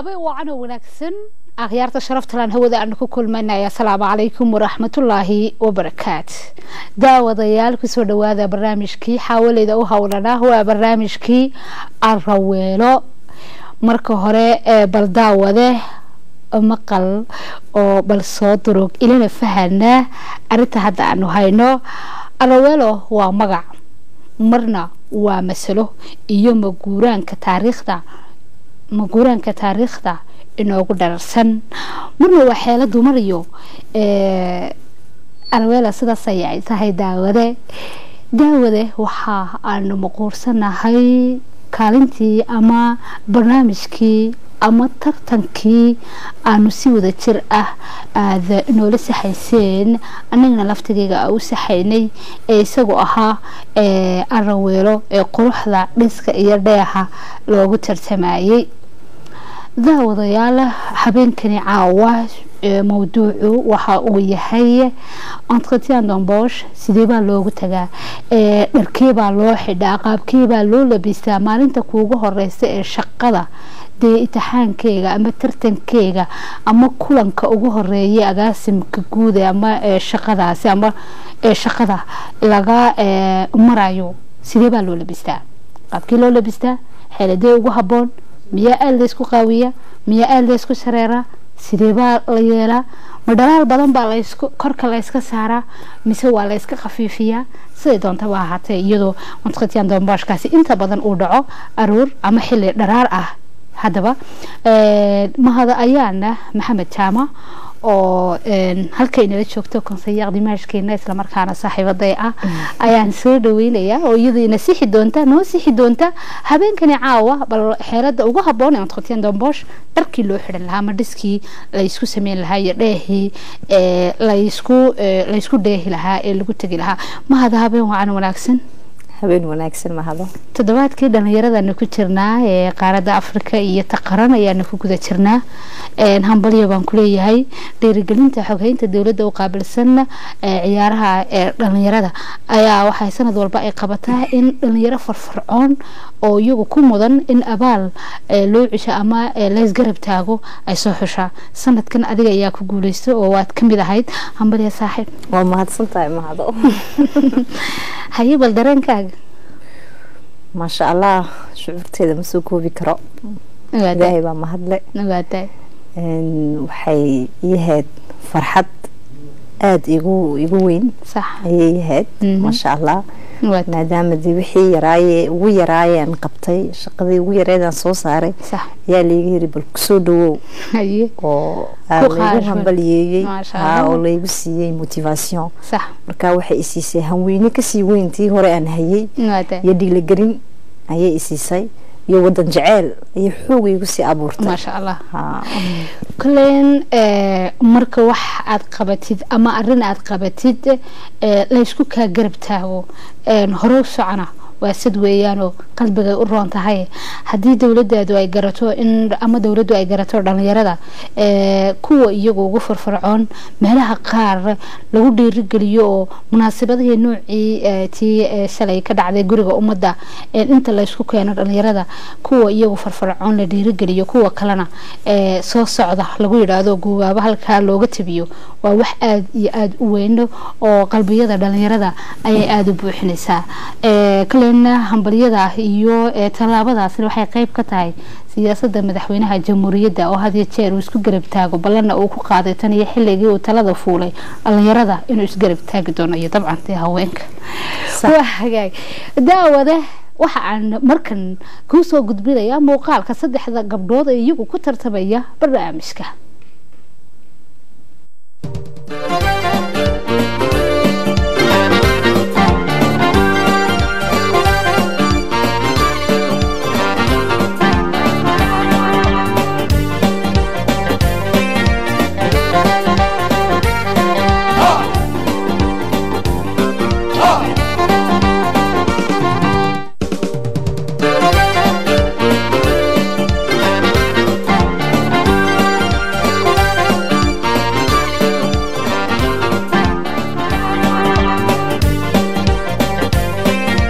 habe waacano wanaagsan akhyaarta sharaftalan hawada aanu ku kulmanaya asalaamu calaykum waraxmatullaahi wabarakaat daawadayaal kusoo dhawaada barnaamijkii xaawaleyda u howlanah waa barnaamijkii araweelo marka hore ee bal daawade maqal oo bal soo durug ilana fahana arinta hadda aanu hayno araweelo waa magac marna waa masalo iyo maguuraanka taariikhda maguuraanka taariikhda inoogu dhararsan marna waa xeelo dumar iyo araweela sidaas ayay tahay daawade daawade waxa aanu maquursanahay kaalintii ama barnaamijkii ama tartankii aanu si wada jir ah aada noola saxayseen anagana laftigeyga u saxaynay ee isagu ahaa araweelo ee quruxda dhiska iyo dheexa loogu tartamayey daawadayaal habeenkani caawa mawduucu waxa uu yahay entretien dombosh sidee baa loogu tagaa dharkeebaa loo xidhaa qaabkeebaa loo labistaa maalinta kuugu horeysa ee shaqada dee intixaankeyga ama tartankeyga ama kulanka ugu horeeya agaasimka guuda ama shaqadaasi ama shaqada laga marayo sidee baa loo labistaa qaabkii loo labistaa xeeladee ugu haboon miyaa aada laysku qaawiya miyaa aada laysku shareeraa sidee baa la yeelaa ma dhalaal badan baa laysku korka layska saaraa mise waa layska khafiifiyaa siday doontaba ahaatee iyadoo entretien domboshkaasi inta badan uu dhaco aruur ama xili dharaar ah haddaba mahada ayaana maxamed jaama oo halkay nala joogto konsayaaq dimaashkeena islamarkaana saaxiibaday ah ayaan soo dhaweynayaa oo iyadiina sixi doonta noo sixi doonta habeenkani caawa bal xeelada ugu haboon ee entretien dombosh dharkii loo xidhan lahaa ama dhiskii laysku sameyn lahaa iyo dheehii laysku laysku dheehi lahaa ee lagu tegi lahaa mahada habeen wacan wanaagsan habeen wanaagsan mahado toddobaadkii dhallinyaradana ku jirnaa ee qaaradda afrika iyo taqaran ayaana ku guda jirnaa hambalyo baan kuleeyahay dhiirigelinta xoghaynta dowladda u qaabilsan ciyaaraha ee dhallinyarada ayaa waxay sanad walba ay qabataa in dhalinyaro farfarcoon oo iyagu ku mudan in abaal loo cisho ama laysgarab taago ay soo xushaa sanadkan adiga ayaa ku guuleysta oo waad kamid ahayd hambalya saaxiib waa mahadsan tahay mahado haye bal dareenkaaga maasha allah shucuurteeda ma soo koobi karo ilaahay baa mahadle nawaadaay waxay yahayd farxad aada igu igu weyn sax ayay yahayd maasha allah maadaama dee wixii yaraaye ugu yaraayaan qabtay shaqadii ugu yareedaan soo saaray sax ayaa layga yiri bal kusoo dhawow haye oo Ku laygu qaasho. hambaliyeeyey Maasha haa, Allah. oo laygu siiyey motivation sax marka waxay isiisay hanweyne kasii weyn tii hore aan hayay nawaadaay iyo dhiiligelin ayay isiisay iyo wadan jeceyl iyo xoog igu sii abuurtay maasha allah Haa. kulen marka wax aad qabatid ama arin aad qabatid ee, laysku kaa garab taago een, hore u socona waa sad weeyaanoo qalbigay u roon tahay haddii dowladaadu ay garato in ama dowladdu ay garato dhalinyarada ee, kuwa iyagu ugu firfircoon meelaha qaar lagu dhiirigeliyo oo munaasabadihii noocii ee, tii ee, shalay ka dhacday guriga ummadda ee, inta laysku keeno dhalinyarada kuwa iyagu firfircoon la dhiirigeliyo kuwa kalena ee, soo socda lagu yidhaahdo guubaabo halkaa looga tabiyo waa wax aada iyo aada u weyno oo qalbiyada dhalinyarada ayay aada u buuxinaysaa Ee, kalena hambalyada iyo ee, tallaabadaasna waxay qeyb ka tahay siyaasada madaxweynaha jamhuuriyadda oo had iyo jeer uu isku garab taago ballanna uu ku qaaday tan iyo xilligii uu talada fuulay dhalinyarada inuu isgarab taagi doono iyo dabcan dee haweenka waa hagaag daawada waxa aan markan kuu soo gudbinayaa muuqaalka saddexda gabdhood ee iyagu ku tartamaya barnaamijka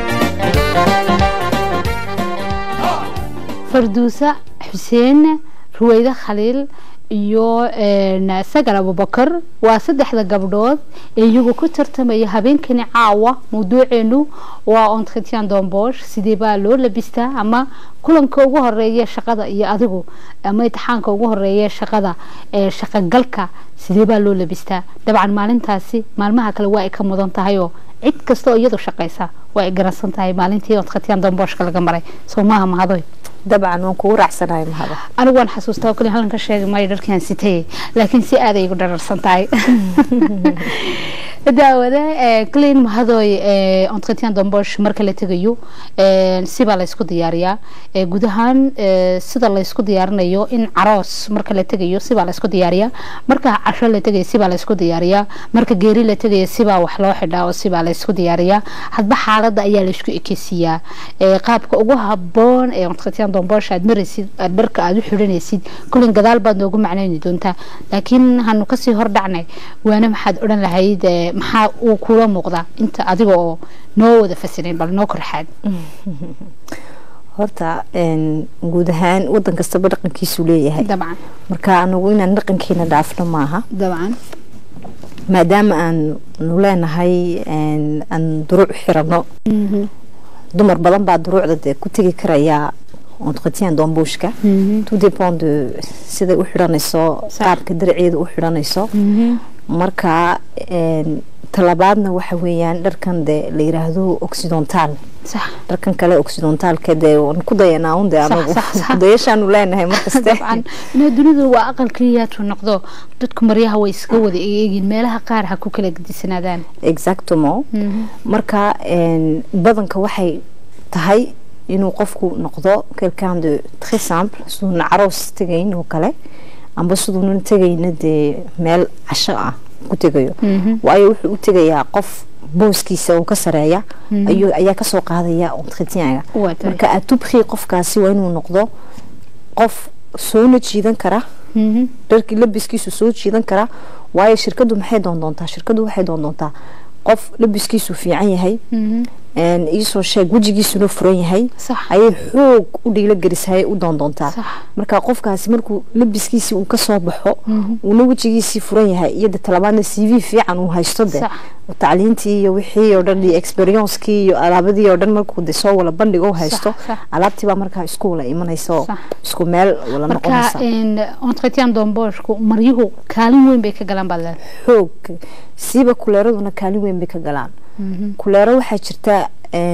farduusa xuseen ruweyde khaliil iyo sagar abubakar waa saddexda gabdhood ee iyagu ku tartamaya habeenkani caawa mawduuceenu waa entretien dombosh sidee baa loo labistaa ama kulanka ugu horeeya shaqada iyo adigu ama itixaanka ugu horeeya shaqada ee shaqagalka sidee baa loo labistaa dabcan maalintaasi maalmaha kale waa ay ka mudan tahay oo cid kasta oo iyadu shaqaysa waa ay garansan tahay maalintii entretien domboshka laga maray soo maaha mahadoy dabcan waan kugu raacsanahay mahada anigu waan xasuustaa oo kale halkan ka sheegi maayo dharkaan sitay laakiin si aad ay igu dhararsan tahay daawada clean mahadooy entretien dombosh marka la tegayo sibaa laysku diyaariyaa guud ahaan sida laysku diyaarinayo in caroos marka la tegayo sibaa laysku diyaariyaa marka casho la tegayo sibaa laysku diyaariyaa marka geeri la tegayo sibaa wax loo xidhaa oo sibaa laysku diyaariyaa hadba xaaladda ayaa laysku ekeysiiyaa qaabka ugu haboon ee entretien dombosh aad maraysid dharka aad u xidhanaysid kullin gadaal baad noogu macnayni doontaa laakiin hanu kasii hordhacnay waana maxaad odhan lahayd maxaa uu kula muuqdaa inta adiga oo noo wada fasirayn bal noo korxaad horta guud ahaan wadan kastaba dhaqankiisu leeyahay dabcan marka anagu inaan dhaqankeena dhaafno maaha dabcan maadaama aanu leenahay aan duruuc xirano dumar badan baa duruucda dee ku tegi karayaa entretien dombushka tout dépend de siday u xidhanayso qaabka daraceeda u xidhanayso marka talabaadna waxa weeyaan dharkan de la yiraahdo occidental dharkan kale occidentaalka dee waan ku dayanaa un de anagu kudayashaanu leenahay markaste dabcan dunidu waa aqalkaliyaatu noqdo dadku maryaha way iska wada eegin meelaha qaar ha ku kala gedisanaadaan exactement marka badanka waxay tahay inuu qofku noqdo quelqu'un de très simple siduuna caroos tegayn oo kale amba siduuna tegayna dee meel casho ah ku tegayo waayo wuxuu u tegayaa qof booskiisa uu ka sareeya ayuu ayaa kasoo qaadaya entretien-ga marka à tout prix qofkaasi waa inuu noqdo qof soona jiidan kara dharkii labiskiisu soo jiidan kara waayo shirkadu maxay doon doontaa shirkadu waxay doon doontaa qof labiskiisu fiican yahay iisoo sheeg wejigiisuna furan yahay ayay xoog u dhiilo gerisayay u doondoontaa marka qofkaasi markuu labiskiisii uu kasoo baxo uuna wejigiisii furan yahay iyo de talabaadna c v fiican uu haysto de tacliintii iyo wixii oo dhan iyo experiencekii iyo alaabadii oo dhan markuu de soo wala bandhig u haysto alaabtii baa markaa isku wala imanaysa oo isku meel wala noqonaysa entretien domboshku maryuhu kaalin weyn bay ka galaan baad leedahay xoog siiba kuleeraduna kaalin weyn bay ka galaan kuleero waxaa jirta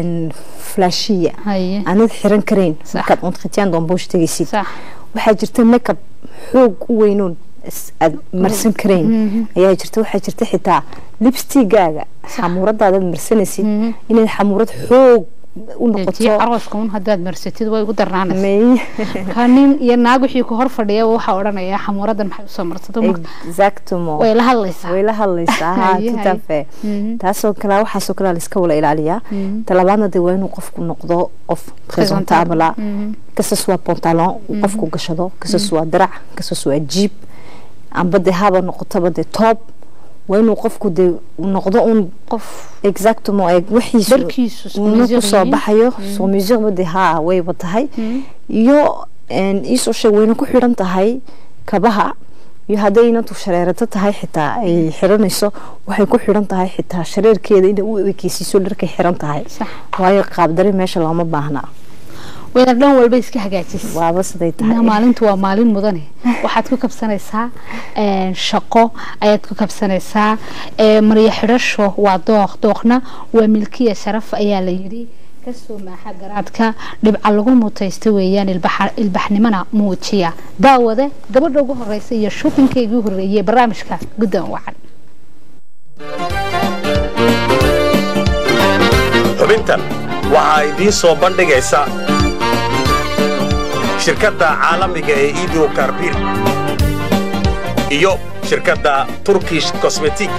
flashiya aanad xiran karayn markaad entretien dombosh tegaysid waxaa jirta makeup xoog u weynoon aad marsan karayn ayaa jirta waxaa jirta xitaa lipstigaaga xamuuradaadaad marsanaysid inaad xamuurad xoog u noqoto arooska un hadaad marsatid way ugu darnaanaysa nin iyo naag wixii ku hor fadhiya waxaa odhanaya xamuuradan maxay usoo marsato exactement way la hadlaysaa way la hadlaysaa ha tout à fait taasoo kale waxaasoo kale la iska wala ilaaliyaa talabaadna dee waa inuu qofku noqdo qof présentable que ce soit pantalon qofku gashado que ce soit darac que ce soit jeep amba dee haba noqotaba dee top waa inuu qofku dee noqdo un qof exactement wixiisuna kusoo baxayo soo mesure dee haa wayba tahay iyo iisoo sheeg wayna ku xidhan tahay kabaha iyo hadday inantu shareerato tahay xitaa ay xiranayso waxay ku xidhan tahay xitaa shareerkeeda inay u ekeysiiso dharkay xiran tahay waayo qaabdari meesha looma baahna wayna dhan walba iska hagaajis waaba siday tahay maalintu waa maalin mudane waxaad ku kabsanaysaa shaqo ayaad ku kabsanaysaa maryo xidhasho waa dooq dooqna waa milkiya sharaf ayaa la yidhi kasoo maaxa garaadka dhibca lagu mutaysta weeyaan ilbaxnimona muujiya daawade gabadha ugu horeysa iyo shuutinkaygii horeeyey barnaamijka guddoon wacan xubintan waxaa idiin soo bandhigaysa shirkadda caalamiga ee ido karbir iyo shirkadda turkish cosmetic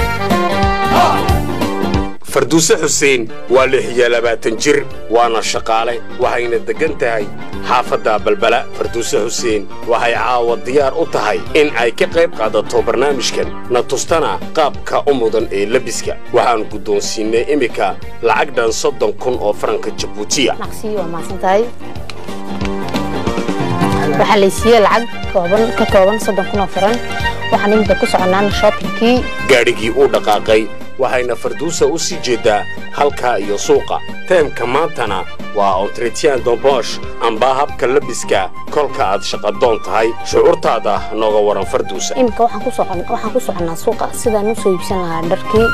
farduuse xuseen waa lix iyo labaatan jir waana shaqaale waxayna deggan tahay xaafadda balbala farduuse xuseen waxay caawa diyaar u tahay in ay ka qayb qaadato barnaamijkan na tustana qaabka u mudan ee lebiska waxaan guddoonsiinnay iminka lacag dhan soddon kun oo faranka jabuutiya waxaa laysiiyey lacag kooban ka kooban soddon kun oo furan waxaan iminka ku soconaan shoppingkii gaadhigii uu dhaqaaqay waxayna farduusa u sii jeeddaa halkaa iyo suuqa teemka maantana waa entretien dombosh amba habka labiska kolka aad shaqadoon tahay shucuurtaada nooga waran farduusa iminka waxaan ku socon- waxaan ku soconnaa suuqa sidaan u soo iibsan lahaa dharkii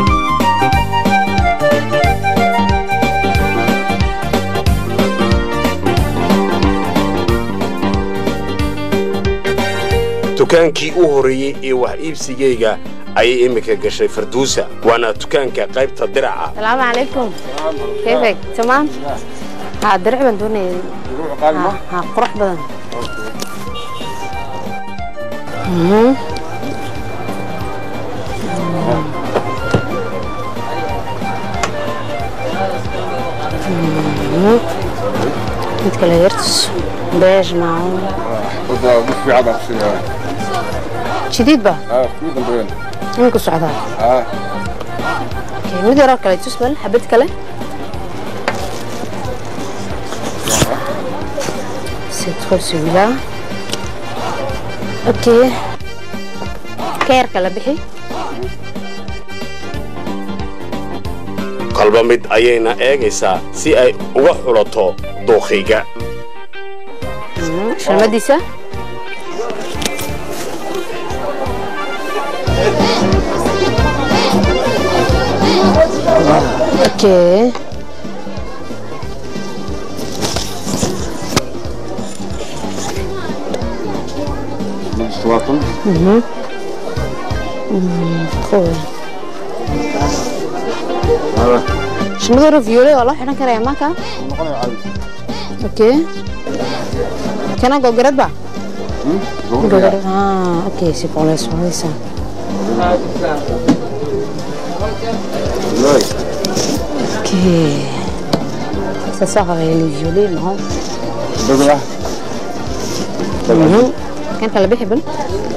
dukaankii u horreeyey ee wax iibsigayga ayay iminka gashay farduusa waana dukaanka qaybta diraca salaamu calaykum kayfek tamaam haa daric baan doonayay haa haa qurux badan Mhm. Mhm. mid kale yartus beej maacun وده مش في عضل في jadiid ba اه في ضمبين iminku socdaa اه Okay, mid yaraa kale tus bal xabad kale c'est trop celui-là ok ka yar kala bixi qalba mid ayayna eegaysaa si ay uga xulato duukhayga Mhm, shalmadiisa ok مستواكم trop bien. هذا shalmada hore violet waa loo xidhan karaya marka نقول عادي ok kana gogarad ba نقول gogarad ah ok c'est pour les soirées ça لا ok ça sort avec les violets marron بدله Mhm. kan kala bixi bal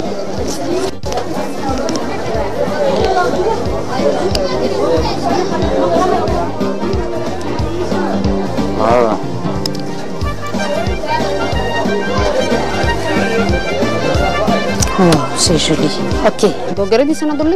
هذا Oh, c'est joli. Ok. Gogaradiisana duldhig.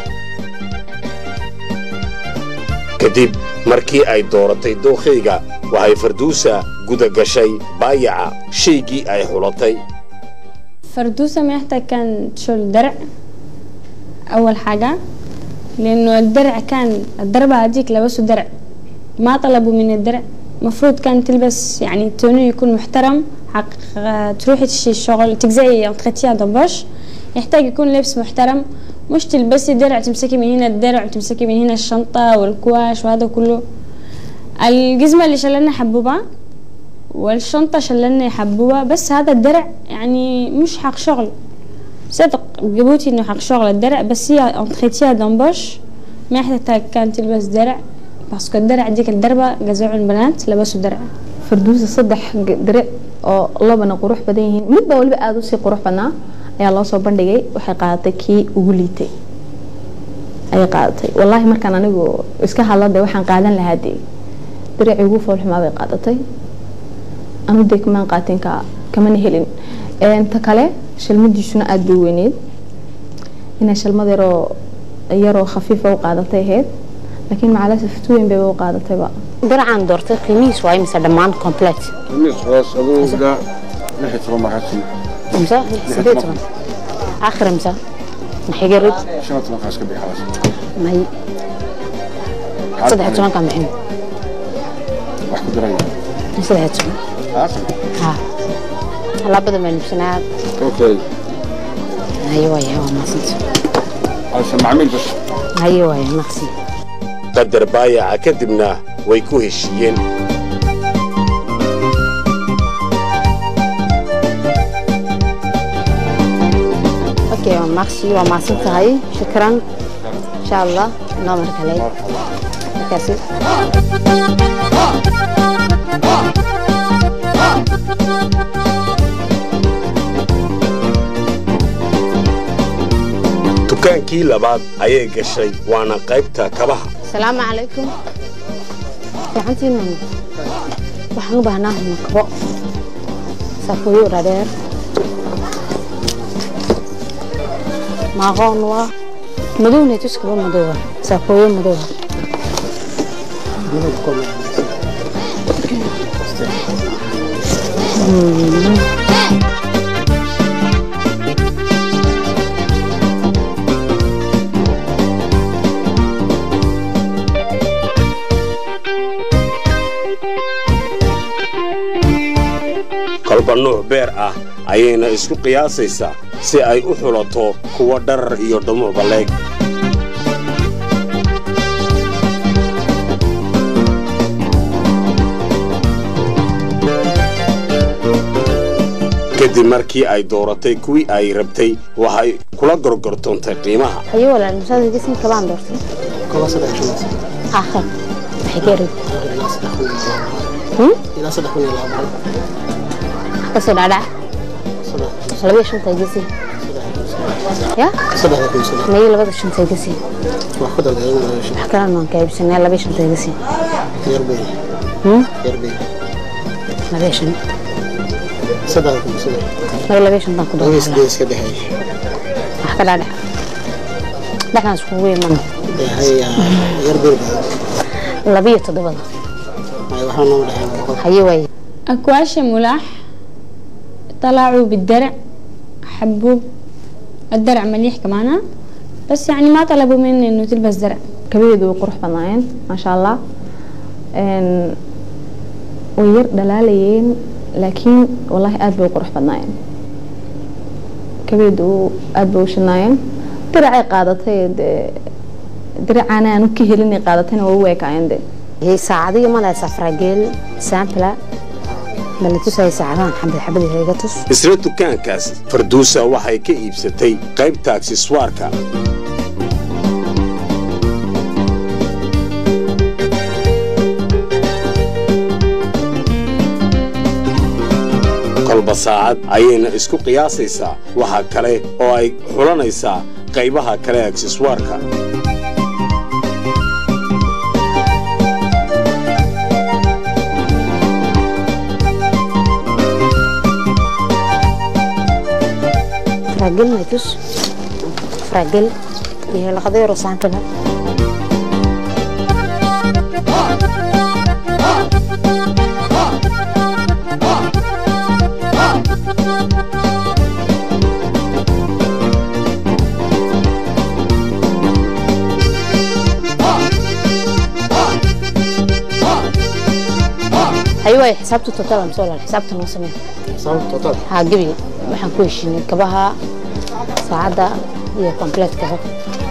kadib markii ay dooratay duukhayga waxay farduusa guda gashay baayaca shaygii ay xulatay فردوسة محتاج كان تشيل درع أول حاجة لأنه الدرع كان الضربة هذيك لبسوا درع ما طلبوا من الدرع مفروض كان تلبس يعني توني يكون محترم حق تروحي تشي الشغل تجزي انترتيا دبش يحتاج يكون لبس محترم مش تلبسي درع تمسكي من هنا الدرع وتمسكي من هنا الشنطة والكواش وهذا كله الجزمة اللي شلنا حبوبة والشنطة شلنا حبوها بس هذا الدرع يعني مش حق شغل صدق جبوتي انه حق شغل الدرع بس هي انتريتيا دمبوش ما يحتاج كان تلبس درع باسكو الدرع ديك الدربة جزعوا البنات لبسوا درع farduusa saddex diric oo labana qurux badan yihiin midba waliba aada usii qurux badnaa ayaa loo soo bandhigay waxay qaadatay kii ugu liitay ayay qaadatay wallaahi markaan anigu iska hadlade waxaan qaadan lahaa dee diricii ugu foolxumaa bay qaadatay anu dee kamaan qaatinka kamana helin ta kale shalmadiisuna aada bay weyneyd inay shalmad yaroo yaroo khafiifa u qaadatay ahayd laakiin macalasaf tuweyn bayba u qaadatayba Diracaan doortay qiimihiis waa imisa dhammaan complete. ميس خلاص هذا ده ناحية رمى حسن Imisa? Sideed toban. Aakhir imisa? Maxay garid? شنو تبغى خلاص كبي خلاص May saddex iyo tobanka maxay? واحد دري Saddex iyo toban. آخر Ha. Labada ma nibsanaa. اوكي Hayo waaya waa maasanta. هذا معميل بس Hayo waaya maqsi. qadar baayaca kadibna way ku heshiiyeen Okay, waa maqsi waa maasan tahay. Shukran. Insha Allah. Noo mar kale. Markaasi. dukaankii labaad ayay gashay waana qaybta kabaha Salaamu calaykum. Fiicantiin maama. Waxaan u baahnaa huna kabo. saakooyo dhaadheer maaqoon waa madowna tuskaba madowa saakooyo madowa kolba nuuc beer ah ayayna isku qiyaasaysaa si ay u xulato kuwa dharar iyo dhumucba leeg kadib markii ay dooratay kuwii ay rabtay waxay kula gorgortoontay qiimaha haye walaal masaad gesin kabaan doortay كما صدق شو ناس aakhir maxay ka erig إلى صدق Hmm? إلى صدق من الله أبغى kasoo dhacdhac صدق labaiyo shantay gesi ya صدق لكن صدق mayo labada shantay gesi وأخذ العلم ولا شيء wax kalena waan ka iibsanay labaiyo shantay gesi يربي Hmm? يربي labaiyo shan صدق لكن صدق mayo labaiyo shantaan ku ليس doortay ليس كده هاي wax ka dhacdhac dhexdaan iskugu iman هاي يربي labaiyo toddobada هاي وحنا نقول هاي haye waaye أكواشة ملاح طلعوا بالدرع حبوه الدرع مليح كمان بس يعني ما طلبوا مني إنه تلبس درع kabaheedu way qurux badnaayeen maasha allah Een, way yar dhalaalayeen laakiin wallaahi aad bay u qurux badnaayeen kabaheedu aad bay u shinaayeen diracay qaadatay dee diracaan aanu ka helin ay qaadatayna waa u weekaayeen dee هي ساعدية ما لها سفراجيل سامبلا ملتوس هي ساعدان حبة حبة هي قطس isla dukaankaas farduusa waxay ka iibsatay qaybta akseswaarka kolba saacad ayayna isku qiyaasaysaa waxa kale oo ay xulanaysaa qaybaha kale akseswaarka فراجيل ملتوس فراجيل هي القضية سامبلا أيوة حسابته توتال مسؤول حسابته نص منه صار توتال ها قبل waxaan ku heshiinay kabaha saacadda iyo kompleetka hor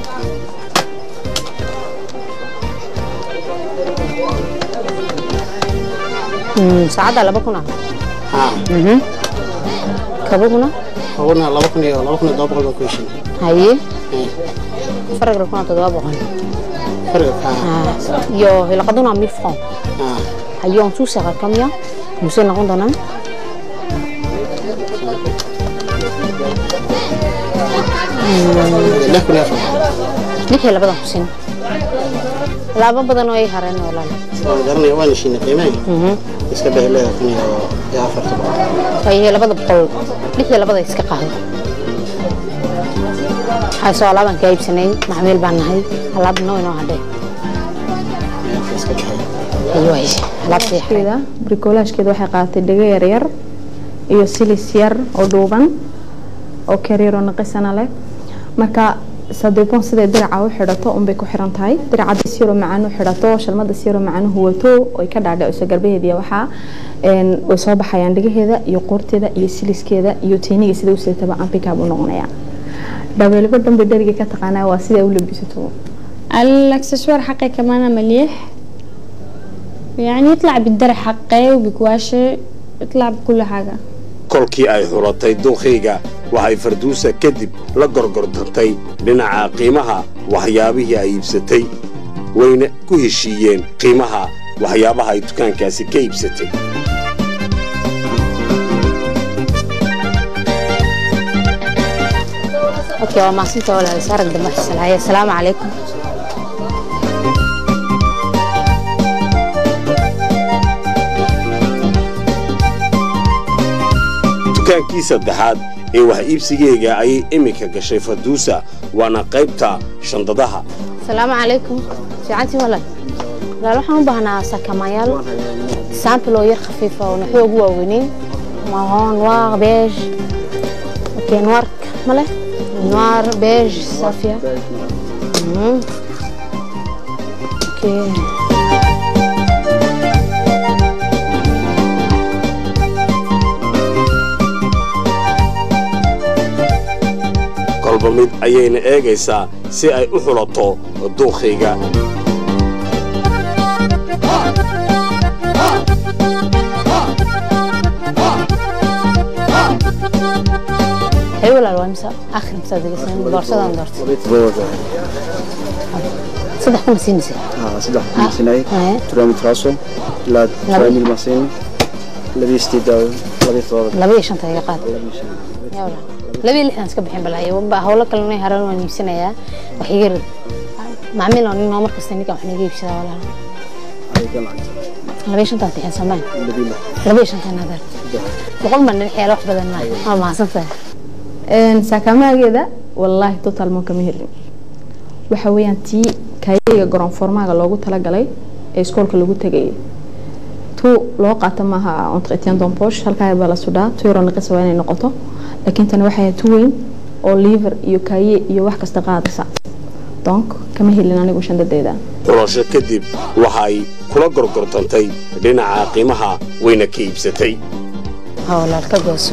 Mm, saacadda laba kun ah ها kabahuna قولنا الله بكني الله بكني ضابط قلنا كويشين haye faragra kuna toddoba boqol فرق ها Ah, iyo hilaqaduna mil franc ها hayo on suu saqar kamya musee noqon doonaan لا كنا فرق lix iyo labadan kusin laabo badan oo ay hareen walaal قرني وين شيء نقيمه بس كده لا كني يا فرق haye labada boqol lix iyo labada iska qaado waxaa soo alaabaan kaa iibsanay macmiil baan nahay alaab noo inoo hadhay بس كده haye waaye alaabtii keeda brikolaashkeeda waxay qaadatay dhego yaryar iyo silis yar oo dhuuban oo karyar oo naqisana leh marka sadebon siday diraca u xidhato unbay ku xiran tahay diracada siro macaan u xidhato shalmada siro macaan u huwato oy ka dhaadhiciso garbaheediya waxaa een, way soo baxayaan dhigaheeda iyo qoorteeda iyo siliskeeda iyo teeniga sida u sidataba ampikaab u noqonaya dhabeelba dhanbay dheriga ka taqaanaa waa sida u labisato الاكسسوار حقي كمان مليح يعني يطلع بالدرع حقي وبكواشة يطلع بكل حاجة kolkii ay xulatay duukhayga waxay farduusa kadib la gorgordantay dhinaca qiimaha waxyaabihii ay iibsatay wayna ku heshiiyeen qiimaha waxyaabaha ay dukaankaasi ka iibsatay اوكي waa maasanta walaal saarag dambe xisalaaya asalaamu calaykum duulitaankii saddexaad ee wax iibsigeyga ayay iminka gashay farduusa waana qaybta shandadaha asalaamu calaykum fiicantii walaal walaal waxaan u baahnaa sakamayaal sample oo yar khafiifa oo naxoo ugu waaweyneyn marron noir beige ok noirka ma leh noir beige safia Mhm. ok kolba mid ayayna eegaysaa si ay u xulato duukhayga hay walaal waa imisa akhri misaad degeysan boorsadaan doortay saddex kun siinaysa saddex kumasinay Haye. turaamitraaso ilaa turaamil masin labii sideed labii todoba laba iyo shanta iga qaad yaa walaal laba iyo lixdan iska bixin balaayo Ba- hawlo kale inay haran waan iibsanayaa wax iga rid macmiil oo nin oo markasta ninkan wax niga iibsadaa walaal laba iyo shantaad bixin samaan laba iyo shantan hadar boqol baan dhinac yaala wax badan maaha waa mahadsantahay saakaamaageeda wallaahi total ma kama helin waxa weeyaan tii kayayga garoonformaaga loogu talagalay ee iskoolka lagu tegayay tu loo qaata maaha entretien dompoche halkaa baa la sudhaa tu yaroo naqisa waa inay noqoto laakiin tani waxay ahayd tu weyn oo liver iyo kaye iyo wax kasta qaadaysa donc kama helin anigu shandadeeda xulasho kadib waxay kula gorgortantay dhinaca qiimaha wayna ka iibsatay ha walaal ka gooso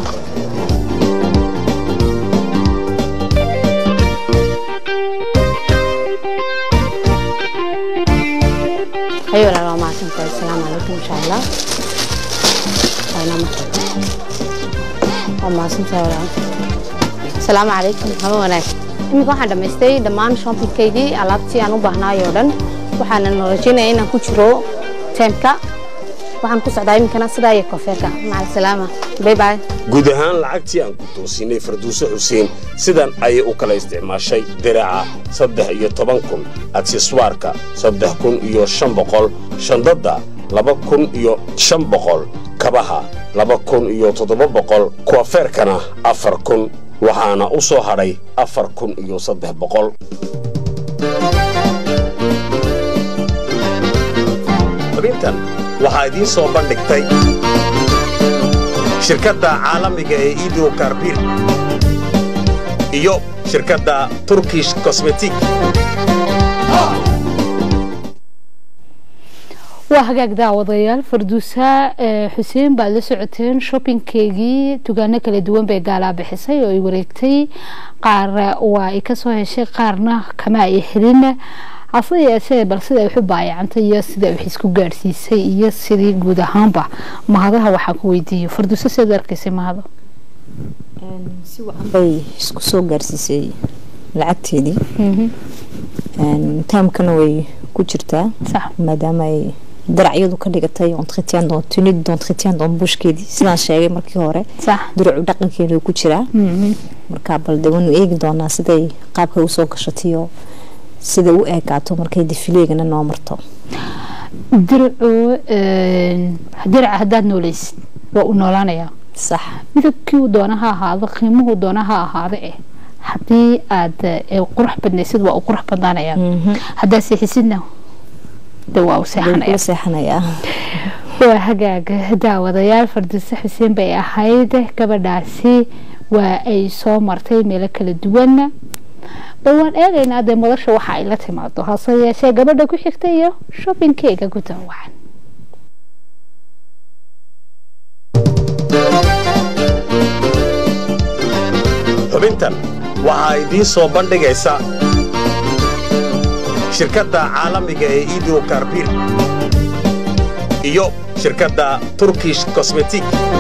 hay walaal waa mahadsantahay asalaamu calaykum insha allah waynama waa mahadsantahay walaal asalaamu calaykum haba wanaag iminka waxaan dhammaystay dhammaan shoppingkaygii alaabtii aan u baahnaay oo dhan waxaanan rajaynaya inaan ku jiro teemka waxaan ku socdaa iminkana sidaa iyo koofeerka macal salaama bay bay guud ahaan lacagtii aan guddoonsiinay farduuse xuseen sidan ayay u kala isticmaashay diraca saddex iyo toban kun akseswaarka saddex kun iyo shan boqol shandadda laba kun iyo shan boqol kabaha laba kun iyo toddoba boqol kuwafeerkana afar kun waxaana u soo hadhay afar kun iyo saddex boqol xubintan waxaa idiin soo bandhigtay shirkadda caalamiga ee ido karbir iyo shirkadda turkish cosmetic waa hagaag daawadayaal farduusa ee, xuseen baad la socoteen shoppingkeygii dugaano kala duwan bay gaalaa bixisay oo ay wareegtay qaar waa ay kasoo heshay qaarna kama ay helin hase yeeshee bal sida ay wax u baayacantay iyo sida ay wax isku gaadhsiisay iyo sidii guud ahaanba mahadaha waxaan ku weydiiyo farduusa sidaad u arkaysay mahado si wacan bay isku soo gaarsiisay lacagteedii taamkana way ku jirtaa sax maadaama ay daracyadu ka dhigatay entretien don tunid d'entretien don bushkeedii sidaan sheegay markii hore sax diracu dhaqankeedu ku jiraa marka bal de waynu eegi doonaa siday qaabkay usoo gashatiyo sida u eegaato markay difileegana noo marto diracu diraca haddaad nooleysid waa u noolaanayaa sax midabkii uu doona ha ahaado qiimuhu doona ha ahaado eh haddii aad eh, qurux badnaysid waa uu qurux badnaanaya haddaad seexisidna de waa u seexanaya la seexanayaa waa hagaaga daawadayaal farduuse xuseen bay ahayd gabadhaasi waa ay soo martay meelo kala duwan bal waan eegaynaa dee madasha waxa ay la timaado hase yeeshee gabadha ku xigta iyo shoppingkeyga ku daawacan xubintan waxaa idiin soo bandhigaysa shirkadda caalamiga ee ido karbir iyo shirkadda turkish cosmetic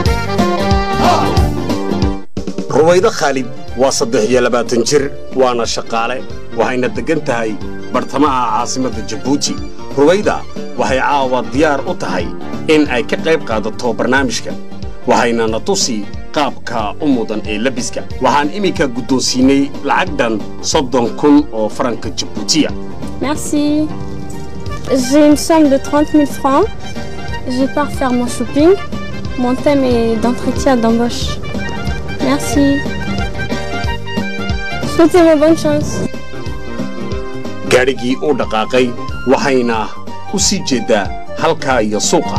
ruwaydo khaalid waa saddex iyo labaatan jir waana shaqaale waxayna deggan tahay bartamaha caasimadda jabuuti ruwayda waxay caawa diyaar u tahay in ay ka qayb qaadato barnaamijka waxayna na tusi qaabka u mudan ee labiska waxaan iminka guddoonsiinay lacag dhan soddon kun oo faranka jabuutiya Merci. J'ai une somme de 30 000 francs. Je pars faire mon shopping. Mon thème est d'entretien d'embauche. Merci. Souhaitez-moi bonne chance. gaadhigii uu dhaqaaqay waxayna u sii jeeddaa halkaa iyo suuqa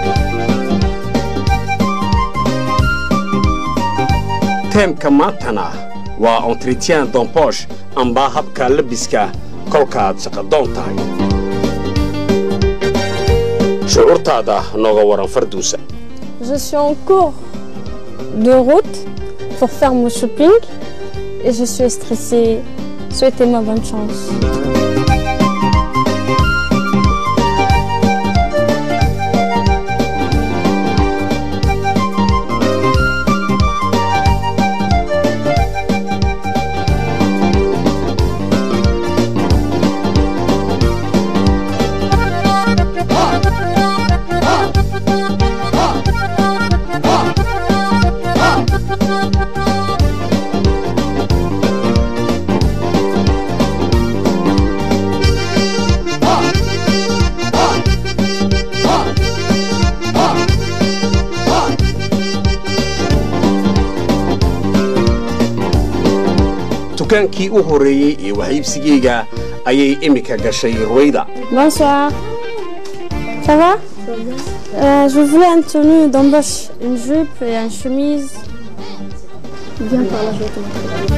teemka maantana waa entretien dombosh amba habka labiska kolkaad shaqadoon tahay shucuurtaada nooga waran farduusa Je suis en cours de route pour faire mon shopping et je suis stressée. Souhaitez-moi bonne chance. dukaankii u horreeyey ee waxiibsigeyga ayay iminka gashay ruwayda Bonsoir. Ça va Euh, Je voulais une tenue d'embauche, une jupe et une chemise. Viens par là, je vais te montrer.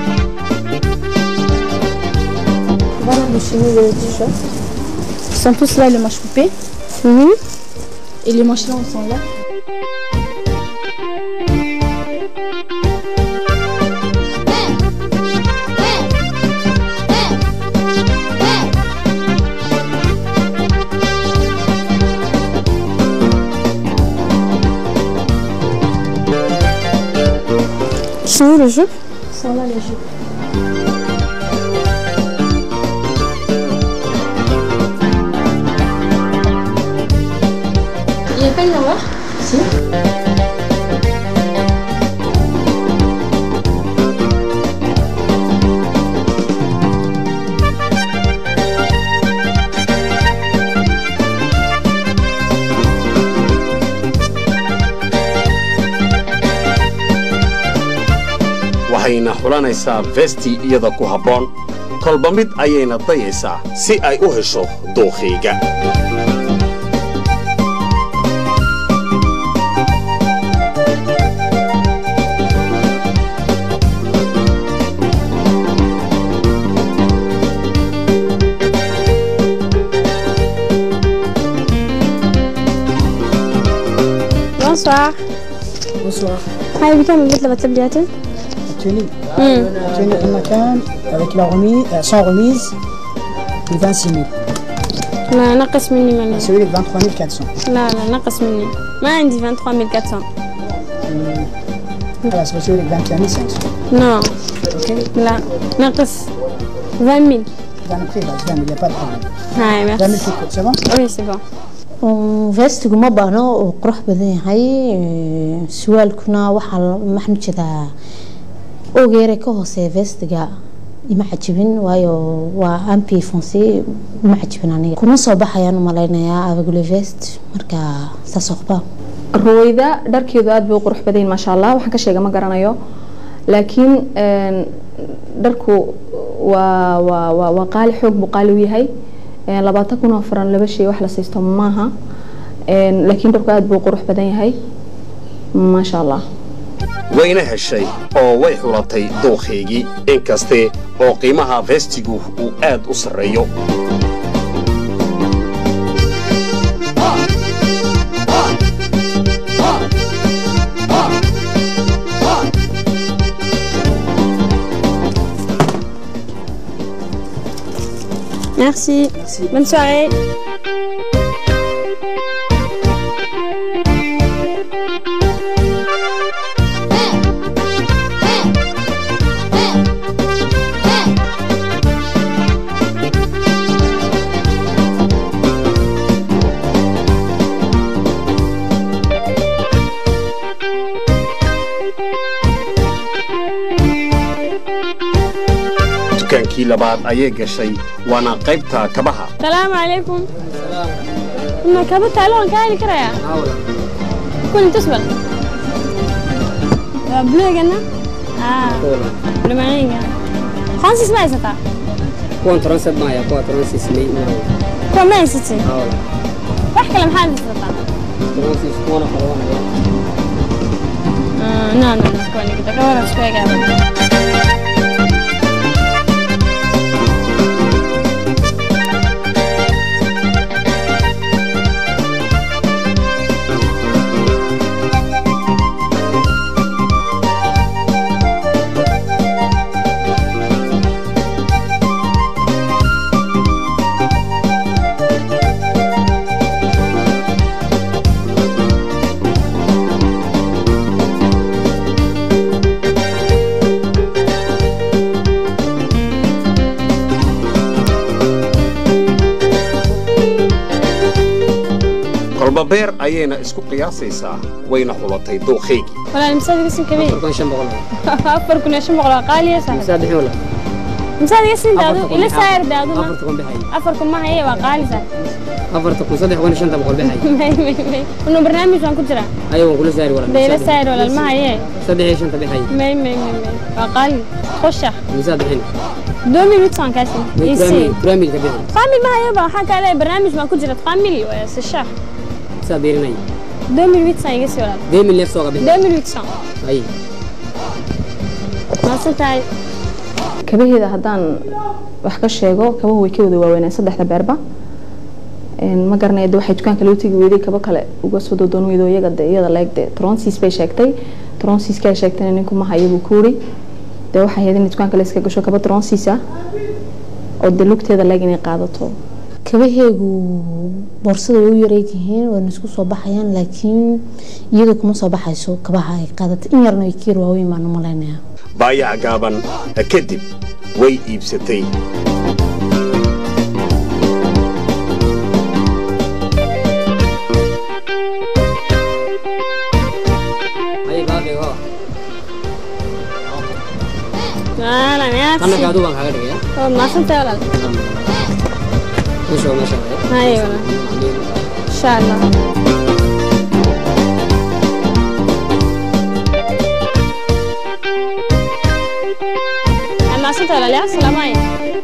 Voilà les chemises et les t-shirts. Ils sont tous là, les manches coupées. Et les manches là, sont là. Ils sont où les jupes Ils sont là, les jupes. Il n'y a pas de noir Si. waxayna xulanaysaa vesti iyada ku habboon kolba mid ayayna dayaysaa si ay u hesho duukhayga Bonsoir. Bonsoir. هاي بكم مثل بتلبياتي؟ Tenue. Tenue en macan avec la remise, euh, sans remise, de 26 000. لا نقص مني مني Celui de 23 400. لا لا نقص مني ما عندي 23400 Voilà, c'est celui de 21 500. Non. لا نقص 20 000 Dans le prix, là, 20 000, il n'y a pas de problème. هاي 20 000 merci tout court, c'est bon Oui c'est bon vestigu ma baahno oo qurux badan yahay suwaalkuna waxaa maxaan jeedaa ogeere ka hooseeya vestiga ima cajibin waayo waa ampi fonse ima cajibin aniga kuma soo baxayaan umalaynayaa avagule vest marka saas oqba ruwayda dharkeedu aada bay u qurux badan yihin maasha allah waxaan ka sheega ma garanayo laakiin een, dharku waa waa waa waa qaali xoog buu qaali u yahay Een, labaatan kun oo faran laba shay wax la siisto maaha Een, laakiin dharku aada buu u qurux badan yahay maasha allah wayna heshay oo way xulatay duukhaygii inkaste oo qiimaha vestigu uu aad u sarreeyo Merci. Bonne soirée. dukaankii labaad ayay gashay waana qaybta kabaha السلام عليكم إنك هبط تعلون كاين كرايا كون تسبل waa buluugana ah bulumaaniga francis ma haysataa kuwan transit maaya kuwa transit may maaya kuwa ma haysatay hawla wax kale maxaad haysataa transit kuwana qalwanaya Ah, no no no kuwa nigda kawara isku egaada kolba beer ayayna isku qiyaasaysaa wayna xulatay dooqeygii walaal misaad iga siin kabiir kun shan boqol afar kun iyo shan boqol waa qaaliya saaxiib misaa bixin wala misaad iga siin daadu ila saayir daadu ma afarta kun bixay afar kun ma haye waa qaali saaxiib afarta kun saddex kun iyo shanta boqol bixay may may may unu barnaamij waan ku jiraa ayaga waan kula saari wala de ila saayir walaal ma haye saddex iyo shanta bixay may may may may waa qaali khusha misaa bixin deux minutes waan kaa siin ici pyramid ka bixin qaamil ma haye ba waxaa kaa leeyahay barnaamij baan ku jira qaamil waa si shaah misaa biirinay deux minutes aan iga sii walaal deux mille neef sooga bixin deux minutes aan ay maasan tahay kabaheeda haddaan wax ka sheego kabahu way ka wada waaweynaan saddexda beerba Een, ma garanaya de waxay dukaanka loo tegi weyday kaba kale uga soo doodoon weydo iyaga de iyada leeg de tronsis bay sheegtay tronsiska sheegtayna ninku ma hayabuu ku uri de waxay ahayd in dukaanka la iska gasho kaba tronsis ah oo de lugteeda leeg inay qaadato kabaheegu boorsada way u yareyd yihiin wayna isku soo baxayaan laakiin iyadu kuma soo baxayso kabaha ay qaadatay in yarna way ka yar waaweyn baan u malaynayaa baayaca gaaban kadib way iibsatay ay baaqi ho Wala, merci. tanna gaadu baan kaaga dhigaya Waa maasan tahay walaal meesha waa meesha waaye. haye walaal insha allah Waa maasan tahay walaal yaa salaamaya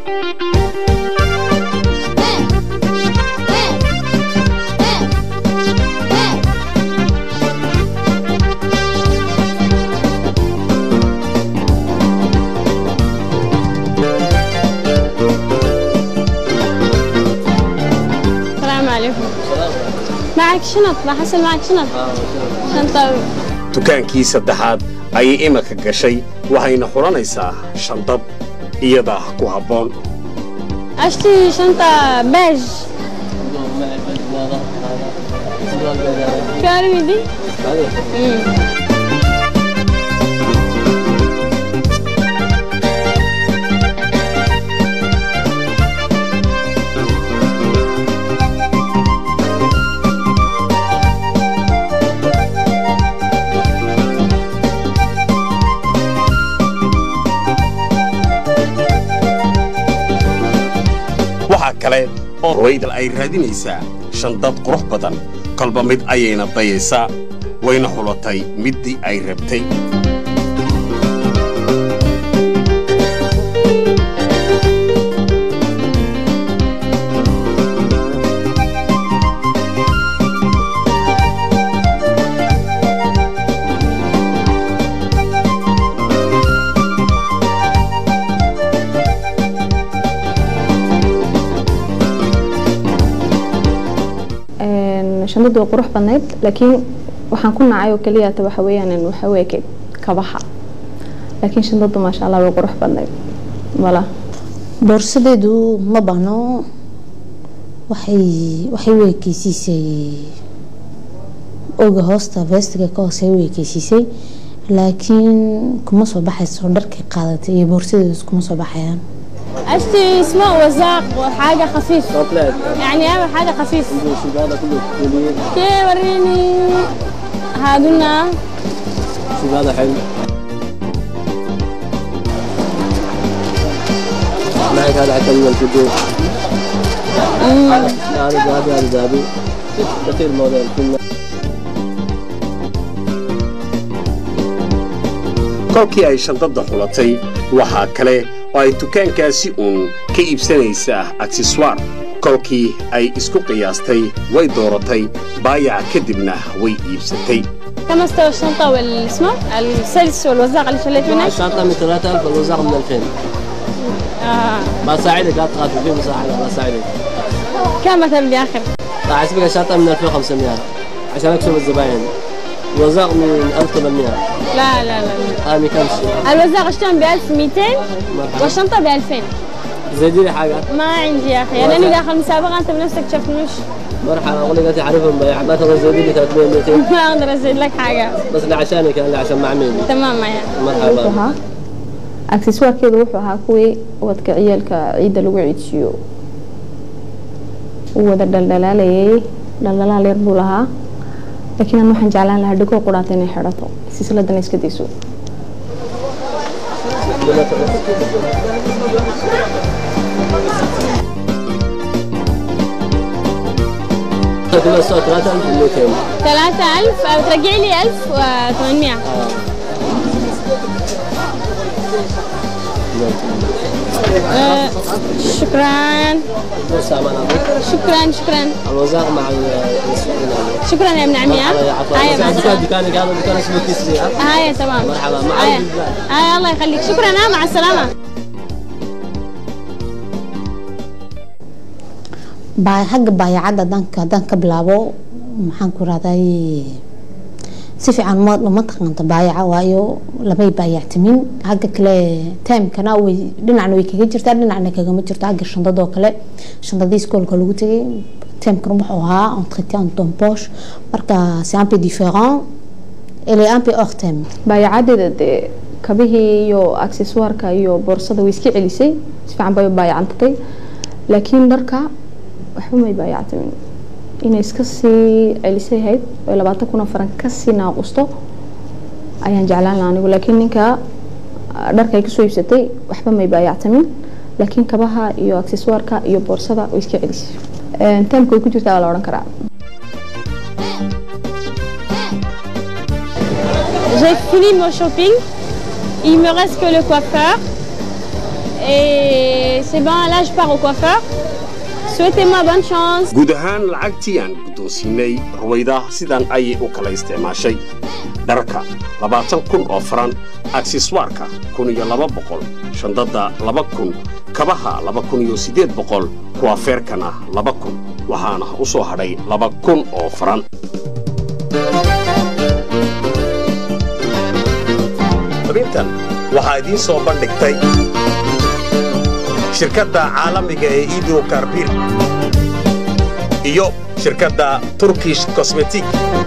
السلام عليكم معك شنط بحصل معك شنط شنطة dukaankii saddexaad ayay imika gashay waxayna xulanaysaa shandad iyadaa ku habboon أشتري شنطة بيج كارمي دي مم. waxaa kale oo ruwaydal ay raadinaysaa shandad qurux badan kolba mid ayayna dayaysaa wayna xulatay middii ay rabtay Een, shandadu waa qurux badnayd laakiin waxaan ku nacay oo keliya ta waxa weeyaan in waxa weeye ke- kabaha laakiin shandadu maasha allah way qurux badnayd wala boorsadeedu ma baahno waxay waxay u ekeysiisay oga hoosta vestiga ka hoose u ekeysiisay laakiin kuma soo baxayso dharkay qaadatay iyo boorsadeedu kuma soo baxayaan أشتري اسمه وزاق وحاجة خفيف يعني أعمل حاجة خفيف كي وريني هادونا شوف هذا حلو معك هذا حتى من الفيديو هذا ذهبي هذا ذهبي كثير موديل كله kolkii ay shandadda xulatay waxaa kale oo ay dukaankaasi uun ka iibsanaysaa akseswaar kolkii ay isku qiyaastay way dooratay baayaca kadibna way iibsatay كم استوى الشنطة والاسمه السلس والوزاق اللي شليت منه؟ الشنطة من 3000 والوزاق من 2000 آه. بساعدك لا تخافي في مساعدة الله يساعدك كم مثلا بآخر؟ احسبك الشنطة من 2500 عشان اكسب الزباين الوزاق من 1800 لا لا لا هذه كم شيء الوزاق اشترون ب 1200 والشنطة ب 2000 زيدي لي حاجة ما عندي يا اخي انا داخل مسابقة انت بنفسك شفت مش مرحبا اقول لك انت عارفهم بيع ما تبغى تزيدي لي 300 200 ما اقدر ازيد لك حاجة بس اللي عشانك اللي عشان مع مين تمام معايا مرحبا ahaa akseswaarkeedu wuxuu ahaa kuwii wadka ciyaalka ciidda lagu ciidsiiyo uu wada dhaldhalaalayay dhaldhalaal yar buu lahaa laakiin aan waxaan jeclaan lahaa dhigoo qudhaata inay xidhato silsiladana iska dayso كل الصوت 3200 3000 او ترجع لي 1800 آه، شكرا بس امان عليك شكرا شكرا الوزاق مع المسؤولين شكرا يا ابن عمي ها؟ هاي مع عفوا السلامة دكانك هذا دكان اسمه كيسري ها هاي تمام مرحبا مع هاي عبد الله. هاي الله يخليك شكرا ها مع السلامة Baay- xagga baayacadda danka haddaan ka bilaabo maxaan ku rahday si fiican ma ma taqaanta baayaca waayo lamay baayactimin xagga kale timekana way dhinacna way kaga jirtaa dhinacna kagama jirto xagga shandadoo kale shandadii iskoolka lagu tegay timekana wuxuu ahaa entretien d'embauche marka c'est un peu différent elle est un peu hors thème baayacadeeda dee kabihii iyo akseswaarka iyo boorsada way iska celisay si fiican bay u baayacantay laakiin dharka waxba may baayactamin inay iska sii celisay ahayd oo labaatan kun oo faran kasii naaqusto ayaan jeclaan lahaa anigu laakiin ninka ah, dharka ay kasoo iibsatay waxba may baayactamin laakiin kabaha iyo akseswaarka iyo boorsada way iska celisay taamka way ku jirtaa waa la odhan karaa J'ai fini mon shopping. Il me reste que le coiffeur. Et c'est bon, là je pars au coiffeur. Souhaitez-moi bonne chance. guud ahaan lacagtii aan guddoonsiinay ruwayda sidan ayay u kala isticmaashay dharka labaatan kun oo faran akseswaarka kun iyo laba boqol shandadda laba kun kabaha laba kun iyo siddeed boqol kuwafeerkana laba kun waxaana u soo hadhay laba kun oo faran xubintan waxaa idiin soo bandhigtay shirkadda caalamiga ee idro karbir iyo shirkadda turkish cosmetic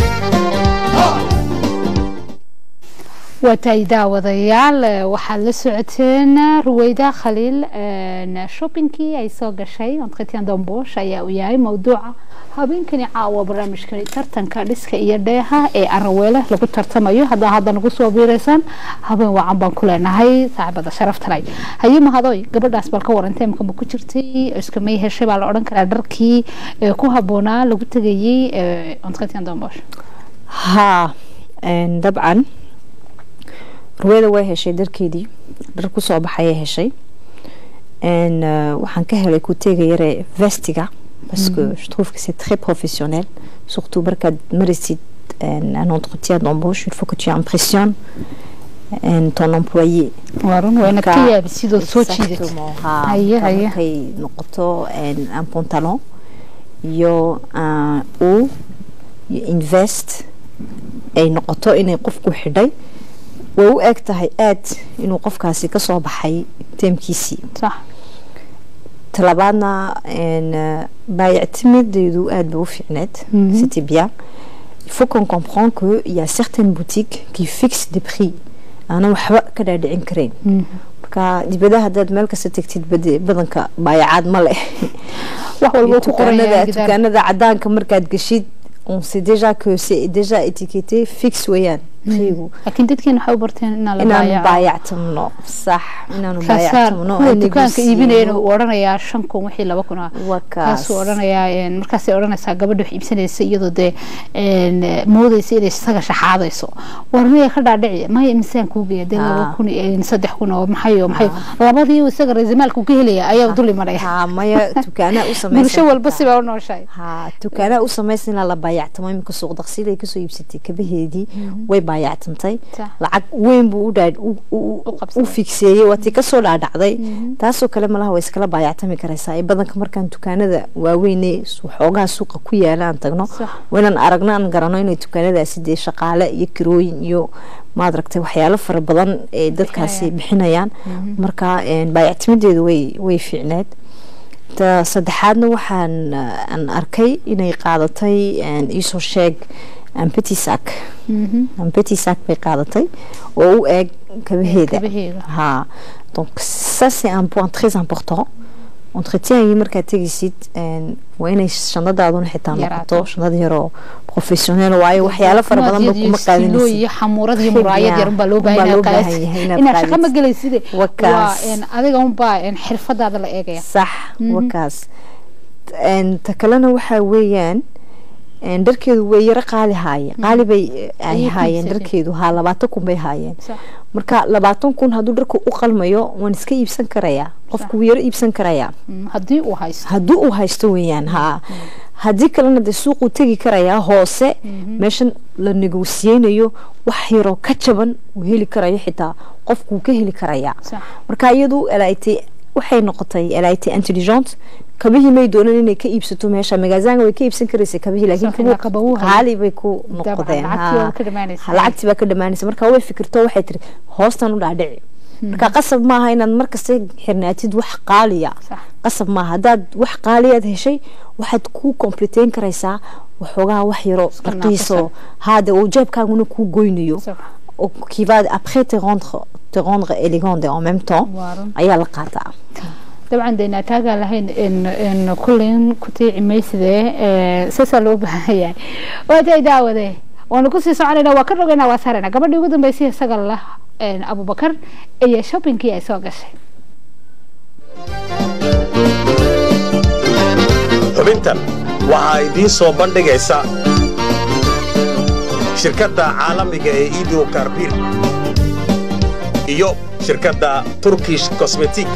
waa tahay daawadayaal eh, waxaad la socoteen ruweyda khaliil een, shoppingkii ay soo gashay entretien d'embauche ayaa u yahay mawduuca habeenkani caawa barnaamijkani tartanka dhiska iyo dheeha ee araweele lagu tartamayo haddaa hadda nagu soo biiraysaan habeen wacan baan ku leenahay saaxibada sharaftalay haye mahadoy gabadhaas bal ka warantay imka ma ku jirtay iskamay heshay baa la odhan karaa dharkii eh, ku habboonaa lagu tegayey eh, entretien d'embauche haa een, dabcan ruweeda way heshay darkeedii dhar kusoo baxayay heshay een, euh, waxaan ka helay kuteega yare vestiga parce que Mhm. je trouve que c'est très professionnel surtout markaad marisid een, un entretien d'embauche il faut que tu impressionnes een, ton employé warun waa inaad ka Marka- yaabi sidoo soo jiidat Exactement, haa. haye Marka haye markay noqoto een, un pantalon iyo un haut iyo une veste ay noqoto inay qofku xidhay way u eg tahay aad inuu qofkaasi kasoo baxay teemkiisii sax talabaadna een, euh, baayactimideedu aad bay u fiicneed Mhm. c'était bien il faut qu'on comprend que il y a certaines boutiques qui fixent des prix aanan waxba ka dhaadhicin karayn marka dibadaha haddaad meel kasta tegtid bade- badanka baayacaad ma leh wax walba ku qoran yahay Dukaanada- gidaar. dukaanada cadaanka markaad geshid on sait déjà que c'est déjà étiqueté fixe weeyaan qiigu laakiin dadkeena waxay u barteen inaan la inaanu baayaco baayactamno sax inaanu kaasaan baayactamno kuwa aan dukaanka negotiate iibinayana no. uu odhanayaa shan kun wixii laba kun ah Wakaas. kaasuu odhanayaa een, markaasay odhanaysaa gabadha wax iibsanaysa iyadoo dee een, moodaysa inay isaga shaxaadayso war maya ka dhaadhici maya misaan kuu geeya dee laba Ah. kun iyo saddex kun oo maxayo maxayo labadii isaga raisamaalku ka helaya ayaa dul imanaya ha maya dukaanaha u samaysan bulsho walba sibaa u nooshahay ha dukaanaha u samaysan ilaa la baayactamo iminka suuq daqsiilay kasoo iibsatay kabaheedii way baayactamtay Sax. lacag weyn buu u dhaadh- u- u- u fikseeyey waa tii kasoo dhaadhacday taasoo kale malaha way iskala baayactami karaysaa ee badanka markaan dukaanada waaweyne waxoogaha suuqa ku yaala aan tagno waa inaan aragno aan garano inay dukaanadaasi dee shaqaale iyo kirooyin iyo maad aragtay waxyaalo fara badan ee dadkaasi bixinayaan marka een, baayactimideedu way way fiicneed ta saddexaadna waxaan ah, aan arkay inay qaadatay een, iisoo sheeg ampetisak ampetisak bay qaadatay oo u eeg kabaheeda Kabaheeda. ha donc ça c'est un point très important entretiengii markaad tegaysid een, waa inay shandadaaduna xitaa Yaraato. noqoto shandad yaroo professional waayo waxyaalo fara badan ba kuma iyo qaadanaysid xamuurad iyo muraayad yar unbaa loo Unbaa baahan loo yahay baahan yahay inaad inaad shaqa ma qaadid. gelayside waa Wakaas. een, adiga unbaa een, xirfadaada la eegaya sax wakaas Een, ta kalena waxaa weeyaan een, dharkeedu way yaro qaali haayeen qaali bay eh, ay Ayay haayeen iibsadeen. dharkeedu haa labaatan kun bay haayeen Sax. marka labaatan kun hadduu dharku u qalmayo waan iska iibsan karayaa qofku wuu yaro iibsan karayaa Mm, haddii uu haysto haddii uu haysto weeyaan haa haddii kalena dee suuquu tegi karayaa hoose meeshan la negosiyeynayo wax yaroo ka jaban uu heli karayo xitaa qofkuu ka heli karayaa Sax. marka iyadu elaaytay waxay noqotay elaaytay intelligent kabihii may doonan inay ka iibsato meesha magazaanga way ka iibsan karaysay kabihii laakiin Sax, ilaa kabuhu kabahu hayo. qaali bay ku Dabcan, noqdeen lacagtii haa. waa ka dhamaanaysa. Ha, lacagtii baa ka dhamaanaysa marka way fikirto waxay tiri hoostan u dhaadhici marka qasab maaha inaad markasta xirnaatid wax qaaliya qasab maaha haddaad wax qaaliyaad heshay waxaad ku compliteyn karaysaa waxoogaa wax yaro raqiiso haade uu jeebkaaguna kuu goynayo oo qui va après te rendre te rendre élégante en même temps Waaran. ayaa la qaataa dabcan dee naataagaa lahayn in in kulliin ku tiici maysidee saasaa loo baahan yahay waatay daawade waanu kusii soconaynaa waa ka rogaynaa waa saaraynaa gabadhii ugu dambeysay isaga lah abubakar iyo shoppingkii ay soo gashay xubintan waxaa idiin soo bandhigaysa shirkadda caalamiga ee ido karbir iyo shirkadda turkish cosmetic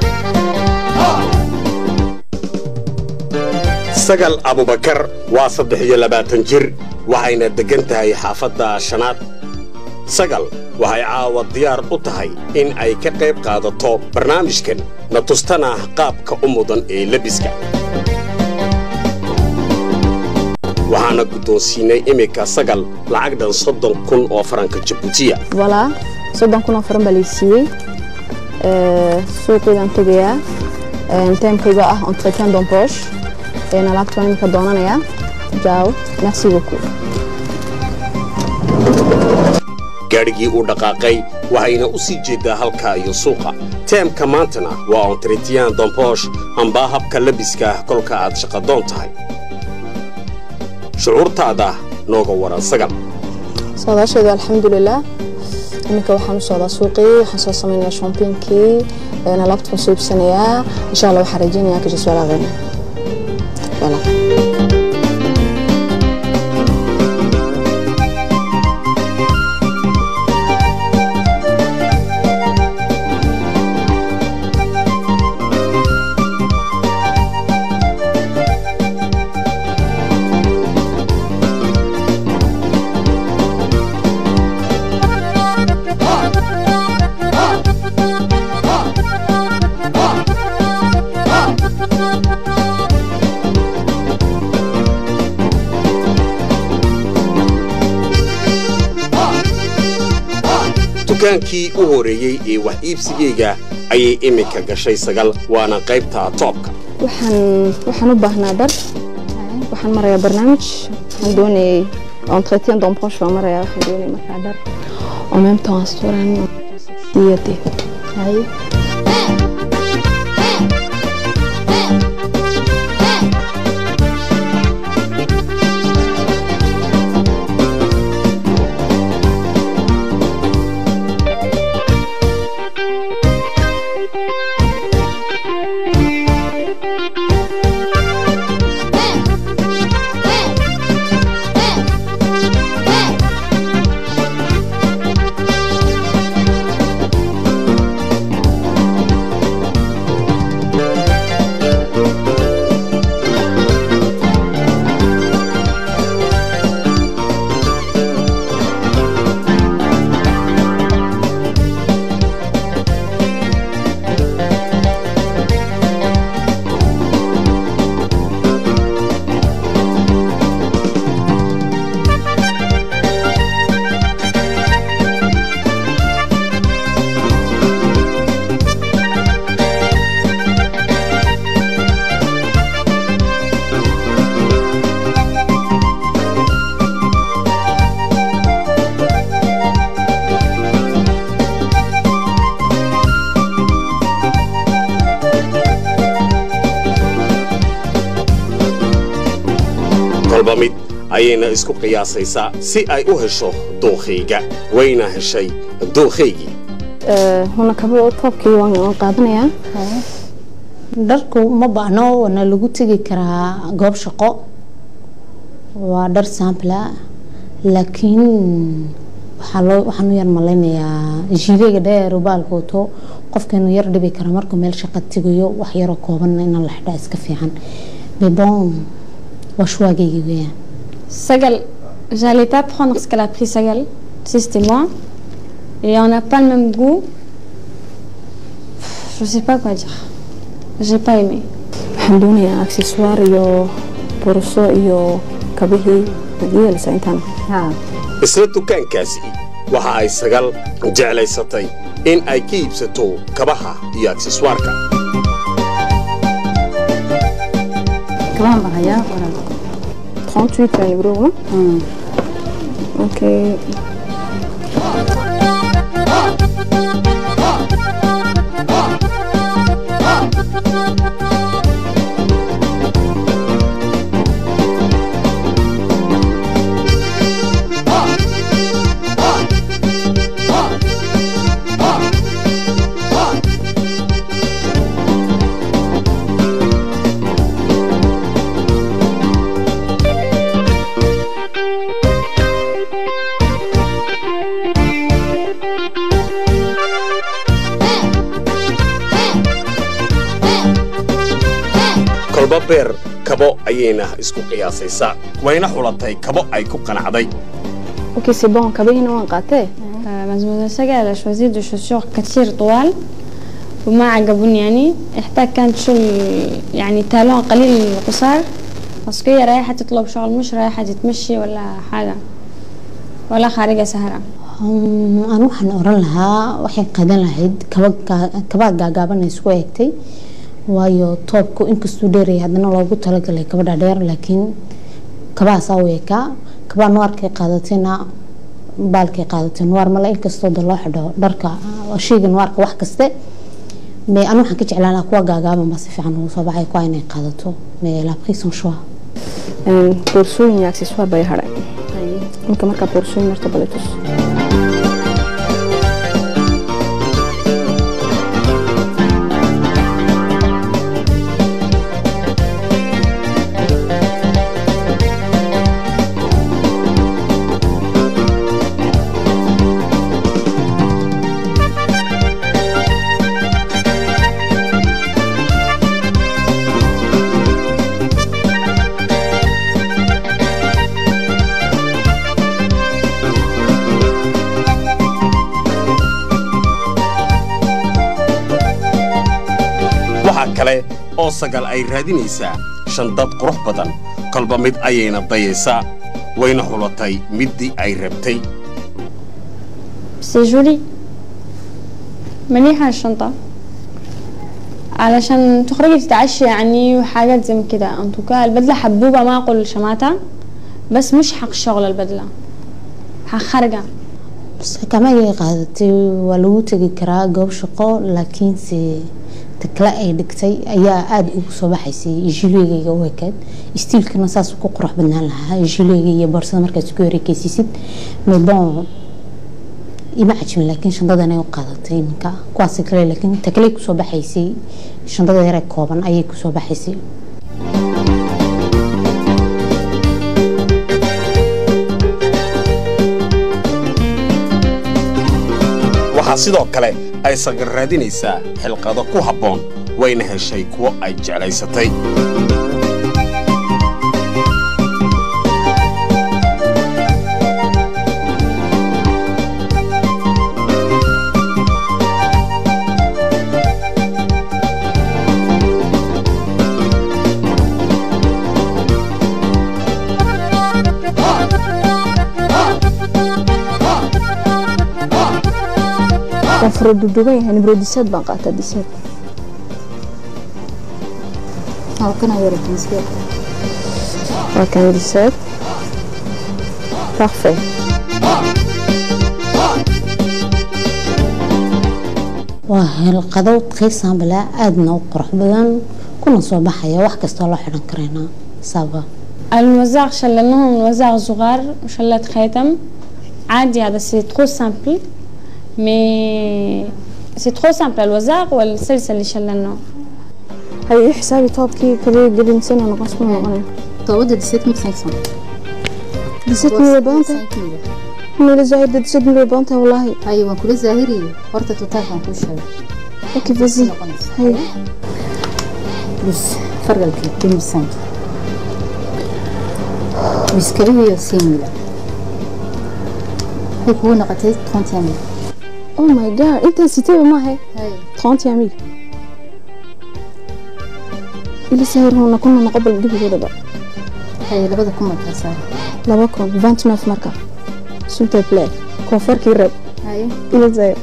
sagal abubakar waa saddex iyo labaatan jir waxayna deggan tahay xaafadda shanaad sagal waxay caawa diyaar u tahay in ay ka qayb qaadato barnaamijkan na tustana qaabka u mudan ee lebiska waxaana guddoonsiinay iminka sagal lacag dhan soddon kun oo faranka jabuutiya voilà soddon kun oo faran baa laysiiyey suuqeydaan tegayaa timekayga ah entretien d'empoche alaabta waan iminka doonanayaa jaaw merci beaucoup gaadhigii uu dhaqaaqay waxayna u sii jeeddaa halkaa iyo suuqa teemka maantana waa entretien dombosh amba habka lebiska kolka aad shaqadoon tahay shucuurtaada nooga waran sagal socdaasheedu alxamdulilah iminka waxaan u socdaa suuqii waxaan soo samaynayaa shompingkii alaabta waan soo iibsanayaa insha allah waxaan rajeynayaa que je sois la reine voilà dukaankii u horeeyey ee wax iibsigayga ayay iminka gashay sagal waana qaybta toobka waxaan waxaan u baahnaa dhar waxaan marayaa barnaamij waxaan doonayay entretien d'empoche baan marayaa waxaan doonayay markaa dhar en même temps asturan siyade hay kolba mid ayayna isku qiyaasaysaa si ay u hesho dookhayga wayna heshay dookhaygii huna kaba toobkii waan qaadanayaa dharku ma baahno waana lagu tegi karaa goob shaqo waa dhar sampla laakiin waxaa loo waxaan u yar malaynayaa jiilayga dheer baalka wato qofkeenu yar dhibi kara markuu meel shaqo tegayo wax yaroo kooban in la xidhaa iska fiican bebon waa shuwaagayga weeyaan Sagal, j'allais pas prendre ce qu'elle a pris Sagal, si c'était moi. Et on n'a pas le même goût. Je sais pas quoi dire. J'ai pas aimé. waxaan doonayaa accessoire iyo burso iyo kabihii hadiyelsa intaan isla dukaankaasi waxa ay sagal jeclaysatay in ay ka iibsato kabaha iyo akseswaarka kabahan baan hayaa waran 38 baan ibrowna okay kolba beer kabo ayayna isku qiyaasaysaa wayna xulatay kabo ay ku qanacday okay c'est bon kabihiina waan qaatee Euh, Mademoiselle Saga, elle a choisi des chaussures كتير طوال وما عجبوني يعني احتاج كانت شغل يعني تالون قليل قصار بس هي رايحة تطلب شغل مش رايحة تتمشي ولا حاجة ولا خارجة سهرة aan waxaan oran lahaa waxay qadan lahayd kabaa gaagaaban ay isku eegtay waayo toobku inkastuu dheeraya haddana loogu talagalay kabadha dheer laakiin kabahaasaa u eekaa kabaa nuwaarkay qaadatayna baalkay qaadatay nuwaar male inkastoo da loo xidho dharka shayga nuwaarka wax kaste me anu waxaan ka jeclaan lahaa kuwa gaagaaban baa si fiican ugu soo baxay kuwa inay qaadato me la prise en choix boorsooyin iyo accessoire bay hadhay ninka markaa boorsooyin marta baletus waxaa kale oo sagal ay raadinaysaa shandad qurux badan kolba mid ayayna dayaysaa wayna xulatay middii ay rabtay سي جولي مليحة الشنطة علشان تخرجي تتعشي يعني وحاجات زي كده انتوكا البدلة حبوبة ما اقول شماتة بس مش حق شغل البدلة حق خارجة kamagay qaadatay waa lagu tegi karaa goob shaqo laakiinse takle ay dhigtay ayaa aada ugu soo baxaysay jileegayga u ekayd stiilkana saas ku qurux badnaan lahaa jileega iyo boorsada markaad isku erekeysiisid mais bon ima cajibin laakiin shandadan ay u qaadatay iminka kuwaasi kale laakiin takley kusoo baxaysay shandada yare kooban ayay kusoo baxaysay waxaa sidoo kale ay sagal raadinaysaa xilqado ku habboon wayna heshay kuwo ay jeclaysatay waan furo dudugan yahay nibro diseed baan qaataa diseed waa kan diseed parfait waa helqado qiisaan balaa aadna u qurux badan kuna soo baxaya wax kastoo loo xidhan karaynaa saaba الوزاق شلناهم وزاق صغار وشلت خيتم عادي هذا سي ترو سامبل مي سي ترو سامبل الوزاق والسلسل اللي شلناه هاي حسابي توبكي كذا قبل سنة أنا قصة ما توضد 7500 دست مية بانتا ميلا زاهر ده دست مية بانتا والله أيوة كل زاهري horta totalkan kuu sheegay اوكي فازي هاي بس فرق الكيك بمسانك مسكريه سيميلا هي كو نقطة 31 او ماي جاد انت نسيتيه ما هي 30 ميل إلى سهر هنا كنا نقبل قبل كده بقى هاي لبدا كم كاسار لبكم 29 مركة سلطة بلاي كوفركي رب هاي إلى زهر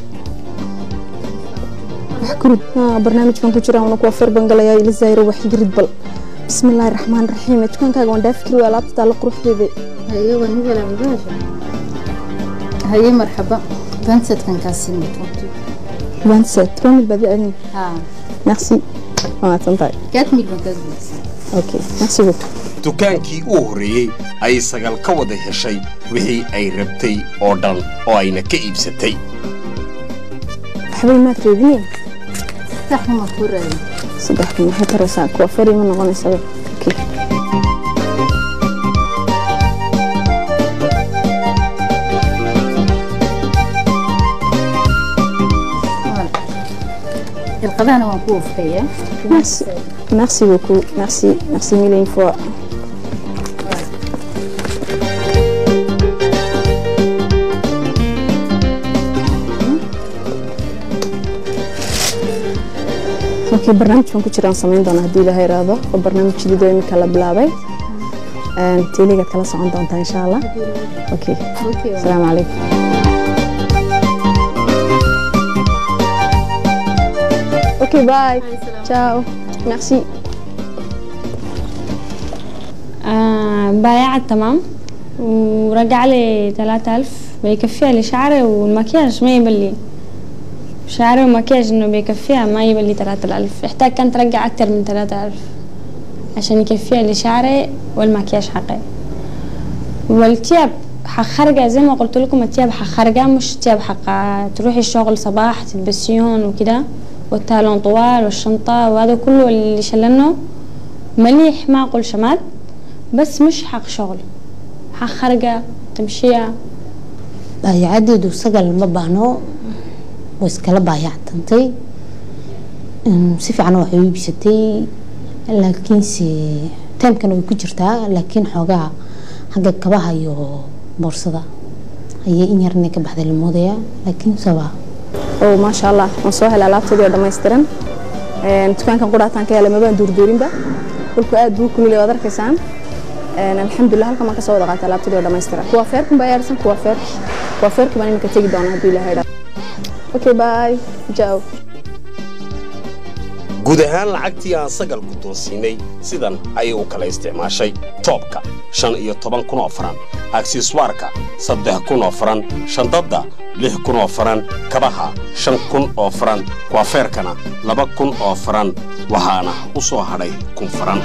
وحكرد ها برنامج كان كجرا وانا كوفر بنقليا إلى زهر وحجرد بل بسم الله الرحمن الرحيم تكون كاغا وان دافكر ولا تتعلق روح دي هاي ونقول على باشا هاي مرحبا فانست كان كاسين وانسى ترومي البدأني ها ميرسي ما تنطي 4 ميل بنكاز اوكي ميرسي بوكو dukaankii uu horreeyey ayay sagaal ka wada heshay wixii ay rabtay oo dhan oo ayna ka iibsatay حبيبي ما تريدين صح ما كورة صدق ما حترسا كوفري من غني سبب اوكي القضاء أنا موقوف فيا Merci. Merci beaucoup. Merci. Merci mille et une fois. اوكي برنامج بaan ku jiraan samayn doona haddii ilaha iraado oo barnaamij jadid oo imika la bilaabay teligaad kala socon doontaa insha allah okay asalaamu calaykum اوكي باي ciao merci آه بايعت تمام ورجع لي 3000 بيكفيها لشعري والمكياج ما يبلي شعري ومكياج انه بيكفيها ما يبلي 3000 يحتاج كان ترجع اكتر من 3000 عشان يكفيها لشعري والمكياج حقي والتياب حخرجة زي ما قلت لكم التياب حخرجة مش تياب حق تروحي الشغل صباح تلبسيون وكده والتالون طوال والشنطة وهذا كله اللي شلنه مليح ما أقول شمال بس مش حق شغل حق خرقة تمشية baayacadeedu sagal ma baahno way iskala baayactantay si fiican wax u iibsatay laakiinse taymkana way ku jirtaa laakiin xoogaa xagga kabaha iyo boorsada ayay in yar inay ka baxday la moodayaa laakiin sabaa oo maasha allah waan soo helay alaabteedii oo dhammaystiran dukaankan qudhaataan ka helay mabaan duurduurinba dhulku aad buu kululay waad arkaysaan alxamdulilah halkan baan kasoo wada qaatay alaabteedii oo dhammaystiran kuwa feerkan baa yaarsan kuwa feer kuwa feerkii baan iminka tegi doonaa hadduu ilahay dhaa okay bye ciao guud ahaan lacagtii aan sagal ku doonsiinay sidan ayay u kala isticmaashay toobka shan iyo toban kun oo faran akseswaarka saddex kun oo faran shandadda lix kun oo faran kabaha shan kun oo faran kwaafeerkana laba kun oo faran waxaana u soo hadhay kun faran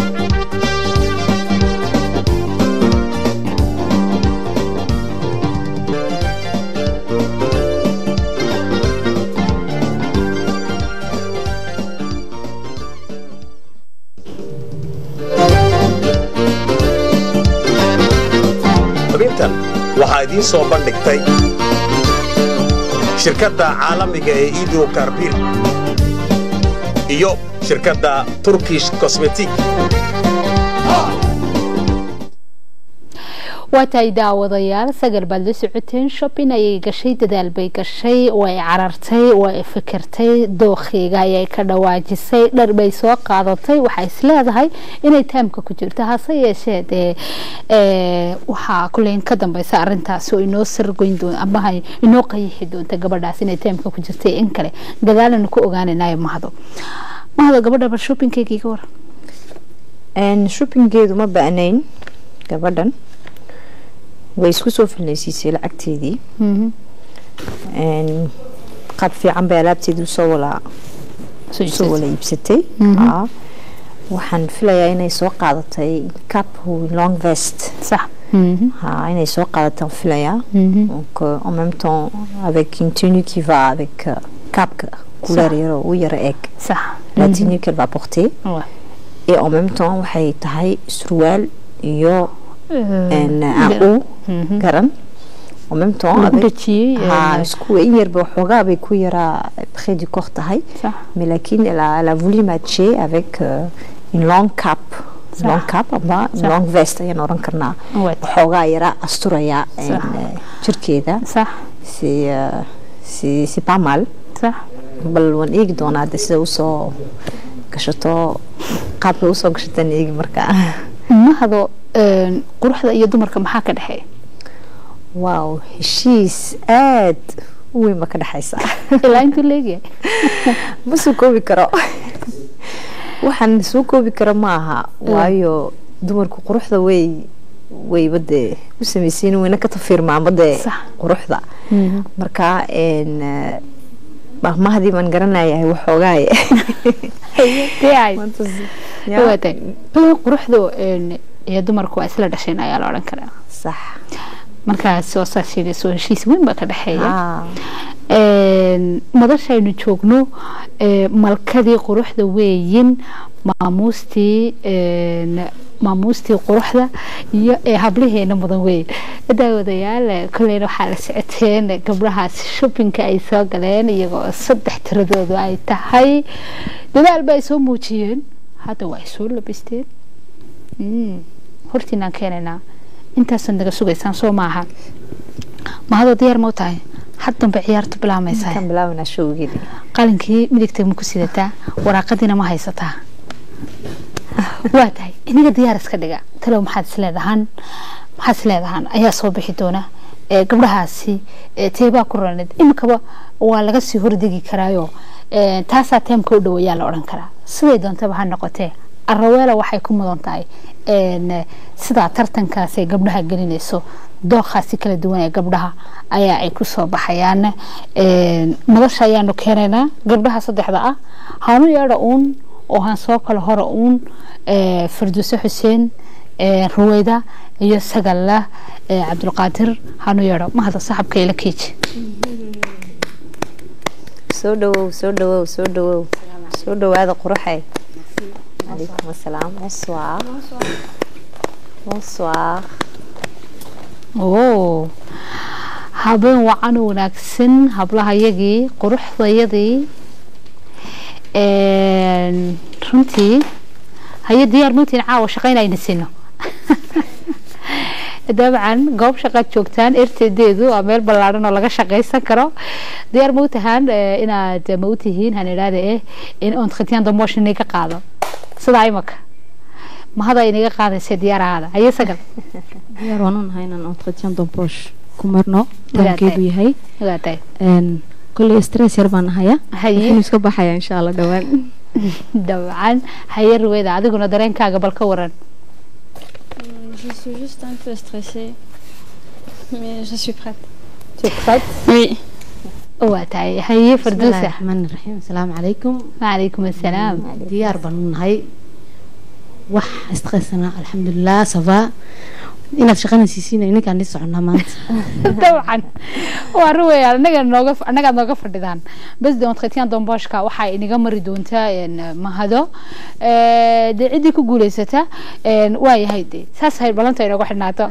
xubintan waxaa idiin soo bandhigtay shirkadda caalamiga ee ido karbir iyo shirkadda turkish cosmetic waa tahay daawadayaal sagar baad la socoteen shopping ayay gashay dadaal bay gashay way carartay way fikirtay dookhiga ayay ka dhawaajisay dhar bay soo qaadatay waxay isleedahay inay taamka ku jirto hase yeeshee dee waxaa kuleyn ka dambeysa arintaasi oo inoo sargoyn doon amaha inoo qayixi doonta gabadhaas inay taamka ku jirtay in kale gadaalanu ku ogaananayo mahado mahado gabadhaba shoppingkeygii ka waran shoppingeedu ma ba'nayn gabadhan way isku soo filnaysiisay lacagteedii qaab fiican bay alaabteedii usoo wala soo wala iibsatay waxaan filayaa inay soo qaadatay cap long vest sax ha inay soo qaadataan filayaa donc euh, en même temps avec une tenue qui va avec euh, capka couleur yaro u yaro eg sax la tenue qu'elle va porter Ouais. et en même temps waxay tahay surwaal iyo un un haut garan en même temps Lagu avec dhajiyey, ha euh, isku in yarba waxoogaa bay ku yaraa près du corps tahay sax mais lakin elle a, elle a voulu matcher avec euh, une longue cape Sax. long cap ama Sax. long vest ayaan oran karnaa Ouais. waxoogaa yara asturaya Sax. een, eh, jirkeeda sax c'est euh, c'est c'est pas mal sax bal waan eegi doonaa de sida usoo gashato qaabka usoo gashataan eegi markaa mahado een, quruxda iyo dumarka maxaa ka dhexeeya waaw heshiis aad u weyn ba ka dhexaysa ilaa intuu leegyahay ma soo koobi karo waxaan soo koobi karo ma aha waayo dumarku quruxda way wayba dee u samaysiin wayna ka tafiirmaanba dee quruxda marka een eh, mahmahdii baan garanayahay waxoogaaye Ya. waatay badan quruxdu een, iyo dumarku waa isla dhasheen ayaa la odhan karaa sax markaas oo saas sheegayso heshiis weyn baa ka dhexeeya Ah. Een, madashaynu joogno ee, malkadii quruxda weeyin maamuustii een, maamuustii quruxda iyo ee hablaheena mudan weeye daawadayaal koleyna waxaa la socoteen gabdhahaas shoppingka ay soo galeen iyagoo saddex tiradoodu ay tahay dadaal ba ay soo muujiyeen hadda waa ay soo labisteen Mm, hortiinaan keenaynaa intaasaad naga sugaysaan soo maaha mahadoo diyaar ma u tahay haddanba ciyaartu bilaamaysaa Intaan bilaabanaa showgeedii qalinkii midigta ma ku sidataa waraaqadiina ma haysataa waa tahay iniga diyaar iska dhiga talow maxaad isleedahaan maxaad isleedahaan ayaa soo bixi doona ee gabdhahaasi ee teebaa ku ranid iminkaba waa laga sii hordegi karaayo ee, taasaa teemka u dhow ayaa la odhan karaa siday doontaba ha noqotee araweela waxay ku mudan tahay een, sidaa tartankaasay gabdhaha gelinayso dooqaasi kala duwan ee gabdhaha ayaa ay ku soo baxayaan een, madasha ayaanu keenaynaa gabdhaha saddexda ah hanu yeedha uun oo han soo kala hora uun ee, firduse xuseen ee, ruweyda iyo sagalla ee, cabdulqaadir hanu yeedho mahada saxabka ila kiiji soo dhawow soo dhawow soo dhawow soo dhawaada quruxay calaykum asalaam bonsoir bonsoir oo habeen wacan wanaagsan hablahayagii quruxdayadii een, runtii haye diyaar mootiin caawa shaqaynayna sino dabcan goob shaqaad joogtaan erteedeedu waa meel ballaaran oo laga shaqaysan karo diyaar ma u tahaan eh, inaad ma u tihiin han idhaahda eh in ontretien de motion inaga qaado sidaa imaka mahada inaga qaadaysa diyaar ahaada haye sagal diyaar waan u nahay inaan entretien d'embauche ku marno Ogaatay. taankeedu yahay ogaatay Een, kolley stress yar baan nahaya Haye. laakiin iska baxaya insha allah dhowaan dabcan haye ruweeda adiguna dareenkaaga bal ka waran Je suis juste un peu stressée, mais je suis prête. Tu es prête Oui. waa tahay haye bismillahi farduusa raxmaani raxiim asalaamu calaykum wacalaykum assalaam diyaar baan u nahay wax istreesana alxamdulilah safaa inaad shaqana siisiina ninkaan ni soconaa maanta dabcan waa ruweya anaga nooga annagaad nooga fadhidaan bes de entretien domboshka waxaa inaga mari doontaa een, mahado Eh, dee ciddii ku guuleysata een, waa yahay de saas hay balanta inooga xidhnaato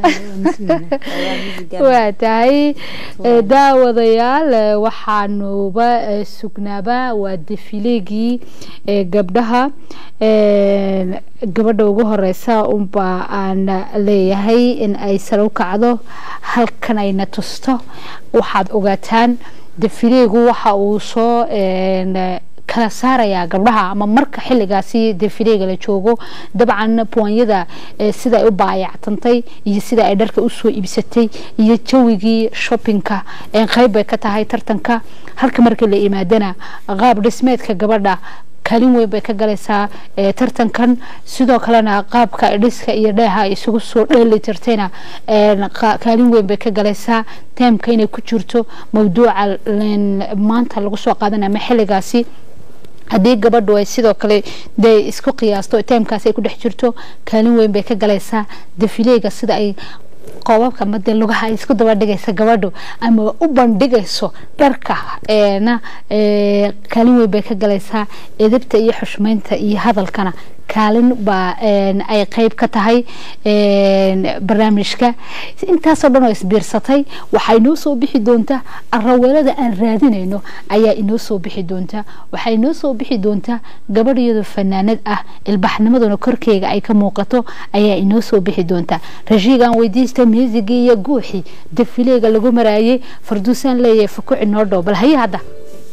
waa tahay eh, daawadayaal eh, waxaanuba eh, sugnaaba waa defileegii eh, gabdhaha een, gabadha ugu horeysa unba aan leeyahay in ay sare u kacdo halkan ayna tusto waxaad ogaataan defileegu waxa uu soo een, kala saarayaa gabdhaha ama marka xilligaasi defileega la joogo dabcan buwanyada eh, sida ay u baayactantay iyo sida ay dharka usoo iibsatay iyo jawigii shoppingka eh, qayb bay ka tahay tartanka halka marka la imaadana qaab dhismeedka gabadha kaalin weyn bay ka galaysaa eh, tartankan sidoo kalena qaabka dhiska iyo dheeha ay isugu soo dheeli tirtayna eh, qa- kaalin weyn bay ka galaysaa teemka inay ku jirto mawduuca een, maanta lagu soo qaadanaya ama xilligaasi haddii gabadhu ay sidoo kale dee isku qiyaasto timekaas ay ku dhex jirto kaalin weyn bay ka galaysaa defileega sida ay qoobabka ama dee lugaha ay isku daba dhigaysa gabadhu ama u bandhigayso dharka eena ee, kaalin weyn bay ka galaysaa edabta iyo xushmeynta iyo hadalkana kaalin baa een, ay qeyb ka tahay een, barnaamijka intaasoo dhan oo isbiirsatay waxaa inoo soo bixi doontaa araweelada aan raadinayno ayaa inoo soo bixi doontaa waxaa inoo soo bixi doontaa gabadh iyadoo fanaanad ah ilbaxnimaduna korkeega ay ka muuqato ayaa inoo soo bixi doontaa rashiigaan weydiista miisigii iyo guuxii defileega lagu maraayay farduusaan leeyahay fukuci noo dhow bal haye hadda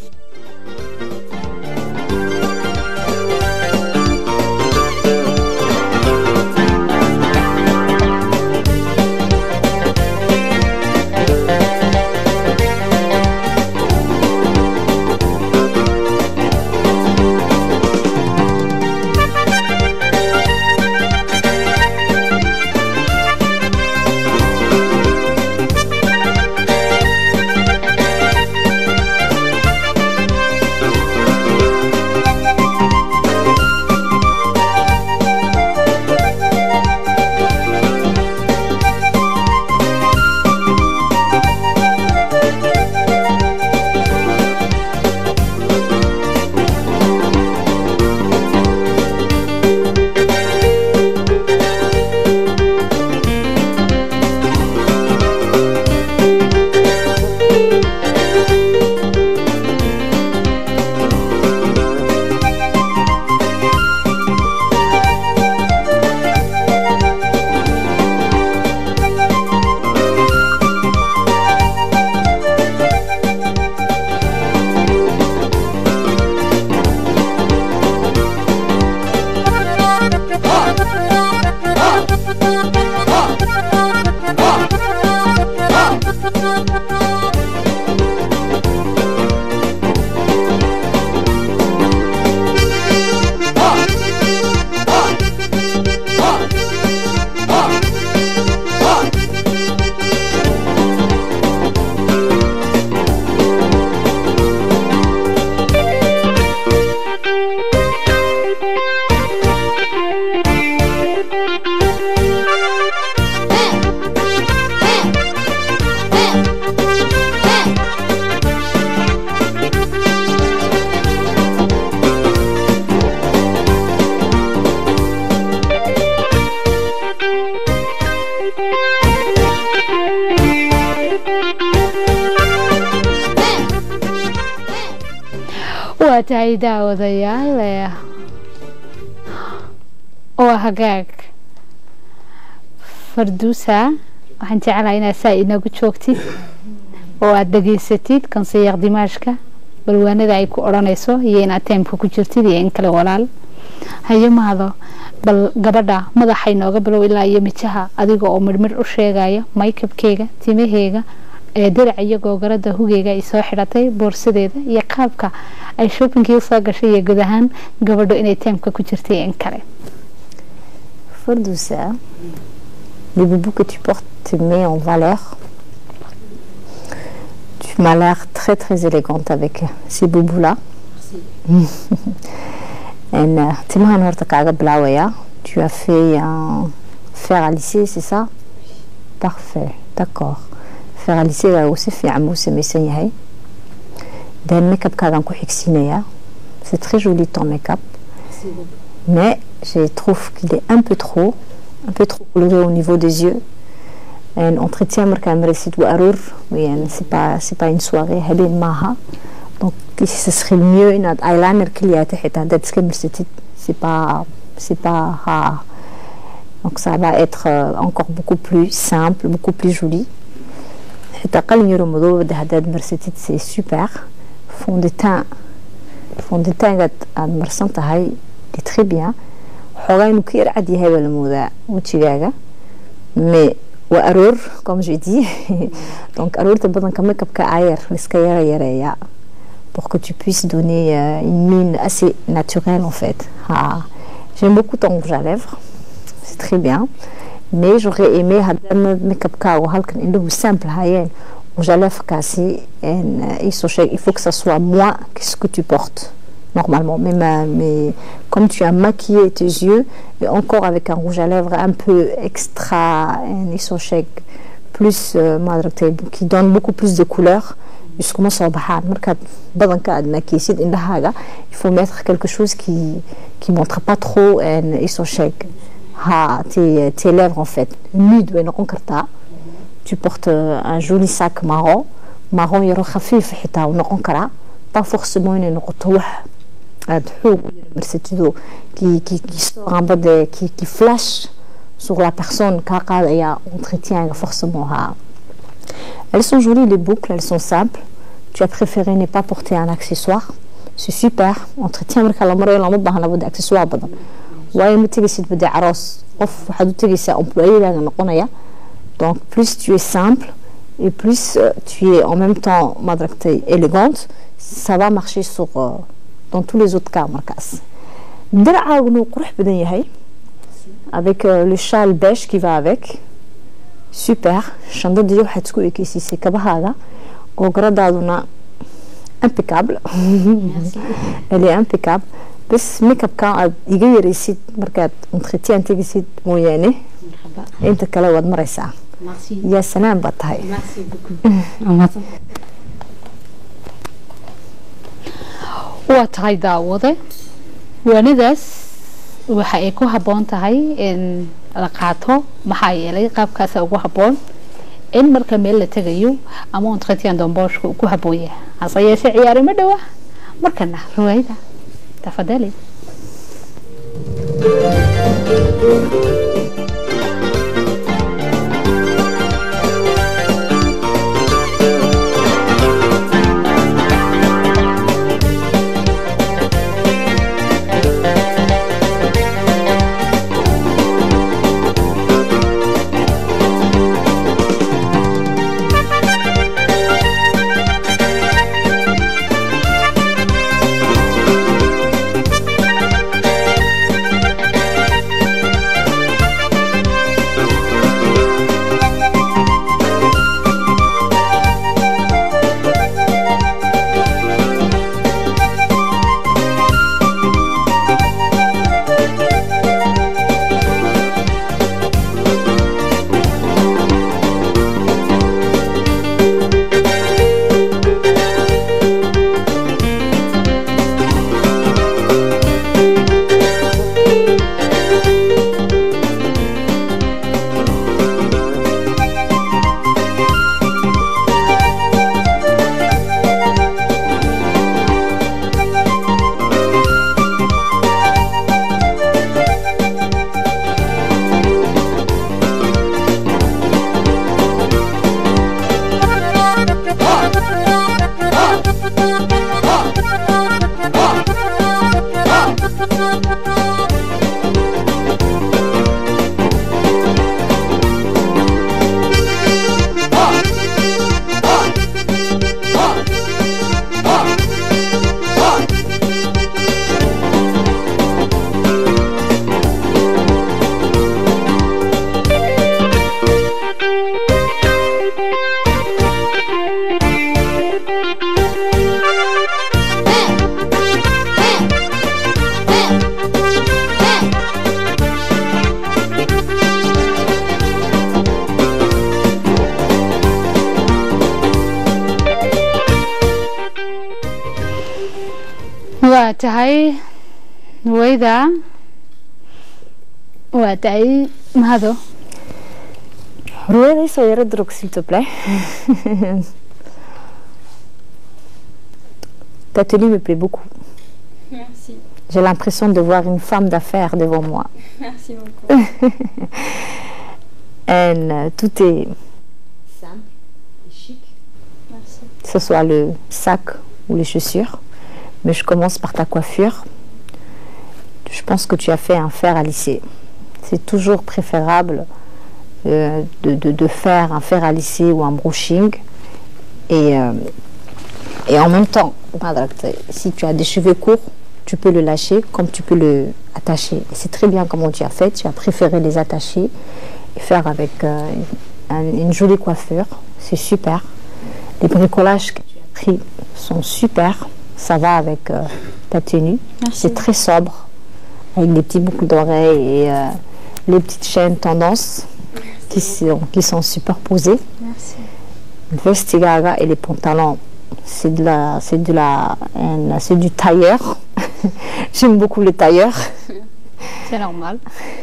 waa tahay daawadayaal eh, waa hagaag farduusa waxaan jeclahay inaad saa inagu joogtid oo aad dhageysatid kansayaaq dimaashka balwaanada ay ku odhanayso iyo inaad taymka ku jirtid iyo in kale walaal hayo mahado bal gabadha madaxa inooga bilow ilaa iyo mijaha adiga oo midhmidh u sheegaya maykabkeega timaheega ee dirac iyo googarada hugeyga ay soo xidhatay boorsadeeda iyo qaabka ay shoppingkii usoo gashay iyo guud ahaan gabadho inay taymka ku jirtay in kale Fordoussa, les boubous que tu portes te met en valeur. Tu m'as l'air très très élégante avec ces boubous-là. En, euh, timahan horta kaaga bilaawaya. Tu as fait un fer à lisser, c'est ça Parfait, d'accord. Fer à lisser waa si fiican buu samaysan yahay. Then make-up-kaagan ku xigsiinaya. C'est très joli ton make-up. mais je trouve qu'il est un peu trop, un peu trop coloré au niveau des yeux. Un entretien markaa maraysid waa aroor weyaan c'est pas c'est pas une soirée habeen maaha donc ce serait mieux inaad eyeliner keliya xitaa haddaad iska marsatid c'est pas c'est pas ah. donc ça va être euh, encore beaucoup plus simple beaucoup plus joli xitaa qalin yaro madow haddaad marsatid c'est super fond de teint fond de teintgaad aad marsan tahay est très bien xoogaa inuu ka yar cad yahay baa la moodaa wejigaaga mais waa aroor comme je dis donc aroorta badanka make-upka ayar liska yara yareeya pour que tu puisses donner euh, une mine assez naturelle en fait ah. j'aime beaucoup ton rouge à lèvres c'est très bien mais j'aurais aimé haddana make-upkaagu halkan indhuhu simple hayeen rouge à lèvres kaasi il faut que ça soit moins que ce que tu portes normalement. Mais, ma- mais comme tu as maquillé tes yeux, et encore avec un rouge à lèvres un peu extra, un isochèque, plus, euh, maaragtay, qui donne beaucoup plus de couleurs, iskuma soo baxaan markaad badanka aad maakiysid indhahaaga il faut mettre quelque chose qui qui montre pas trop un isochèque ha tes, tes lèvres en fait nude bay noqon kartaa tu portes euh, un joli sac marron marron yaro khafiif xitaa uu noqon karaa pas forcément inay noqoto wax aad xoog u yara marsatido qui qui qui sort en bas de qui qui flash sur la personne kaa qaadaya entretien forcément ha elles sont jolies les boucles elles sont simples tu as préféré ne pas porter un accessoire c'est super entretien marka la marayo lama baahna bada accessoire badan waayo ma tegaysid bade caroos qof waxaad u tegaysaa employédaaga noqonaya donc plus tu es simple et plus euh, tu es en même temps madragtay élégante ça va marcher sur euh, dans tous les autres cas markaas diracaaguna wuu qurux badan yahay avec euh, le châle beige qui va avec super shandadii waxaad isku ekeysiisay kabahaaga oo garadaaduna impeccable elle est impeccable bas makeupka aad iga yaraysid markaad entretien tegaysid mooyaane inta kale waad maraysaa yaa sanaan baad tahay waa tahay daawade waanadaas waxa ay ku habboon tahay in la qaato maxaa yeelay qaabkaasa ugu habboon in marka meel la tegayo ama entretien dombooshka uu ku habboon yahay hase yeeshee ciyaari ma dhowa markana riwaayada tafadali waa tahay wayda waa tahay mahado ruwada isoo yaro drog s'il te plaît ta tenue me plaît beaucoup Merci. j'ai l'impression de voir une femme d'affaires devant moi Merci beaucoup. Elle, euh, tout est Simple et chic. Merci. que ce soit le sac ou les chaussures. Mais je commence par ta coiffure. Je pense que tu as fait un fer à lisser. C'est toujours préférable euh, de, de- de faire un fer à lisser ou un brushing. Et, euh, et en même temps, si tu as des cheveux courts, tu peux le lâcher comme tu peux le attacher. Et C'est très bien comment tu as fait. Tu as préféré les attacher et faire avec euh, un- une jolie coiffure. C'est super. Les bricolages que tu as pris sont super. Ça va avec euh, ta tenue. C'est très sobre, avec des petits boucles d'oreilles et euh, les petites chaînes tendance qui sont, qui sont superposées. Merci. Vestigaga et les pantalons, c'est de la, c'est de la, euh, c'est du tailleur. J'aime beaucoup les tailleurs. C'est normal.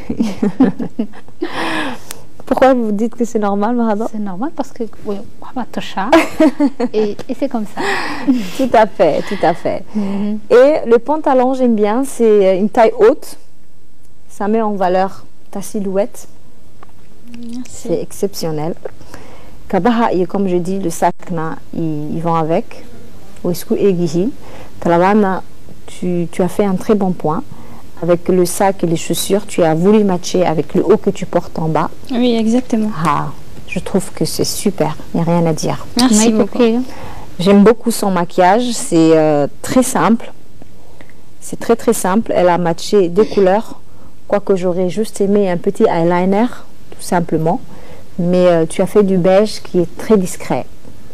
Pourquoi vous dites que c'est normal, Mahado C'est normal parce que oui, on va toucher et, et c'est comme ça. Tout à fait, tout à fait. Et le pantalon, j'aime bien, c'est une taille haute. Ça met en valeur ta silhouette. C'est exceptionnel. Kabaha, et comme je dis, le sac, na, ils, ils vont avec. Oisku Egihi. Talavana, tu, tu as fait un très bon point. Avec le sac et les chaussures, tu as voulu matcher avec le haut que tu portes en bas. Oui, exactement. Ah, je trouve que c'est super. Il n'y a rien à dire. Merci beaucoup. J'aime beaucoup son maquillage. C'est euh, très simple. C'est très très simple. Elle a matché deux couleurs. Quoique j'aurais juste aimé un petit eyeliner, tout simplement. Mais euh, tu as fait du beige qui est très discret.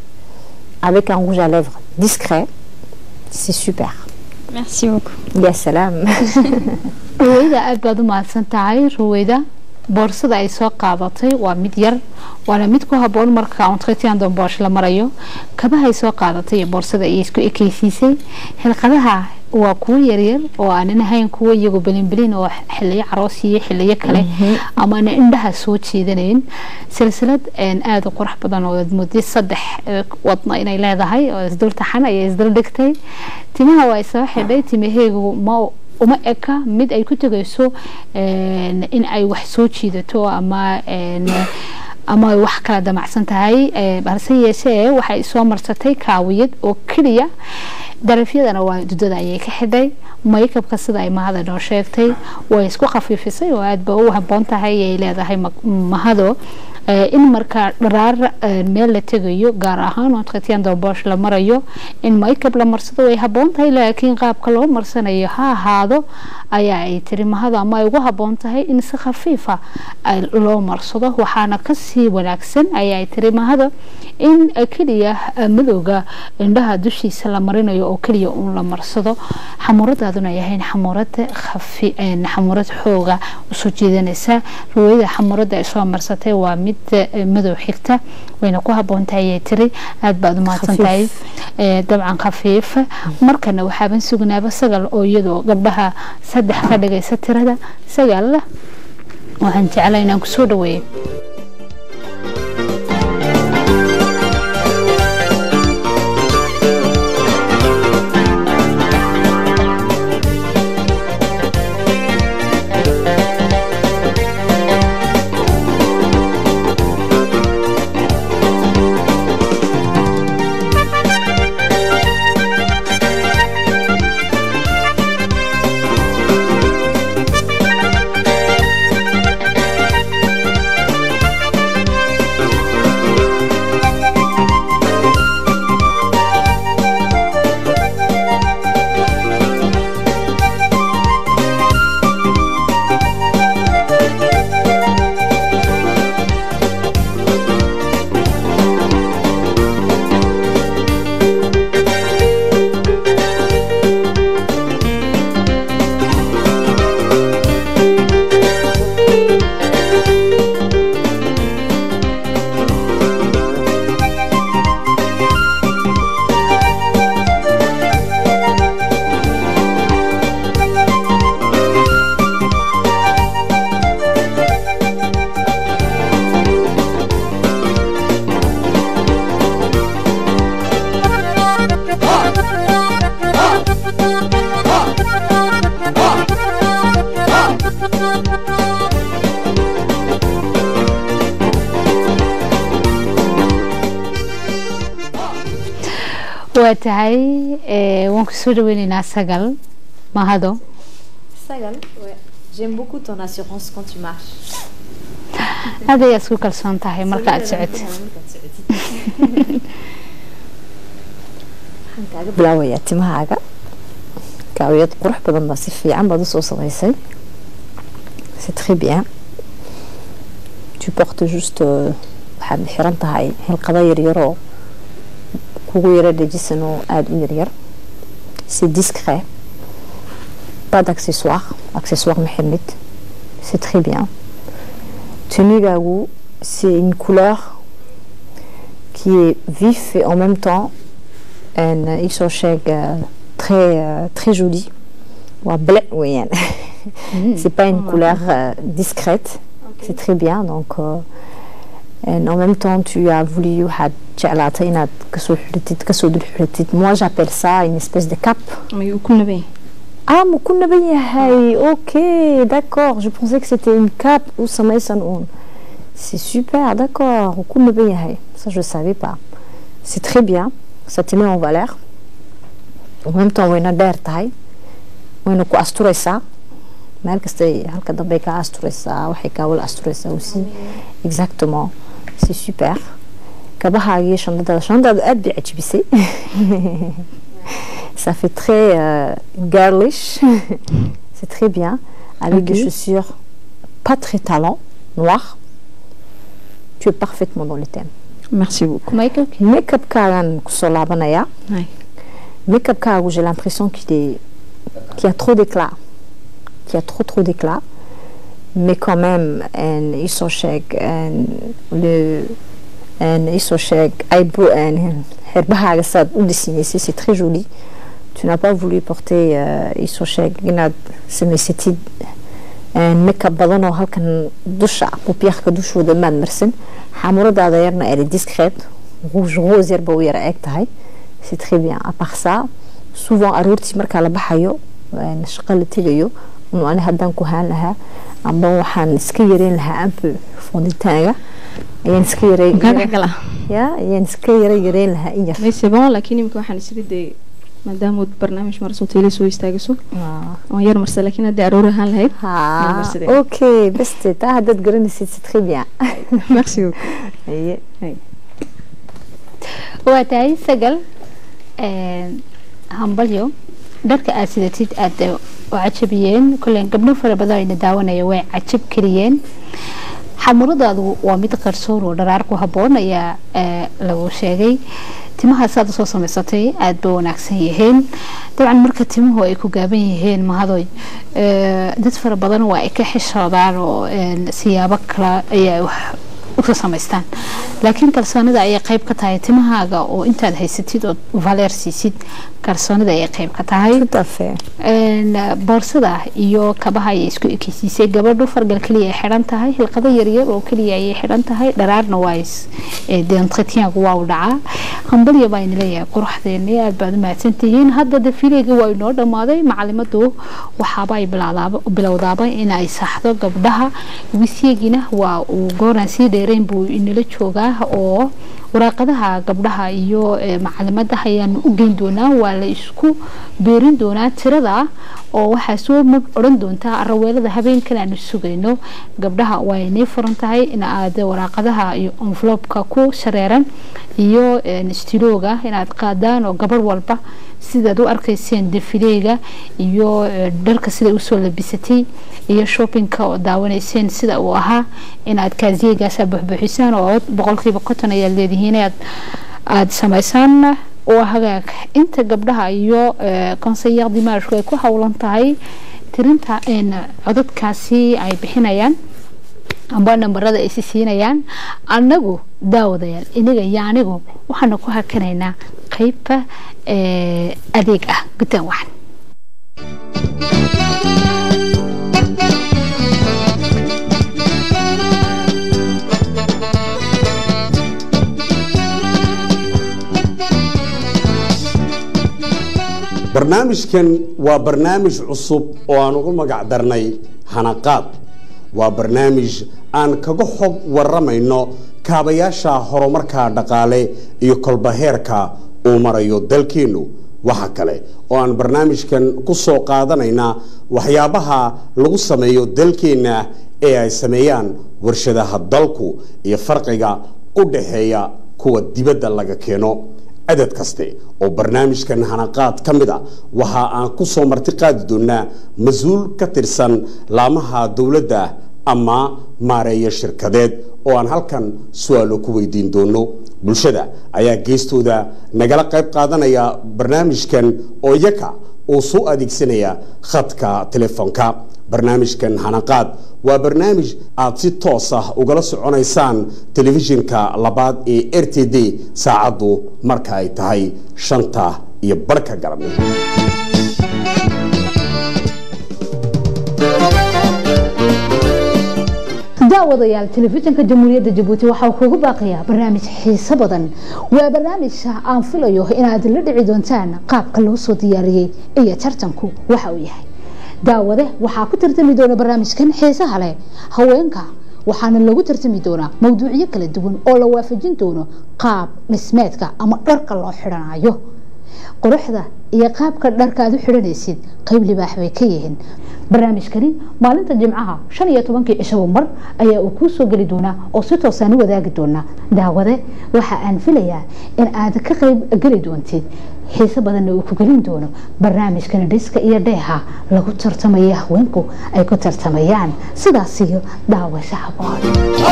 Avec un rouge à lèvres discret. C'est super. Merci beaucoup. Ya salaam. ruwayda aad baad u mahadsan tahay ruwayda boorsada ay soo qaadatay waa mid yar waana mid ku haboon marka entretien domboosh la marayo kabahay soo qaadatay iyo boorsada ayay isku ekeysiisay xilqadaha waa kuwo yaryar oo aanan ahayn kuwo iyagu belinbelin oo xiliyo caroos iyo xiliyo kale ama ana indhaha soo jeedanayn silsilad aada u qurux badan oo muddo saddex wadno inay leedahay oo isdul taxan ayay isdul dhigtay timaha waa soo xidhay timaheegu ma uma eka mid ay ku tegayso in ay wax soo jiidato ama ama ay wax kala damacsan tahay balse yeeshee waxay soo marsatay kaawiyad oo keliya darafyadana waa dudada ayay ka xidhay maykabka sida ay mahada noo sheegtay way isku khafiifisay oo aada ba u haboon tahay ay leedahay mahado in markaa dharaar meel la tegayo gaar ahaan entretien domboosh la marayo in maykab la marsado way haboon tahay laakiin qaabka loo marsanayo ha ahaado ayaa ay tiri mahado ama ay ugu haboon tahay in si khafiifa loo marsado waxaana kasii wanaagsan ayaa tiri mahado in keliya madowga indhaha dushiisa la marinayo oo keliya uun la marsado xamuuradaaduna ay ahayn xamuurada khafi xamuurad xooga usoo jeedanaysa ruwayada xamuurada ay soo marsatay waa mid madow xigta wayna ku haboon tahay ayay tiri aada baad u mahadsan tahay dabcan khafiif markana waxaaban sugnaaba sagal oo iyadoo gabdhaha saddex ka dhigaysa tirada sagal waxaan jeclaa inaan kusoo dhaweeyo waa tahay waan kusoo dhaweyneynaa sagal mahado Sagal, ouais. J'aime beaucoup ton assurance quand tu marches. aad ayaa isku kalsoon tahay marka aad socotid waxaan kaaga bilaabayaa timahaaga kaawiyad qurux badan baa si fiican baad usoo samaysay c'est très bien tu portes juste euh, waxaad xiran tahay hilqado yaryaroo kugu yaro dhejisan oo aada u yaryar c'est discret pas d'accessoires accessoires Mohamed c'est très bien tenue gagou c'est une couleur qui est vif et en même temps un isocheg très euh, très joli Ou bleu, oui, hein. c'est pas une couleur euh, discrète c'est très bien donc euh, et en même temps tu as voulu waxaad jeclaatay inaad kasoo xidhatid kasoo dul xidhatid moi j'appelle ça une espèce de cap mayuu ku naban ah mu ku naban yahay ok d'accord je pensais que c'était une cape u samaysan uun c'est super d'accord u ku naban yahay ça je savais pas c'est très bien ça te met en valeur en même temps wayna dheer tahay wayna ku asturaysaa meel kastay halka dambey kaa asturaysaa waxay kaa wala asturaysaa aussi exactement c'est super kabahaagii shandadaada shandadaada aad bay cajibisay ça fait très euh, girlish c'est très bien avec Ok. des chaussures pas très talons noirs tu es parfaitement dans le thème merci beaucoup make-upkaagan kusoo laabanaya make-upkaagu j'ai l'impression qu'il est qu'il y a trop d'éclat qu'il y a trop trop d'éclat mais quand même un isocheg un le un isocheg eyebrow un herbahaaga saad u dessineysay c'est très joli tu n'as pas voulu porter euh, isocheg inaad samaysatid een make-up badan oo halkan dusha bubyaxka dushooda maad marsan xamuradaada yarna elle est discrète rouge rose yarba u yara eeg tahay c'est très bien à part ça souvent aroortii markaa la baxayo een shaqo la tegayo unu ani haddaan ku haan lahaa amba waxaan iska yareyn lahaa ampe fonditaanga ayaan iska yareyn Maxaa dhex gala? ya ayaan iska yara yareyn lahaa in yar Mais c'est bon laakiin imika waxaan isri dee maadaama barnaamij marso tele soo istaagaso waan yar marsa laakiin haddii aroor ahaan lahayd waan marsadeen. ok beste taa haddaad garanaysid c'est très bien merci beaucoup Haye. waa tahay sagal een, hambalyo dharka aad sidatid aad u cajabiyeen kolleen gabdho fara badan ayna daawanaya way cajab keliyeen xamuradaadu waa mid qarsoon oo dharaar ku habboon ayaa ee, lagu sheegay timahaas aad usoo samaysatay aad bay wanaagsan yihiin dabcan marka timuhu ay ku gaaban yihiin mahadoy ee, dad fara badan waa ay ka xishoodaan oo een, siyaabo kale ayaa wax usoo samaystaan laakiin kalsoonida ayay qayb ka tahay timahaaga oo intaad haysatid oo valeer siisid kalsoonida ayay qayb ka tahay Een, boorsada iyo kabaha ayay isku ekeysiisay gabadhu fargal keliya ay xidhan tahay hilqado yaryar oo keliya ayay xidhan tahay dharaarna waa is ee, dee entretien-gu waa u dhacaa hambalya baa ina leeyahay quruxdeeni aad baad u mahadsantihiin hadda defileega waa inoo dhammaaday macalimadu waxaaba ay bilowdaaba- bilowdaaba in ay saxdo gabdhaha wisyagina waa uu gooraan sii dheereyn buu inala joogaa oo waraaqadaha gabdhaha iyo ee, macalimada ayaanu u geyn doonaa waa la isku beerin doonaa tirada oo waxaa soo mag odhan doontaa araweelada habeenkan aanu sugayno gabdhaha waa inay furan tahay in aad waraaqadaha iyo envelopka ku shareeran iyo een, stilooga inaad qaadaan oo gabar walba sidaad u arkayseen defileega iyo ee, dharka siday usoo labisatay iyo shoppingka oo daawanayseen sida uu ahaa inaad kaasiyegaasa buxbuuxisaan oo boqolkiiba konton ayaad leedihiin aad aada samaysaan waa hagaag inta gabdhaha iyo konseyer dimaashku ay ku howlan tahay tirinta een, codadkaasi ay bixinayaan amba nambarada ay si siinayaan annagu daawadayaal inaga iyo anigu waxaanu ku hakanaynaa qeybta ee, adeeg ah gutaan waxan barnaamijkan waa barnaamij cusub oo aan ugu magac darnay hanaqaad waa barnaamij aan kaga xog waramayno kaabayaasha horumarka dhaqaale iyo kolbaheerka uu marayo dalkeennu waxa kale oo aan barnaamijkan ku soo qaadanaynaa waxyaabaha lagu sameeyo dalkeenna ee ay sameeyaan warshadaha dalku iyo farqiga u dhaxeeya kuwa dibadda laga keeno cadad kaste oo barnaamijkan hanaqaad ka mid a waxa aan ku soo marti qaadi doonaa mas-uul ka tirsan laamaha dowladda ama maareeya shirkadeed oo aan halkan su-aalo ku weydiin doono bulshada ayaa geestooda nagala qayb qaadanaya barnaamijkan oo iyaka uu soo adeegsanayaa khadka telefoonka barnaamijkan hanaqaad waa barnaamij aad si toos ah ugala soconaysaan telefishinka labaad ee r t d saacaddu marka ay tahay shanta iyo barhka galabnimo daawadayaal telefishinka jamhuuriyadda jabuuti waxaa kuugu baaqayaa barnaamij xiiso badan waa barnaamijka aan filayo inaad la dhici doontaan qaabka loo soo diyaariyey iyo tartanku waxa uu yahay daawade waxaa ku tartami doona barnaamijkan xiisaha leh haweenka waxaana lagu tartami doonaa mawduucyo kala duwan oo la waafajin doono qaab dhismeedka ama dharka loo xidhanayo quruxda iyo qaabka dharka aad u xidhanaysid qayb libaax bay ka yihiin barnaamijkani maalinta jimcaha shan iyo tobankii cishoba mar ayaa uu kuu soo geli doonaa oo si toosaan u wadaagi doonaa daawade waxa aan filayaa in aad ka qayb geli doontid xiise badanna uu ku gelin doono barnaamijkani dhiska iyo dheeha lagu tartamaya haweenku ay ku tartamayaan sidaas iyo daawasho haboon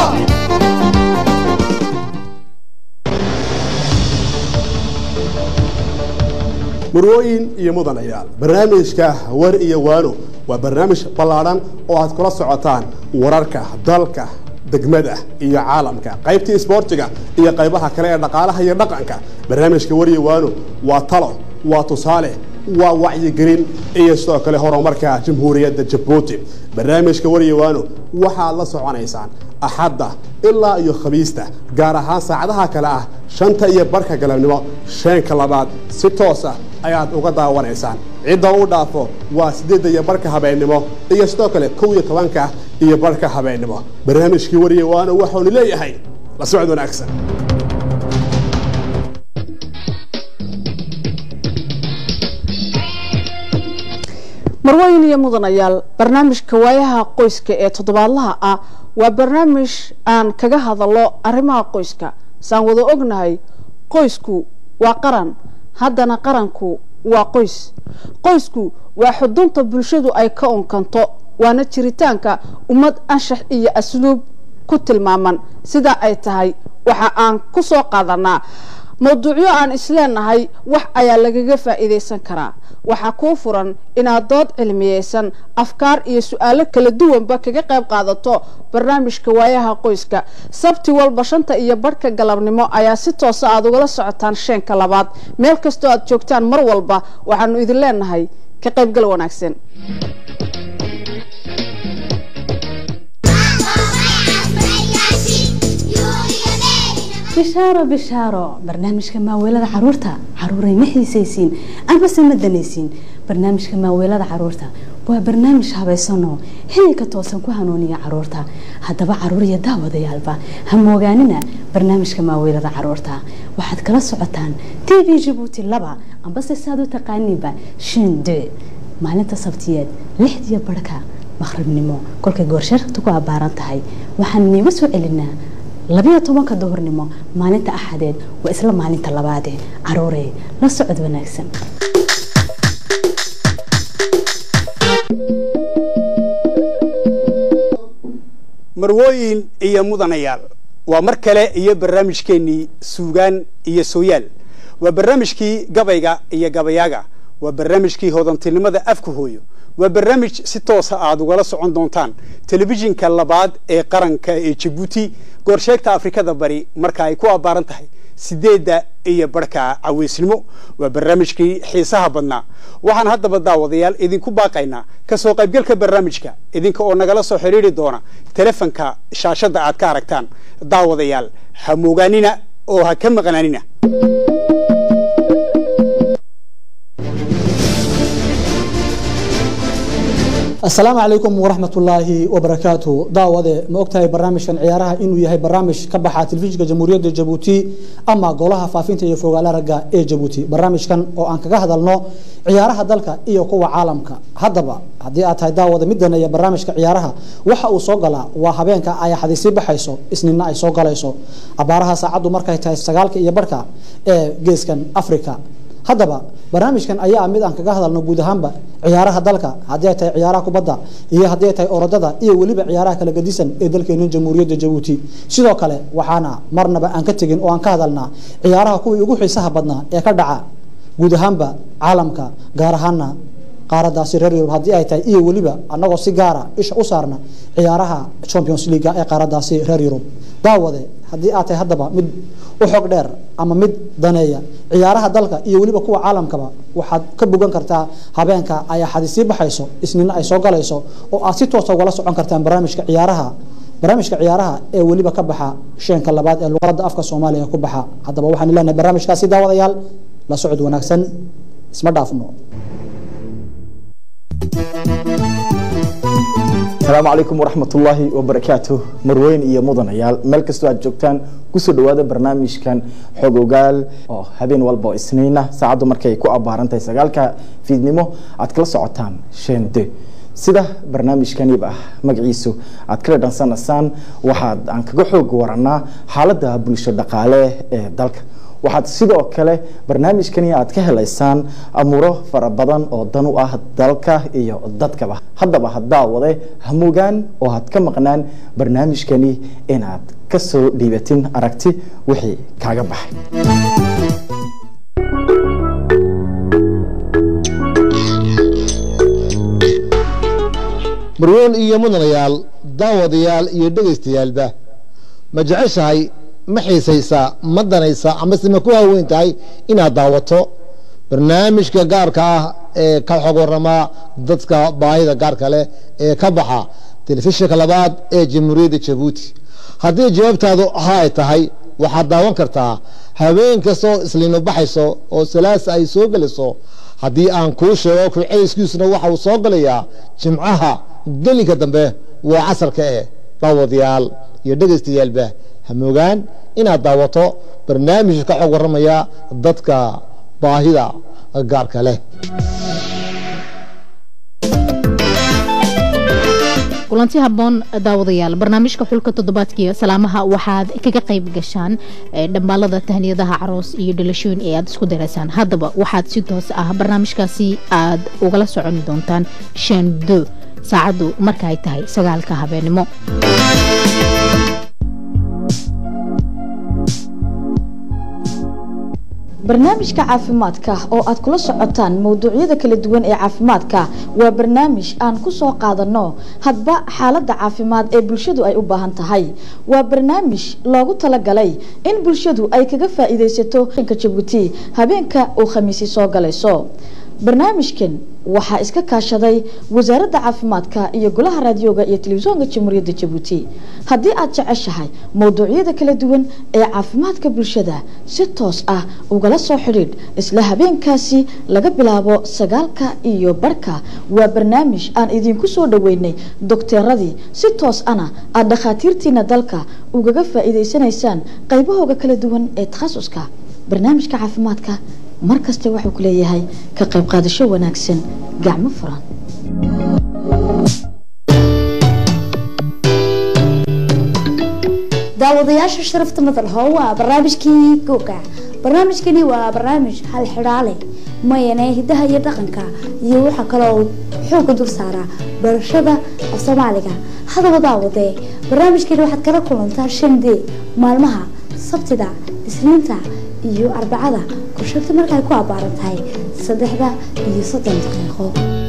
murwooyin iyo mudanayaal barnaamijka war iyo waano waa barnaamij ballaadhan oo aad kula socotaan wararka dalka degmada iyo caalamka qaybtii isboortiga iyo qaybaha kale ee dhaqaalaha iyo dhaqanka barnaamijka war iyo waano waa talo waa tusaale waa wacyigelin iyo sidoo kale horumarka jamhuuriyadda jabuuti barnaamijka war iyo waano waxaad la soconaysaan axadda ilaa iyo khamiista gaar ahaan saacadaha kale ah shanta iyo barka galabnimo sheenka labaad si toos ah ayaad uga daawanaysaan cidda u dhaafo waa sideedda iyo barka habeennimo iyo sidoo kale kow iyo tobanka iyo barka habeennimo barnaamijkii wariye waana waxaanu leeyahay la socod wanaagsan marweyn iyo mudanayaal barnaamijka waayaha qoyska ee toddobaadlaha ah waa barnaamij aan kaga hadallo arrimaha qoyska saan wada ognahay qoysku waa qaran haddana qaranku waa qoys qoysku waa xudunta bulshadu ay ka unkanto waana jiritaanka ummad anshax iyo asluub ku tilmaaman sidaa ay tahay waxa aan ku soo qaadanaa mawduucyo aan isleenahay wax ayaa lagaga faa'iidaysan karaa waxaa kuu furan inaad dood cilmiyeysan afkaar iyo su-aalo kala duwanba kaga qayb qaadato barnaamijka waayaha qoyska sabti walba shanta iyo barhka galabnimo ayaa si toosa aad ugala socotaan sheenka labaad meel kastoo aad joogtaan mar walba waxaanu idin leenahay ka qaybgal wanaagsan bishaaro bishaaro barnaamijka maaweelada caruurta caruuray ma xiisaysiin ambase ma danaysiin barnaamijka maaweelada caruurta waa barnaamij habaysanoo xililka toosan ku hanuuniya caruurta haddaba caruur iyo daawadayaalba ha moogaanina barnaamijka maaweelada caruurta waxaad kala socotaan t v jabuuti laba ambase saad u taqaaniinba shan de maalinta sabtiyeed lixdiyo barhka maqribnimo kolkay goorsharagta ku abbaaran tahay waxaan niiga soo celinaa labiyo tobanka duhurnimo maalinta axadeed waa isla maalinta labaade caruurey la socod wanaagsan marwooyin iyo mudanayaal waa mar kale iyo barnaamijkeennii suugaan iyo sooyaal waa barnaamijkii gabayga iyo gabayaaga waa barnaamijkii hodantinimada afka hooyo waa barnaamij si toosa aad ugala socon doontaan telefishinka labaad ee qaranka ee jabuuti goorsheegta afrikada bari marka ay ku abbaaran tahay sideedda iyo barhka caweysnimo waa barnaamijkii xiisaha badnaa waxaan haddaba daawadayaal idinku baaqaynaa kasoo qaybgalka barnaamijka idinka oo nagala soo xidhiiri doona telefonka shaashadda aad ka aragtaan daawadayaal ha moogaanina oo ha ka maqnaanina asalaamu calaykum waraxmatullaahi wabarakaatu daawade ma ogtahay barnaamijkan ciyaaraha inuu yahay barnaamij ka baxa telefishinka jamhuuriyadda jabuuti ama golaha faafinta iyo fogaala ragga ee jabuuti barnaamijkan oo aan kaga hadalno ciyaaraha dalka iyo kuwa caalamka haddaba haddii aad tahay daawada mid daneeya barnaamijka ciyaaraha waxa uu soo galaa waa habeenka ay xadiisii baxayso isniinna ay soo galayso abaaraha saacaddu markay tahay sagaalka iyo barhka ee geeskan africa haddaba barnaamijkan ayaa mid aan kaga hadalno guud ahaanba ciyaaraha dalka haddii ay tahay ciyaaraha kubadda iyo haddii ay tahay orodada iyo weliba ciyaaraha kala gadisan ee dalkeena jamhuuriyadda jabuuti sidoo kale waxaana marnaba aan ka tegin oo aan ka hadalnaa ciyaaraha kuwii ugu xiisaha badnaa ee ka dhaca guud ahaanba caalamka gaar ahaana qaaradaasi reer yurub haddii ay tahay iyo weliba annagoo si gaara isha u saarna ciyaaraha champions leaga ee qaaradaasi reer yurub daawade haddii aad tahay haddaba mid u xog dheer ama mid daneeya ciyaaraha dalka iyo weliba kuwa caalamkaba waxaad ka bogan kartaa habeenka ay axadi sii baxayso isniina ay soo galayso oo aad si toosa ugala socon kartaan barnaamijka ciyaaraha barnaamijka ciyaaraha ee weliba ka baxa sheenka labaad ee luqadda afka soomaaliga ku baxa haddaba waxaan leenahay barnaamijkaasi daawadayaal la socod wanaagsan isma dhaafno asalaamu calaykum waraxmatullaahi wabarakaatu marweyn iyo mudanayaal meel kastoo aad joogtaan kusoo dhawaada barnaamijkan xog ogaal oo habeen walba oo isniina saacaddu markay ku abaarantahay sagaalka fiidnimo aad kala socotaan shende sida barnaamijkaniib ah magaciisu aad kala dhansanaysaan waxaad aan kaga xoog waranaa xaaladda bulsho dhaqaale ee dalka waxaad sidoo kale barnaamijkani aad ka helaysaan amuuro fara badan oo dan u ah dalka iyo dadkaba haddaba haddaa wade hamugaan oo had ka maqnaan barnaamijkani inaad kasoo dhiibatin aragti wixii kaaga baxay marweyn iyo mudanayaal daawadayaal iyo dhegaystayaalba ma jeceshahay ma xiisaysaa ma danaysaa amase ma ku haaweyn tahay inaad daawato barnaamijka gaarka ah ee ka xog waramaa dadka baahida gaarka leh ee ka baxa telefishinka labaad ee jamhuuriyadda jabuuti haddii jawaabtaadu ha ay tahay waxaad daawan kartaa habeen kastoo isliino baxayso oo salaasa ay soo gelayso haddii aan kuu sheego kuceliskiisuna waxa uu soo galayaa jimcaha gelinka dambe waa casarka eh daawadayaal iyo dhegaystayaalba hamogaan inaad daawato barnaamijka ka xog waramaya dadka baahida gaarka leh kulanti haboon daawadayaal barnaamijka xulka toddobaadkii salaamaha waxaad kaga qayb gashaan dhambaalada tahniyadaha caroos iyo dhalashooyin ee aad isku daraysaan haddaba waxaad si toos ah barnaamijkaasi aad ugala socon doontaan shando saacaddu marka ay tahay sagaalka habeenimo barnaamijka caafimaadka oo aad kula socotaan mowduucyada kala duwan ee caafimaadka waa barnaamij aan ku soo qaadano hadba xaaladda caafimaad ee bulshadu ay u baahan tahay waa barnaamij loogu talagalay in bulshadu ay kaga faa'iidaysato ka jabuuti habeenka uu khamiisi soo galayso barnaamijkan waxaa iska kaashaday wasaaradda caafimaadka iyo golaha raadiyooga iyo telefishoonka jamhuuriyadda jabuuti haddii aad jeceshahay mowduucyada kala duwan ee caafimaadka bulshada si toos ah ugala soo xidhiidh isla habeenkaasi laga bilaabo sagaalka iyo barhka waa barnaamij aan idinku soo dhaweynay dokteeradii si toos ana aad dhakhaatiirtiina dalka ugaga faa'iidaysanaysaan qaybahooga kala duwan ee takhasuska barnaamijka caafimaadka mar kasta wuxuu ku leeyahay ka qayb qaadasho wanaagsan gacmo furan daawadayaasha sharafta madalho waa barnaamijkii googa barnaamijkani waa barnaamij hal xidhaale mayane hidaha iyo dhaqanka iyo waxaa kaloo xooga dul saaraa barashada af soomaaliga hadaba daawadee barnaamijkani waxaad kala kulantaa shan d maalmaha sabtida isniinta iyo arbacada kurshagta markaay ku abbaaran tahay saddexda iyo soddon daqiiqo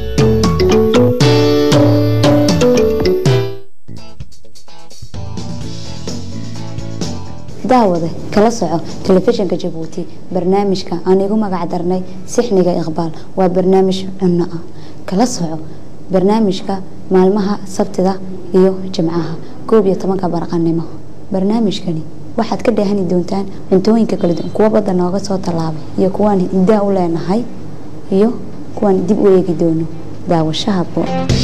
daawade kala soco telefishinka jabuuti barnaamijka aan igu magac darnay sixniga iqbaal waa barnaamij cunno ah kala soco barnaamijka maalmaha sabtida iyo jimcaha koob iyo tobanka barqanimo barnaamijkani waxaad ka dheehani doontaan cuntooyinka kala duwan kuwa badda nooga soo tallaabay iyo kuwaan hidaa u leenahay iyo kuwaan dib u eegi doono daawashaha bo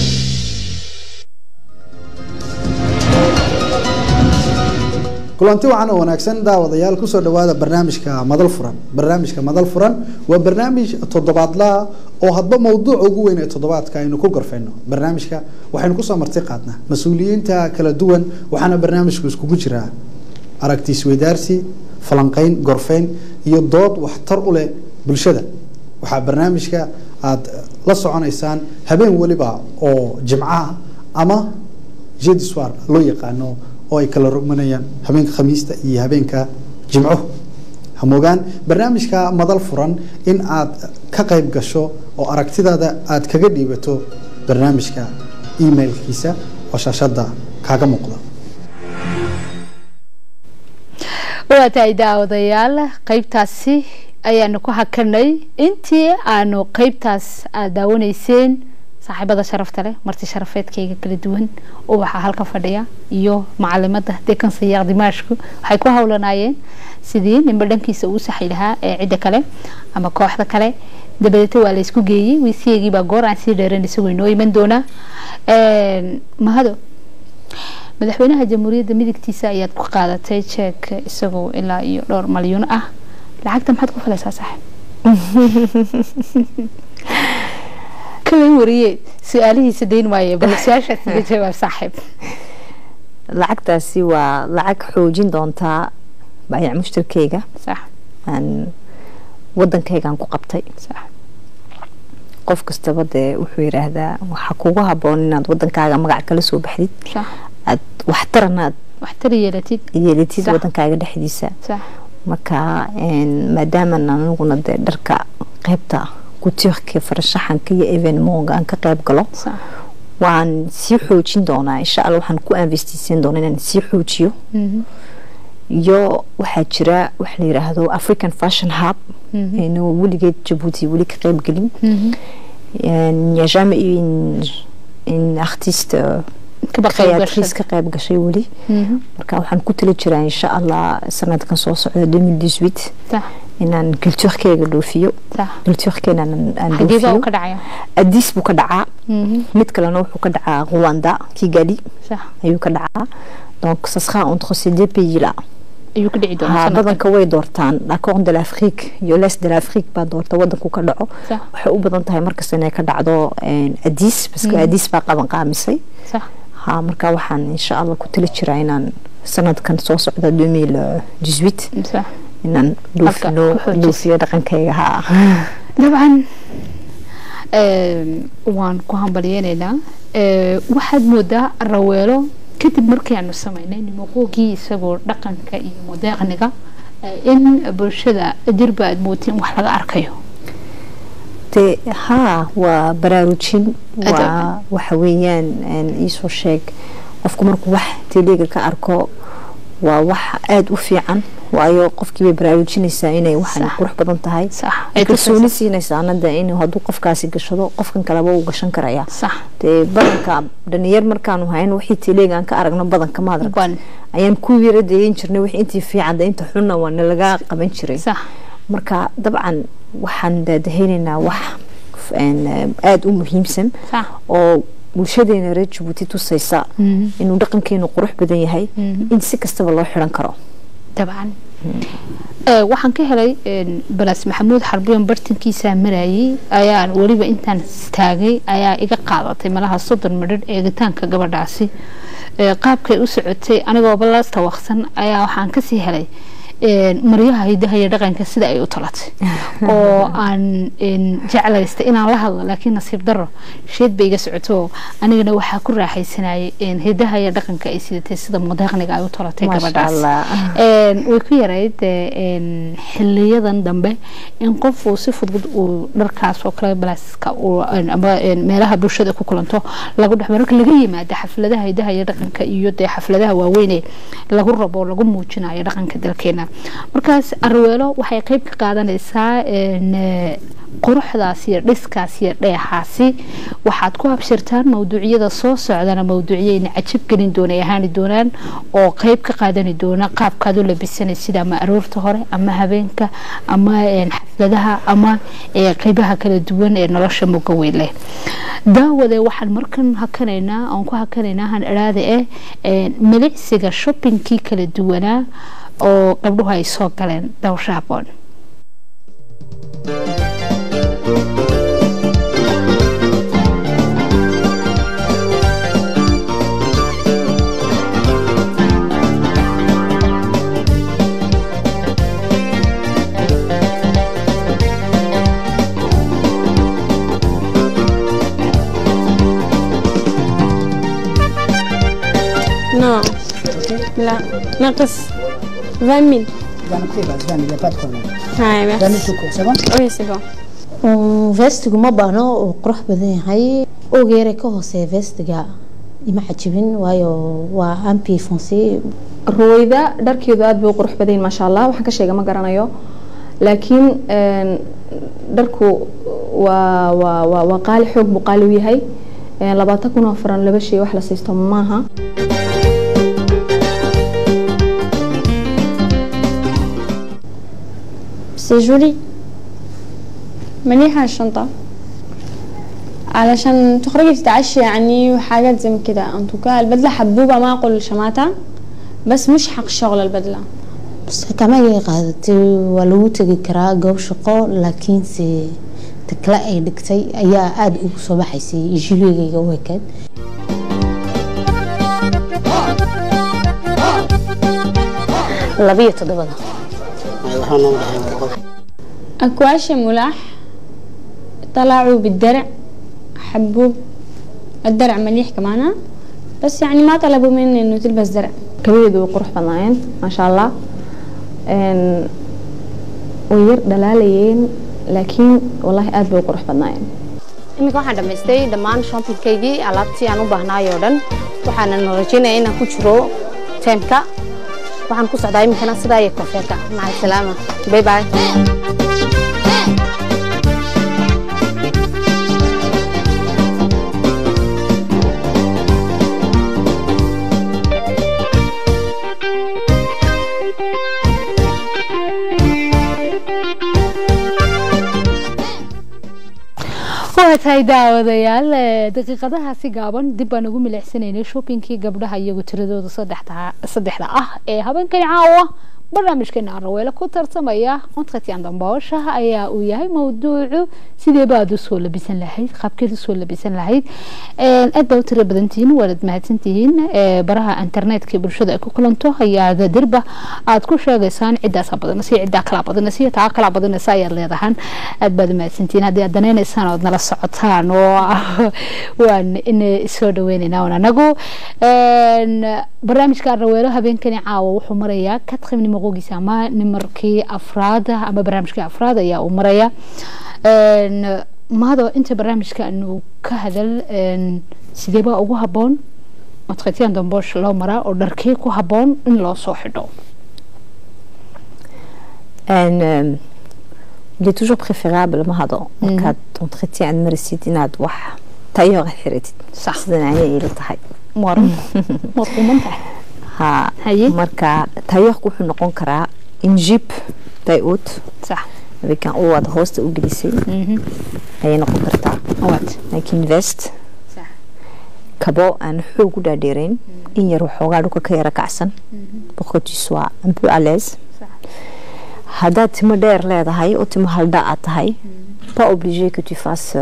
kulanti wacan oo wanaagsan daawadayaal kusoo dhawaada barnaamijka madal furan barnaamijka madal furan waa barnaamij toddobaadlaa oo hadba mowduuca ugu weyn ee toddobaadka aynu ku gorfayno barnaamijka waxaynu kusoo marti qaadnaa mas-uuliyiinta kala duwan waxaana barnaamijku iskugu jiraa aragti isweydaarsi falanqeyn gorfeyn iyo dood waxtar u leh bulshada waxaa barnaamijka aada la soconaysaan habeen weliba oo jimcaha ama jediswar loo yaqaano oo ay kala rogmanayaan habeenka khamiista iyo habeenka jimco hamogaan barnaamijka madal furan in aad ka qayb gasho oo aragtidaada aad kaga dhiibato barnaamijka emailkiisa oo shaashada kaaga muuqda waa tahay daawadayaal qaybtaasi ayaanu ku hakanay intii aanu qaybtaas aad daawanayseen saaxiibada sharafta leh marti sharafeedkayga kala duwan oo waxaa halka fadhiya iyo macalimada dekan sayaaq dimaashku waxay ku howlanaayeen sidii ninba dhankiisa uu saxi lahaa ee cidda kale ama kooxda kale dabadeeta waa laysku geeyey weysiyagiibaa goor aan sii dheeran isagoo inoo iman doonaa mahado madaxweynaha jamhuuriyadda midigtiisa ayaad ku qaadatay jeek isagoo ilaa iyo dhowr malyuun ah lacagta maxaad ku falaysaa saaxib kala wariye su-aalihiisa dayn maaye bal su-aashaas iga jawaab saaxiib lacagtaasi waa lacag xoojin doontaa baayac mushtarkeyga aan wadankaygaan ku qabtay qof kastaba dee wuxuu yiraahdaa waxaa kugu haboon inaad wadankaaga magac kala soo baxdid aad waxtarana aad waxtar yeelatid yeelatid wadankaaga dhexdiisa marka maadaama aniguna dee dharka qaybta kutiirka farashaxanka iyo evenemonga aan ka qayb galo waan sii xoojin doonaa insha alla waxaan ku investisen doonaa inaan sii xoojiyo iyo waxaa jira wax la yiraahdo african fashion hub inuu weligeed jabuuti weli ka qayb gelin il n'y a jamais eu une, une artiste créatrice ka qayb gashay weli marka waxaan ku tali jiraa insha allah sanadkan soo socda 2018 inaan culturekeyga dhoofiyo culturekeena aan dhoofiyo adis buu ka dhacaa mid kalena wuxuu ka dhacaa rwanda kigali ayuu ka dhacaa donc ce sera entre ces deux pays là ayuu ka dhici ha badanka way doortaan la corne de l'afrique iyo l'est de l'afrique baa doorta wadanku ka dhaco waxay u badan tahay markasta inay ka dhacdo adis parce que adis baa qaban qaamisay ha marka waxaan insha allah ku tali jiraa inaan sanadkan soo socda 2018 inaan dhoofino dhoofiyo dhaqankayga ha dabcan waan ku hambalyeynaynaa waxaad moodaa raweelo kadib markii aanu sameynay nimaqoogii isagoo dhaqanka iyo mudeeqniga in bulshada dirba aad mootiin wax laga arkayo de haa waa baraarujin waa waxa weeyaan iisoo sheeg qofku markuu wax teliga ka arko waa wax aada u fiican waayo qofkii bay baraarujinaysaa inay waxan qurux badan tahay kalsooni siinaysaa anada in hadduu qofkaasi gashado qofkan kaleba uu gashan karaya dee badanka dhalinyar markaanu hayn wixii teleegaan ka aragno badanka maadarag ayaan ku yara dayan jirnay wixii intii fiican inta xunna waa nalaga qaban jiray marka dabcan waxaan daadahaynaynaa wax aada u muhiimsan oo bulshadeena reer jabuuti tusaysa inuu dhaqankeenu qurux badan yahay in si kastaba loo xiran karo dabcan waxaan ka helay balas maxamuud xarbiyon bartankiisaa marayay ayaan weliba intaan istaagay ayaa iga qaadatay malaha soddon midhadh eegitaanka gabadhaasi qaabkay u socotay anigooba la tawaqsan ayaa waxaan kasii helay maryaha hidaha iyo dhaqanka sida ay u talatay oo aan jeclaysta inaan la hadlo laakiin nasiib daro sheed bay iga socoto anigana waxaa ku raaxaysanayay hidaha iyo dhaqanka ay sidatay sida mudeeqniga ay u talatay gabadhaas way ku yarayd xiliyadan dambe in qof uu si fudud uu dharkaas oo kale balaaska ama meelaha bulshada ku kulanto lagu dhex marka laga yimaado xafladaha hidaha iyo dhaqanka iyo dee xafladaha waaweyne lagu rabo lagu muujinayo dhaqanka dalkeena markaas arweelo waxay qeyb ka qaadanaysaa quruxdaas iyo dhiskaas iyo dheexaasi waxaad ku habshirtaan mawduucyada soo socdana mawduucyayna cajab gelin doona ay ahaani doonaan oo qeyb ka qaadani doona qaabkaad u labisanay sida ama aroorta hore ama habeenka ama xafladaha ama qeybaha kala duwan ee nolosha muga weyn leh daawade waxaan markan hakanaynaa aan ku hakanaynaa han eraada eh milicsiga shoppingkii kala duwanaa oo gabdhuhu ay soo galeen dawsha haboon Non. لا ناقص 20 000 Vanne Privas, Vanne, il n'y a pas de problème. Hi, merci. Vanne tout court, c'est bon Oui, c'est bon. Mm, vestigu ma baahno uu qurux badan yahay ogeere ka hooseeya vestiga ima xajibin waayo waa ampi fonse ruwayda dharkeedu aad bay u qurux badan yihiin maasha allah waxaan ka sheega ma garanayo laakiin een, dharku waa waa waa waa qaali xoog buu qaali u yahay Een, labaatan kun oo faran laba shay wax la siisto maaha سي جولي مليحة الشنطة علشان تخرجي تتعشي يعني وحاجات زي كده انتوكا البدلة حبوبة ما اقول شماتها بس مش حق شغل البدلة kamagay qaadatay waa lagu tegi karaa goob shaqo laakiinse takla ay dhigtay ayaa aada ugu soo baxaysay jiligayga u ekayd labiyo toddobada أكواشة ملاح طلعوا بالدرع حبوب الدرع مليح كمان بس يعني ما طلبوا مني انه تلبس درع kabadeedu way qurux badnaayeen maasha allah Een, way yar dhalaalayeen laakiin wallahi aad bay u qurux badnaayeen iminka waxaan dhammaystay dhammaan shoppingkaygii alaabtii aan u baahnaay oo dhan waxaanan rajaynaya inaan ku jiro teemka waxaan ku socdaa iminkana sidaa iyo kofeerka maca salaama bay bay waa tahay daawadayaal eh, daqiiqadahaasi gaaban dib baan ugu milicsanaynay shoppingkii gabdhaha iyagu tiradooda saddexda saddexda ah ee habeenkani caawa barnaamijkeena araweele ku tartamaya qontratian damboosha ayaa uu yahay mawduucu sidee baad usoo labisan lahayd qaabkeed usoo labisan lahayd Een, aad baa u tiro badantihiin waanad mahadsantihiin Eh, baraha internetka bulshada ay ku kulanto ayaad dirba aad ku sheegaysaan cidaasa badanasi cidaa kala badanasi taa kala badanaysa ayaad leedahaan aad baad mahadsantihiin haddii aad danaynaysaan ood nala socotaan oo ah, waan in soo dhaweynaynaa un anagu Een, barnaamijka araweelo habeenkani caawa wuxuu marayaa kadqib nimaqoogiisa ama nimarkii afraad ama barnaamijkii afraad ayaa uu maraya Een, mahado inta barnaamijka aanu ka hadal een, sidee baa ugu haboon madqatiyan damboosh loo maraa oo dharkee ku haboon in loo soo xidho En, euh, il est toujours préférable mahado markaad entretien aad marisid inaad wax tayo xiratid sidan ayay ila tahay waran waad quman tahay ha marka tayohku wuxuu noqon karaa in jip tay-ut sax avec un haut aad hoosta u gelisay ayay noqon kartaa laakiin vest kabo aan xoog u dhaadheerayn in yar waxoogaa dhulka ka yara kacsan pour que tu sois un peu à l'aise haddaad timo dheer leedahay oo timo haldha aad tahay pas obligé que tu fasses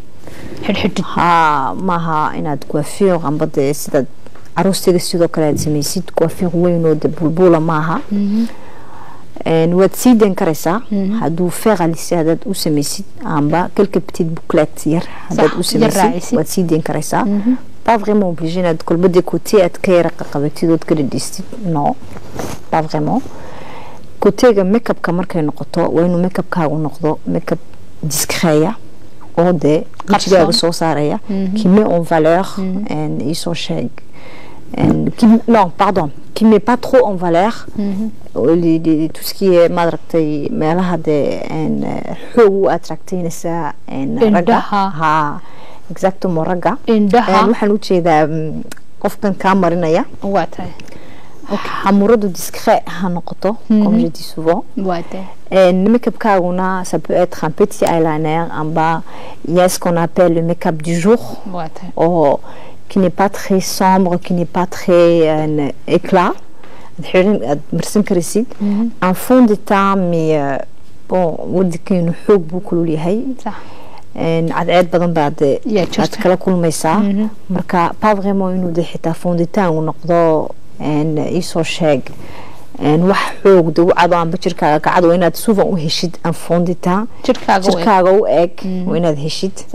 ha maaha inaad coiffure amba dee sidaad caroostiga sidoo kale aad samaysid coiffure weyn oo de bulbula maaha Een, waad sii dayn karaysaa hadduu feeqalisi haddaad u samaysid amba quelque petite bouclette yar haddaad u Sax, yar samaysid raacisid. waad sii dayn karaysaa pas vraiment obligé inaad kolbadii côté aad ka yara qaqabatid ood ka dhadhiistid non pas vraiment côtéga makeupka markay noqoto waa inuu makeupkaagu noqdo makeup discreya oo dee wejigaaga soo saaraya qui met en valeur en isoo sheeg en qui, non pardon qui met pas trop en valeur les- les- tout ce qui est maaragtay meelaha dee en xoog u attractaynaysa en ragga Indhaha. ha exactement ragga Indhaha. En waxaan ujeedaa mm, qofkan kaa marinaya waa tahay xamuradu discret ha noqoto comme je dis souvent waa tahay En make-upkaaguna ça peut être un petit eyeliner amba il y a ce qu'on appelle le make-up du jour waa tahay oh, qui n'est pas très sombre qui n'est pas très euh, éclat Aad xiran aad marsan karaysid un fond de teint mais euh, bon wadankeenu xoog buu kulul yahay En cadceed badan baa de aad kala kulmaysaa marka pas vraiment inuu de xitaa fond de teint uu noqdo en isoo sheeg en wax xoog de u cado amba jirkaaga kacad waa inaad souvent u heshid un fond de teint Jirkaaga u eg. jirkaaga u eg waa inaad heshid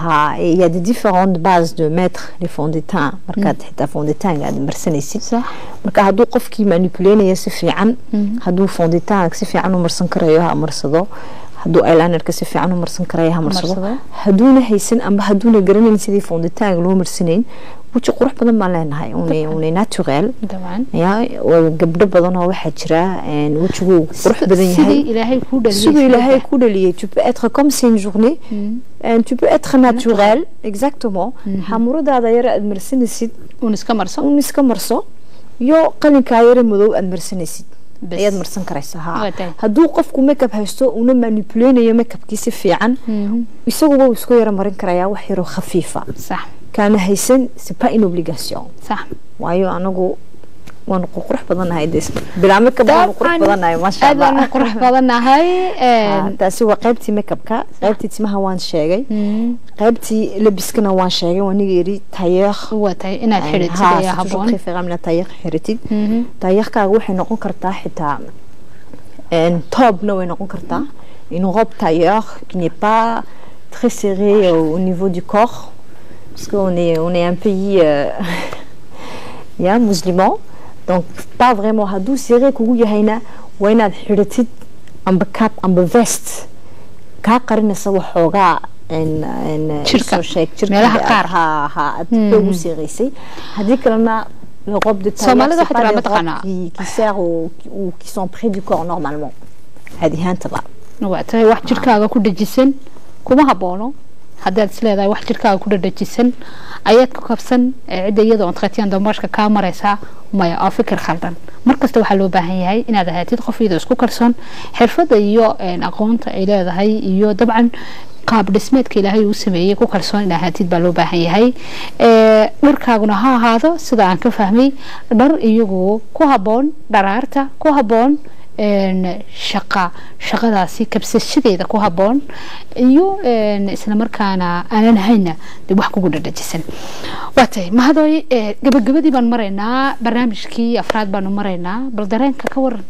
ha et il y a des différentes bases de mettre les fonds de teint markaad xitaa fond de teint aad marsanaysid marka hadduu qofkii manipuleynaya si fiican hadduu fond de teint si fiican u marsan karayo ha marsado hadduu eyelinerka si fiican u marsan karayo ha marsado Marsado. hadduuna haysan amba hadduuna garanayn sidii fond de teint loo marsanayn weji qurux badan baan leenahay une une naturel dabcan ya waa gabdho badan oo waxaa jira een, wejiguu qurux badan sidii yahay ilaahay kuu dhaliyay siduu sidoo ilaahay kale. ku dhaliyay tu peux être comme c'est une journée Euh, tu peux être naturel exactement xamuradaada yar aad marsanaysid un iska marso un iska marso iyo qalinkaa yare madow aad marsanaysid ayaad marsan karaysaa ha Waa tahay. hadduu qofku makeup haysto una manipuleynayo makeupkii si fiican isaguba uu isku yara marin karayaa wax yaroo khafiifa sax kaana haysan c'est pas une obligation sax waayo anagu waanu qurux badanahay des bilaa makeup waanu qurux badanahay maasha aad baan u qurux badanahay Ah, taasi waa qaybtii makeupka qaybtii timaha waan sheegay qaybtii labiskana waan sheegay waniga yiri tayeekh waa tahay inaad xidhatid ayaa haboon fiiqamna tayeekh xiratid tayeekhkaaga waxay noqon kartaa xitaa een, topna way noqon kartaa une robe tailleur qui n'est pas très serrée au, au niveau du corps parce qu'on est on est un pays euh, ya musulman donc pas vraiment hadduu serré kugu yahayna waa inaad xidhatid amba cap amba vest kaa qarinaysa waxoogaa een- een, Jirka. isoo sheeg, jirka Meelaha aad- qaar. ha ha aad Mhm. ugu seereysay haddii kalena le robe de tailleur, Soomaalida c'est waxaa pas tiraa des mataqaanaa. robes qui, qui sert au, ou qui sont près du corps normalement caadi ahaantaba waa tahay wax jirkaaga ku dhajisan kuma haboono haddaad is leedahay wax jirkaaga ku dhadhajisan ayaad ku kabsan ee cidda iyada ontretien dambaashka kaa maraysaa maya oo fikir khaldan markasta waxaa loo baahan yahay inaad ahaatid qof iyadoo isku kalsoon xirfadda iyo een, aqoonta ay leedahay iyo dabcan qaab dhismeedka ilaahay uu sameeyey ku kalsoon in ahaatid baa loo baahan yahay Ee, dharkaaguna ha ahaado sida aan ka fahmay dhar iyagu ku haboon dharaarta ku haboon een, shaqa shaqadaasi kabsashadeeda ku haboon iyo een, isla markaana aanan hayna dee wax kugu dhadhajisan waa tahay mahadooy ee, gabagabadii baan maraynaa barnaamijkii afraad baanu maraynaa bal dareenka ka waran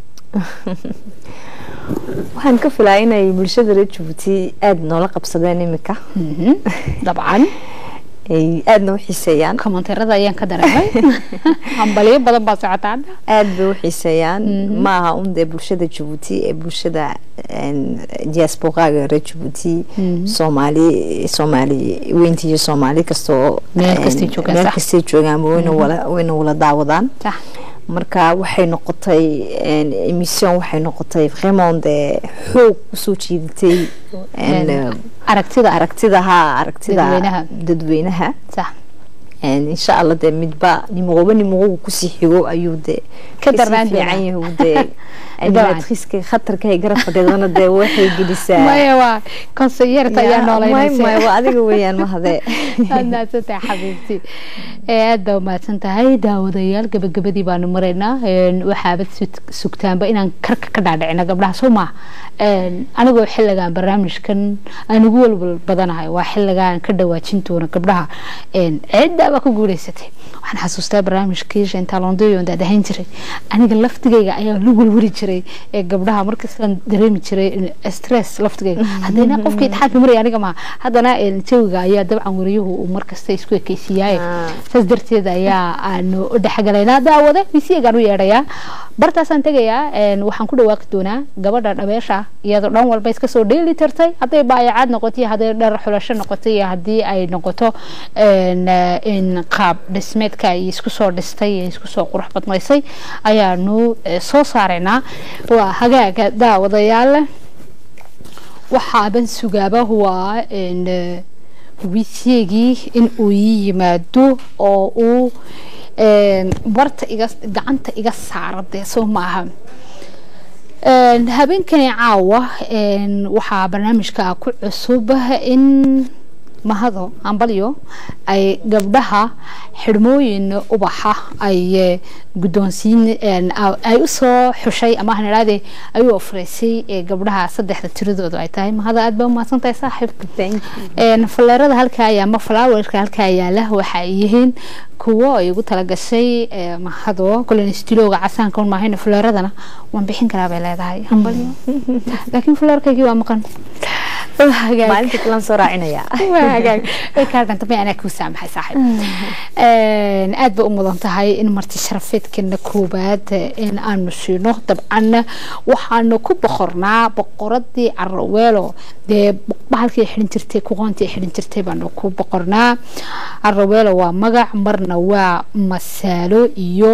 waxaan ka filaa inay bulshada reer jabuuti aada noola qabsadeen imika dabcan ay aadna u xiiseeyaan komanteerada ayaan ka dareemay hambaliyo badan baa socotaan aad bay u xiiseeyaan maaha un dee bulshada jabuuti ee bulshada een, diasporaaga reer jabuuti soomaali soomaali weynti iyo soomaali kastoo Meel kastay een, joogaan, meel sax. kastay joogaan wayna Mhm. wala wayna wala daawadaan sax marka waxay noqotay een, emission waxay noqotay vraiment dee xoog usoo jiidatay een, Een, aragtida aragtida ha aragtida Dadweynaha. dadweynaha sax een, insha allah dee midba nimaqoba nimaqogu kusii xigo ayuu dee Ka darnaan kasii doonaa. fiican yahay uu dee animatriska khatarka ay garab fadhidana dee waxay gelisaa maya waa konseyeerta ayaa Ya, noolaynaysa may- may, waa adiga weeyaan mahade aad mahadsantahay xabiibti ee aad baa umahadsan tahay daawadayaal gabagabadii baanu maraynaa een, waxaabad sut- sugtaanba inaan karka ka dhaadhicina gabdhaha soo maha Een, anigoo xilligan barnaamijkan aan ugu walwal badanahay waa xilligan ka dhawaajin doona gabdhaha een, cidaaba ku guuleysatay waxaan xasuustaa barnaamijkii shentaalondoyon daadahayn jiray aniga laftigayga ayaa la walwali jiray ee gabdhaha markastaan dareemi jiray stress laftigayga haddana qofka itixaadka maraya aniga ma haddana een, jawiga ayaa dabcan wariyuhu uu markasta isku ekeysiiyaaye saas darteed ayaa aanu u dhexgalaynaa daawade misiyagaan u yeedhayaa bartaasaan tegayaa een, waxaan ku dhawaaqi doonaa gabadha dhabeesha iyadoo dhan walba iska soo dheeli tartay hadday baayacaad noqoto iyo hadday dhar xulasho noqoto iyo haddii ay noqoto een, eh, in qaab dhismeedka ay isku soo dhistay ee isku soo qurux badnaysay ayaanu eh, soo saaraynaa waa hagaaga daawadayaal waxaaban sugaaba waa een, eh, wiisyegii in uu ii yimaado oo uu een, barta iga gacanta iga saaro dee soo maaha Een, habeenkani caawa een, waxaa barnaamijka ku cusub in mahado ambalyo ay gabdhaha xidhmooyin ubaxa ay eh, guddoonsiin een, a- ay usoo xushay ama han idhahdee ay u ofreysay ee gabdhaha saddexda tiradoodu ay tahay mahada aad baa umahadsan tahay saaxiibka Een, faleerada halkaa ayaa ama flowerka halkaa yaala waxa ay yihiin kuwo ay ugu talagashay ee, mahado kulen stilooga casaanka un maahayna faleeradana waan bixin karaa bay leedahay hambalyo laakiin faleerkaygii waa maqan maalinta kalan soo raacinaya kaagan dambe anaa kuu saamaxay saaxiib aad bay u mudan tahay in marti sharafeedkeena koobaad in aanu siino dabcan waxaanu ku boqornaa boqoradii caraweelo dee bahalkii xidhin jirtay kuqoontii xidhin jirtay baanu ku boqornaa caraweelo waa magac marna waa masaalo iyo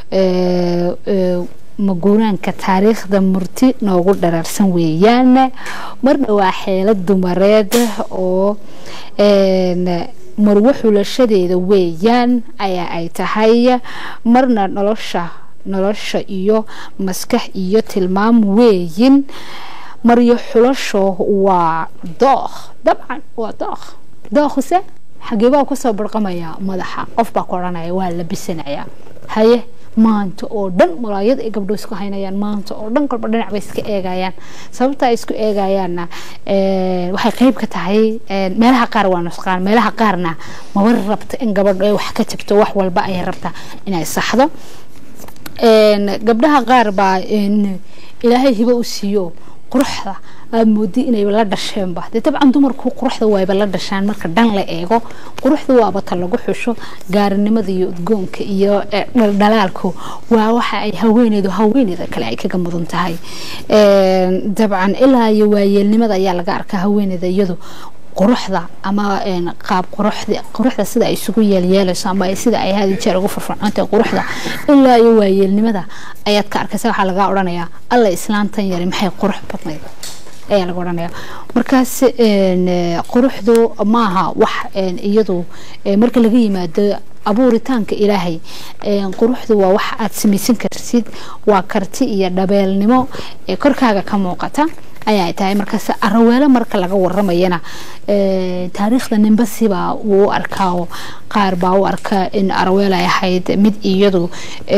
maguuraanka taariikhda murti noogu dharaarsan weeyaan marna waa xeelad dumareed oo marwo xulashadeeda weeyaan ayaa ay tahay marna nolosha nolosha iyo maskax iyo tilmaam weeyin maryo xulasho waa dookh dabcan waa dookh dookhuse xagee baa kusoo barqamaya madaxa qof baa ku odhanaya waa la bisanaya haye maanta oo dhan muraayad ay gabdho isku haynayaan maanta oo dhan kolba dhinac bay iska eegayaan sababta ay isku eegayaanna waxay qeyb ka tahay meelaha qaar waa nusqaan meelaha qaarna maba rabta in gabadho ay wax ka tagto wax walba ay rabta inay saxdo gabdhaha qaar baa ilaahay hibo u siiyo quruxda aad moodi inay la dhasheenba dee dabcan dumarku quruxda waayba la dhashaan marka dhan la eego quruxda waaba ta lagu xusho gaarinimada iyo udgoonka iyo dhaldhalaalku waa waxa ay haweeneydu haweeneyda kale ay kaga mudan tahay dabcan ilaa iyo waayeelnimada ayaa laga arkaa haweeneyda iyadu quruxda ama qaab quruxda quruxda sida ay isugu yeelyeelayso ama sida ay hadi jeer ugu furfurcoontahay quruxda ilaa iyo waayeelnimada ayaad ka arkaysa waxaa lagaa odhanayaa alla islaantan yari maxay qurux badnayd ayaa laga odhanaya markaas quruxdu maaha wax iyadu marka laga yimaado abuuritaanka ilaahay quruxdu waa wax aad samaysan kartid waa karti iyo dhabeelnimo ee korkaaga ka muuqata ayaa tahay markaas araweelo marka laga waramayana taariikhda ninbasibaa wuu arkaa qaar baa u arkaa in araweel ay ahayd mid iyadu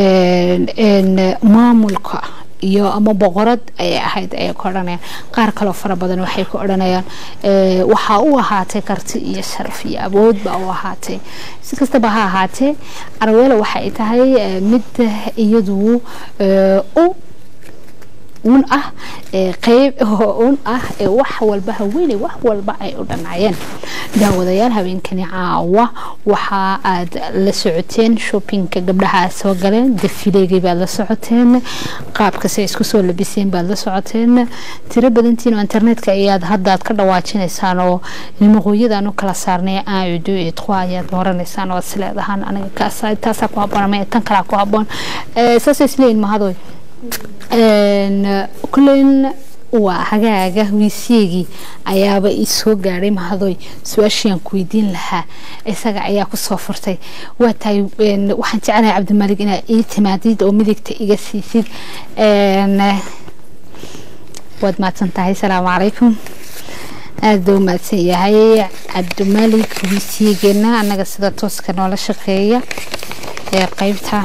maamulka iyo ama boqorad ayay ahayd ayay ku odhanayaan qaar kaloo fara badan waxay ku odhanayaan waxaa u ahaatay karti iyo sharaf iyo awood baa u ahaatay si kastaba ha ahaatee araweela waxa ay tahay mid iyadu u un ah qeyb un ah wax walba haweeney wax walba ay u dhanayeen daawadayaal habeenkani caawa waxa aad la socoteen shoppingka gabdhaha soo galeen dafileegii baad la socoteen qaabkase isku soo labiseen baad la socoteen tiro badantiin oo internetka ayaad haddaad ka dhawaajinaysaan oo nimaqooyadaan u kala saarnay aacudo iyo tqwa ayaad moranaysaan oo isleedahaan aniga taasaa ku haboon ama tan kalaa ku haboon saasay isleeyihin mahadoy kuleyn waa hagaaga wiisyeegii ayaaba ii soo gaadhay mahadoy su-aashiaan ku weydiin lahaa isaga ayaa kusoo furtay waa tahay waxaan jecelahay cabdimaalig inaad ii timaadid oo midigta iga siisid waad mahadsan tahay asalaamu calaykum aada buu mahadsan yahay cabdimaalig wiisyeegeena annaga sida tooska noola shaqeeya ee qeybta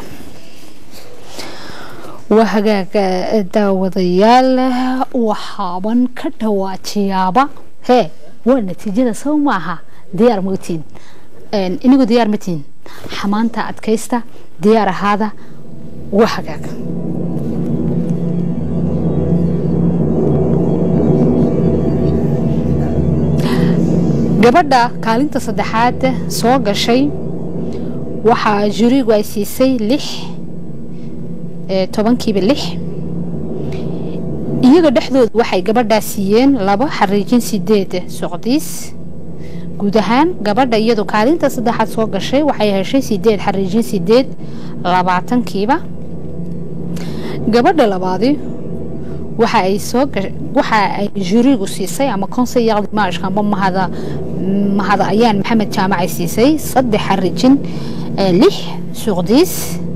waa hagaaga daawadayaal waxaaban ka dhawaajiyaaba hee waa natiijada sow maaha diyaar matiin inigu diyaar matiin xamaanta adkaysta diyaar ahaada waa hagaaga gabadha kaalinta saddexaad soo gashay waxaa jurigu ay siisay lix tobankiiba lix iyaga dhexdooda waxay gabadhaa siiyeen laba xariijin sideed socdiis guud ahaan gabadha iyadu kaalinta saddexaad soo gashay waxay heshay sideed xariijin sideed labaatankiiba gabadha labaadi waxa ay soo waxa ay jurigu siisay ama conseil dimaashka amba mahada mahada ayaan maxamed jaamacay siisay saddex xariijin lix suuqdiis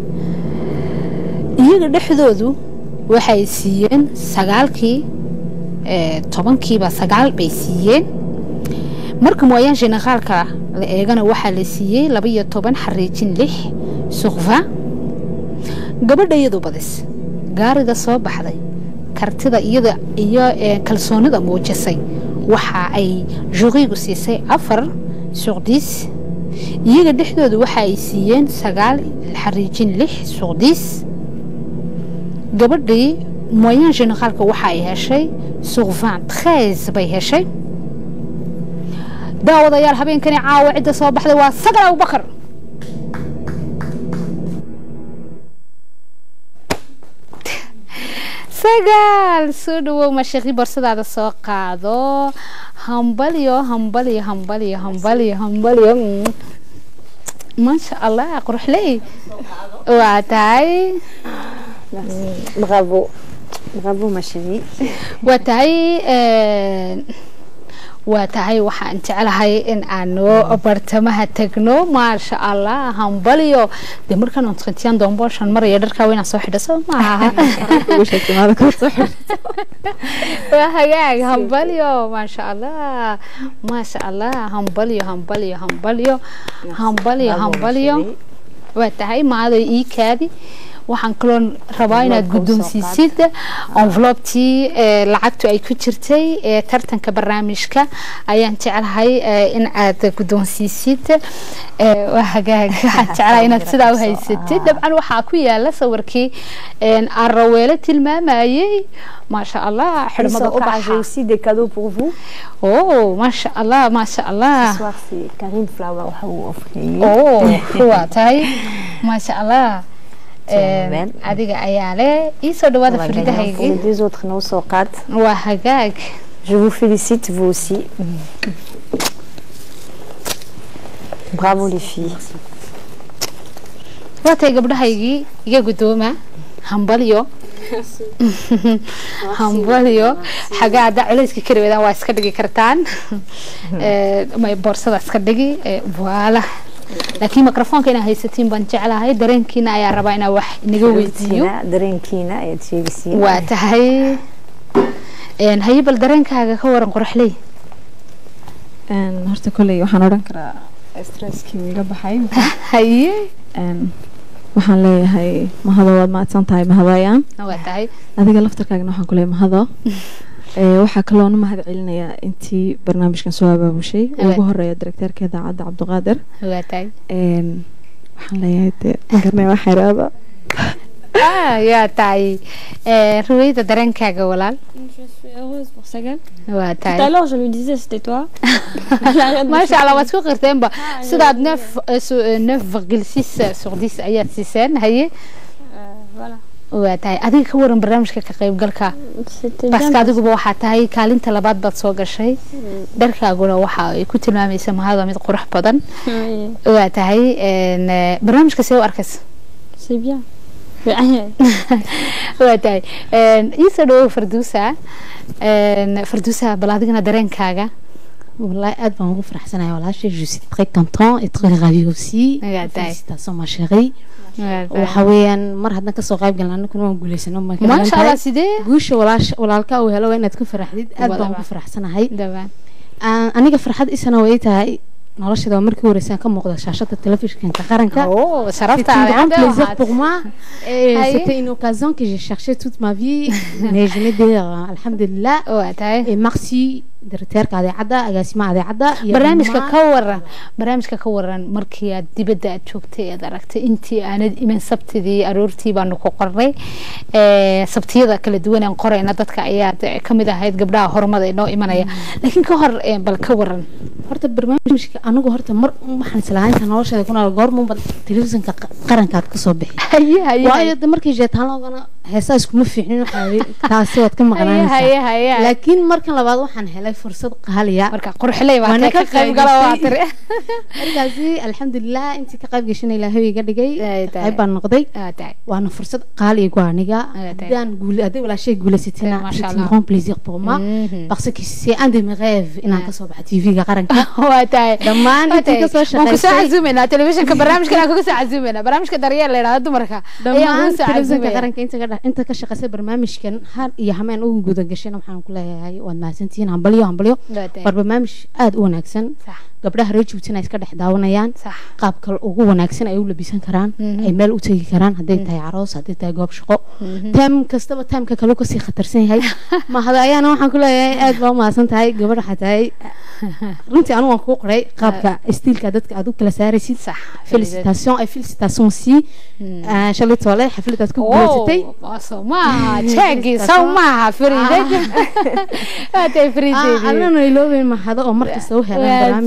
iyaga dhexdoodu waxay siiyeen sagaalkii tobankiiba sagaal bay siiyeen marka mooyaan jenaqaalka la eegana waxaa la siiyey laba iyo toban xariijin lix suqfa gabadha iyadu badis gaarida soo baxday kartida iyada iyo kalsoonida muujisay waxa ay juqiigu siisay afar suuqdiis iyaga dhexdoodu waxa ay siiyeen sagaal xariijin lix suuqdiis gabadhii moyan generaalka waxa ay heshay suqfan treize bay heshay daawadayaal habeenkani caawa cidda soo baxday waa sagal abubakar sagaal soo dhawow mashiiqi borsadaada soo qaado hambalyo hambalyo hambalyo hambalyo hambalyo Mm. maasha allah quruxley waa tahay bravo bravo ma chérie waa tahay een, waa tahay waxaan jeclahay in aanu bartamaha tagno maasha allah hambalyo dee markaan ontretien doombooshan maraya dharkaa inaan soo xidho soo maaha waa hagaag hambalyo maasha allah maasha allah hambalyo hambalyo hambalyo hambalyo hambalyo waa tahay maaday ii kaadi waxaan kaloo rabaa inaad guddoonsiisid enveloptii ee lacagtu ay ku jirtay ee tartanka barnaamijka ayaan jeclahay ee, in aad guddoonsiisid Ee, waa hagaag waxaan jeclahay inaad sidaa u haysatid dabcan waxaa ku yaala sawirkii een, aan raweelo tilmaamayey maasha allah xidhmada Ils sont ubaxa J'ai aussi des cadeaux pour vous. oh maasha allah maasha allah Ce soir, c'est Karine Flower waxa uu offrayay. oh waa tahay maasha allah Tiens, Een, Mel. adiga ayaa leh iisoo dhawaada On va gagner pour les fariidahaygii deux autres noo soo qaad. waa hagaag Je vous félicite, vous aussi. Bravo les filles. waa tahay gabdhahaygii iga guddooma hambalyo hambalyo xagaa haddaa culayska kari weydaan waa iska dhigi kartaan Ee, may boorsada iska dhigi ee, voila laakiin mikrofoonka inaa haysatiin baan jeclahay dareenkiina ayaa rabaa inaa wax inaga weydiiyo Dareenkiina- dareenkiina ayaad sheegaysiin. waa tahay Een, haye bal dareenkaaga ka waran qoraxley Een, horta kolley waxaan odhan karaa stresskii wuu iga baxay haye Een, waxaan leeyahay mahado waad mahadsan tahay mahadayaan waa tahay adiga laftarkaagana waxaan ku leeyahay mahado Ee, waxaa kaloona mahad celinayaa intii barnaamijkan soo abaabushay Awa. ugu horeeya directeerkeeda cadda cabdiqaadir waa tahay Een, waxaan leeyahay dee garnay wax yaraaba ah yaa tahay Ee, ruwayda dareenkaaga walaal Je suis heureuse pour Sagal. waa Tout à tahay l'heure, je lui disais, c'était toi. Elle arrête de maasha allah waad faire- ku qirteenba Ah, sidaad oui. neuf euh, su- euh, neuf virgule six sur dix ayaad siiseen haye Euh, voilà. waa tahay adiga ka waran barnaamijka ka qaybgalka C'était baska bien adiguba waxaa tahay kaalinta labaad baad soo gashay dharkaaguna waxa ay ku tilmaamaysa mahada mid qurux badan Oui, waa tahay een, eh, barnaamijka see u arkaysa c'est bien. Bien. waa tahay Een, ii soo dhawow farduusa Een, farduusa bal adigana dareenkaaga والله أد بان غفر حسنا يا والله je suis très content et très ravi aussi Ouais, taille. félicitations ma chérie Ouais, taille. waxa weeyaan mar haddaan kasoo qayb galna anaguna waan guuleysano ma ما شاء الله سيدي guusha walaash walaalka uu helo waa inaad ku faraxdid aad baan Dabcan. ugu faraxsanahay dabcan Aan- aniga farxad isana way tahay noloshada waa markii horeysaan ka muuqda shaashada telefishinka qaranka Oh, شرفت C'est un على grand عندها plaisir واحد. pour moi. Et Aïe. C'était une occasion que j'ai cherchée toute ma vie. Mais je vais dire, euh, alhamdulillah. Et merci directeurka adeecadda agaasimaha adeecadda iyo barnaamijka dhammaan- ka waran barnaamijka ka waran markii aad dibadda aad joogtay aad aragtay intii aanad iman sabtidii aroortii baanu ku qornay Ee, sabtiyada kala duwan aan qorayna dadka ayaad eh, ka mid ahayd gabdhaha horumada inoo imanaya laakiin ka hor eh, bal ka waran horta barnaamijka anigu horta mar waxaan islahaynta nolosheeda ku nool goormuunba telefishinka qa- qarankaad kasoo bixi haye haye waayo de markii jeetaan loogana heesaa iskuma fiicnin waxaa yidhi, taasi waad ka haye haye maqnaanaysaa haye laakiin markan labaad waxaan helay fursad qaaliya marka qurxiley baa Waana ka qayb gala waa tiri markaasi alxamdulilah intii ka qayb gashana ilaahay iga dhigay qayb baan noqday waana fursad qaali igu aniga haddaan guul hadday walaashay guuleysatina Masha c'est un Allah. grand plaisir pour moi Mhm. parce que c'est un de mes rêves inaan kasoo baxo tv-ga qaranka waa tahay dhammaan Waa intii tahay. kasoo waan kusoo shaqaysay casuumeynaa telefishinka barnaamijkan aan kuga soo casuumeynaa barnaamijka daryeel la yidhahdo dumarka ayaan dhammaan kuga soo telefishinka casuumeynaa qaranka inta ka dha- inta ka shaqaysay barnaamijkan har iyo hameen ugu guda gashayna waxaan ku leeyahay waad mahadsantihiin hambalyo hambalyo Waa tahay. war barnaamij aada u wanaagsan gabdhaha reer jubuutina iska dhex daawanayaan qaab kale ugu wanaagsan ay u labisan karaan ay meel u tegi karaan hadday tahay caroos hadday tahay goob shaqo taam kastaba taamka kale kasii khatarsan yahay mahada ayaana waxaan ku leeyahay aad baa u mahadsan tahay gabadh waxaa tahay runtii anigu waan kuu qoray qaabka stiilka dadka aad u kala saaraysid felicitation ay felicitation si shalay toole xafladaad ku guulaysatay maaha jeegi saw maaha fariidad waatay fariideedii annana iloobeyn mahado oo markasta u helaan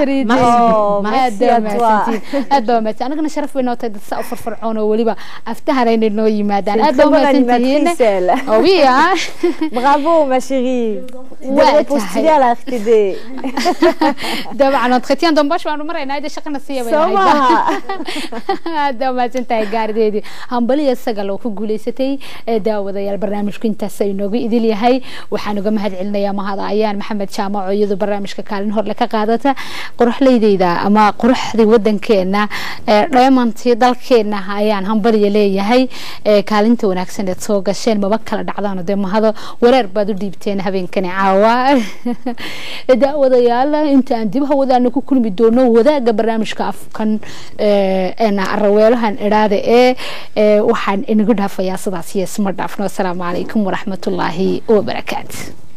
aad baa mahadsan anagana sharaf bay noo tahay dad saa u farfarcoon oo weliba aftahanayna noo yimaadaan aad baa mahadsantihiin owiya Bravo ma chérie. Vous Ouais, devez postuler à la RTD. dabcan entretien dambash baanu maraynaa ida shaqana siiya bay Soo ahayd. maaha. aad baa mahadsan tahay gaarideedii hambaliya sagal oo ku guulaysatay ee daawadayaal barnaamijku intaas ay inoogu idil yahay waxaan uga mahad celinayaa mahada ayaan maxamed jaamac oo iyadu barnaamijka kaalin horle ka qaadata quruxleydeyda ama quruxdii wadankeena ee dheemantii dalkeena ayaan hambaliya leeyahay ee kaalinta wanaagsan eed soo gasheen maba kala dhacdaan dee mahado wareer baad u dhiibteen habeenkani caawa daawadayaal inta aan dib hawadaana ku kulmi doono wadaaga barnaamijka afkan araweelahan idhaada ee ee waxaan inagu dhaafayaa sidaas iyo isma dhaafno asalaamu calaykum waraxmatullaahi wabarakaatu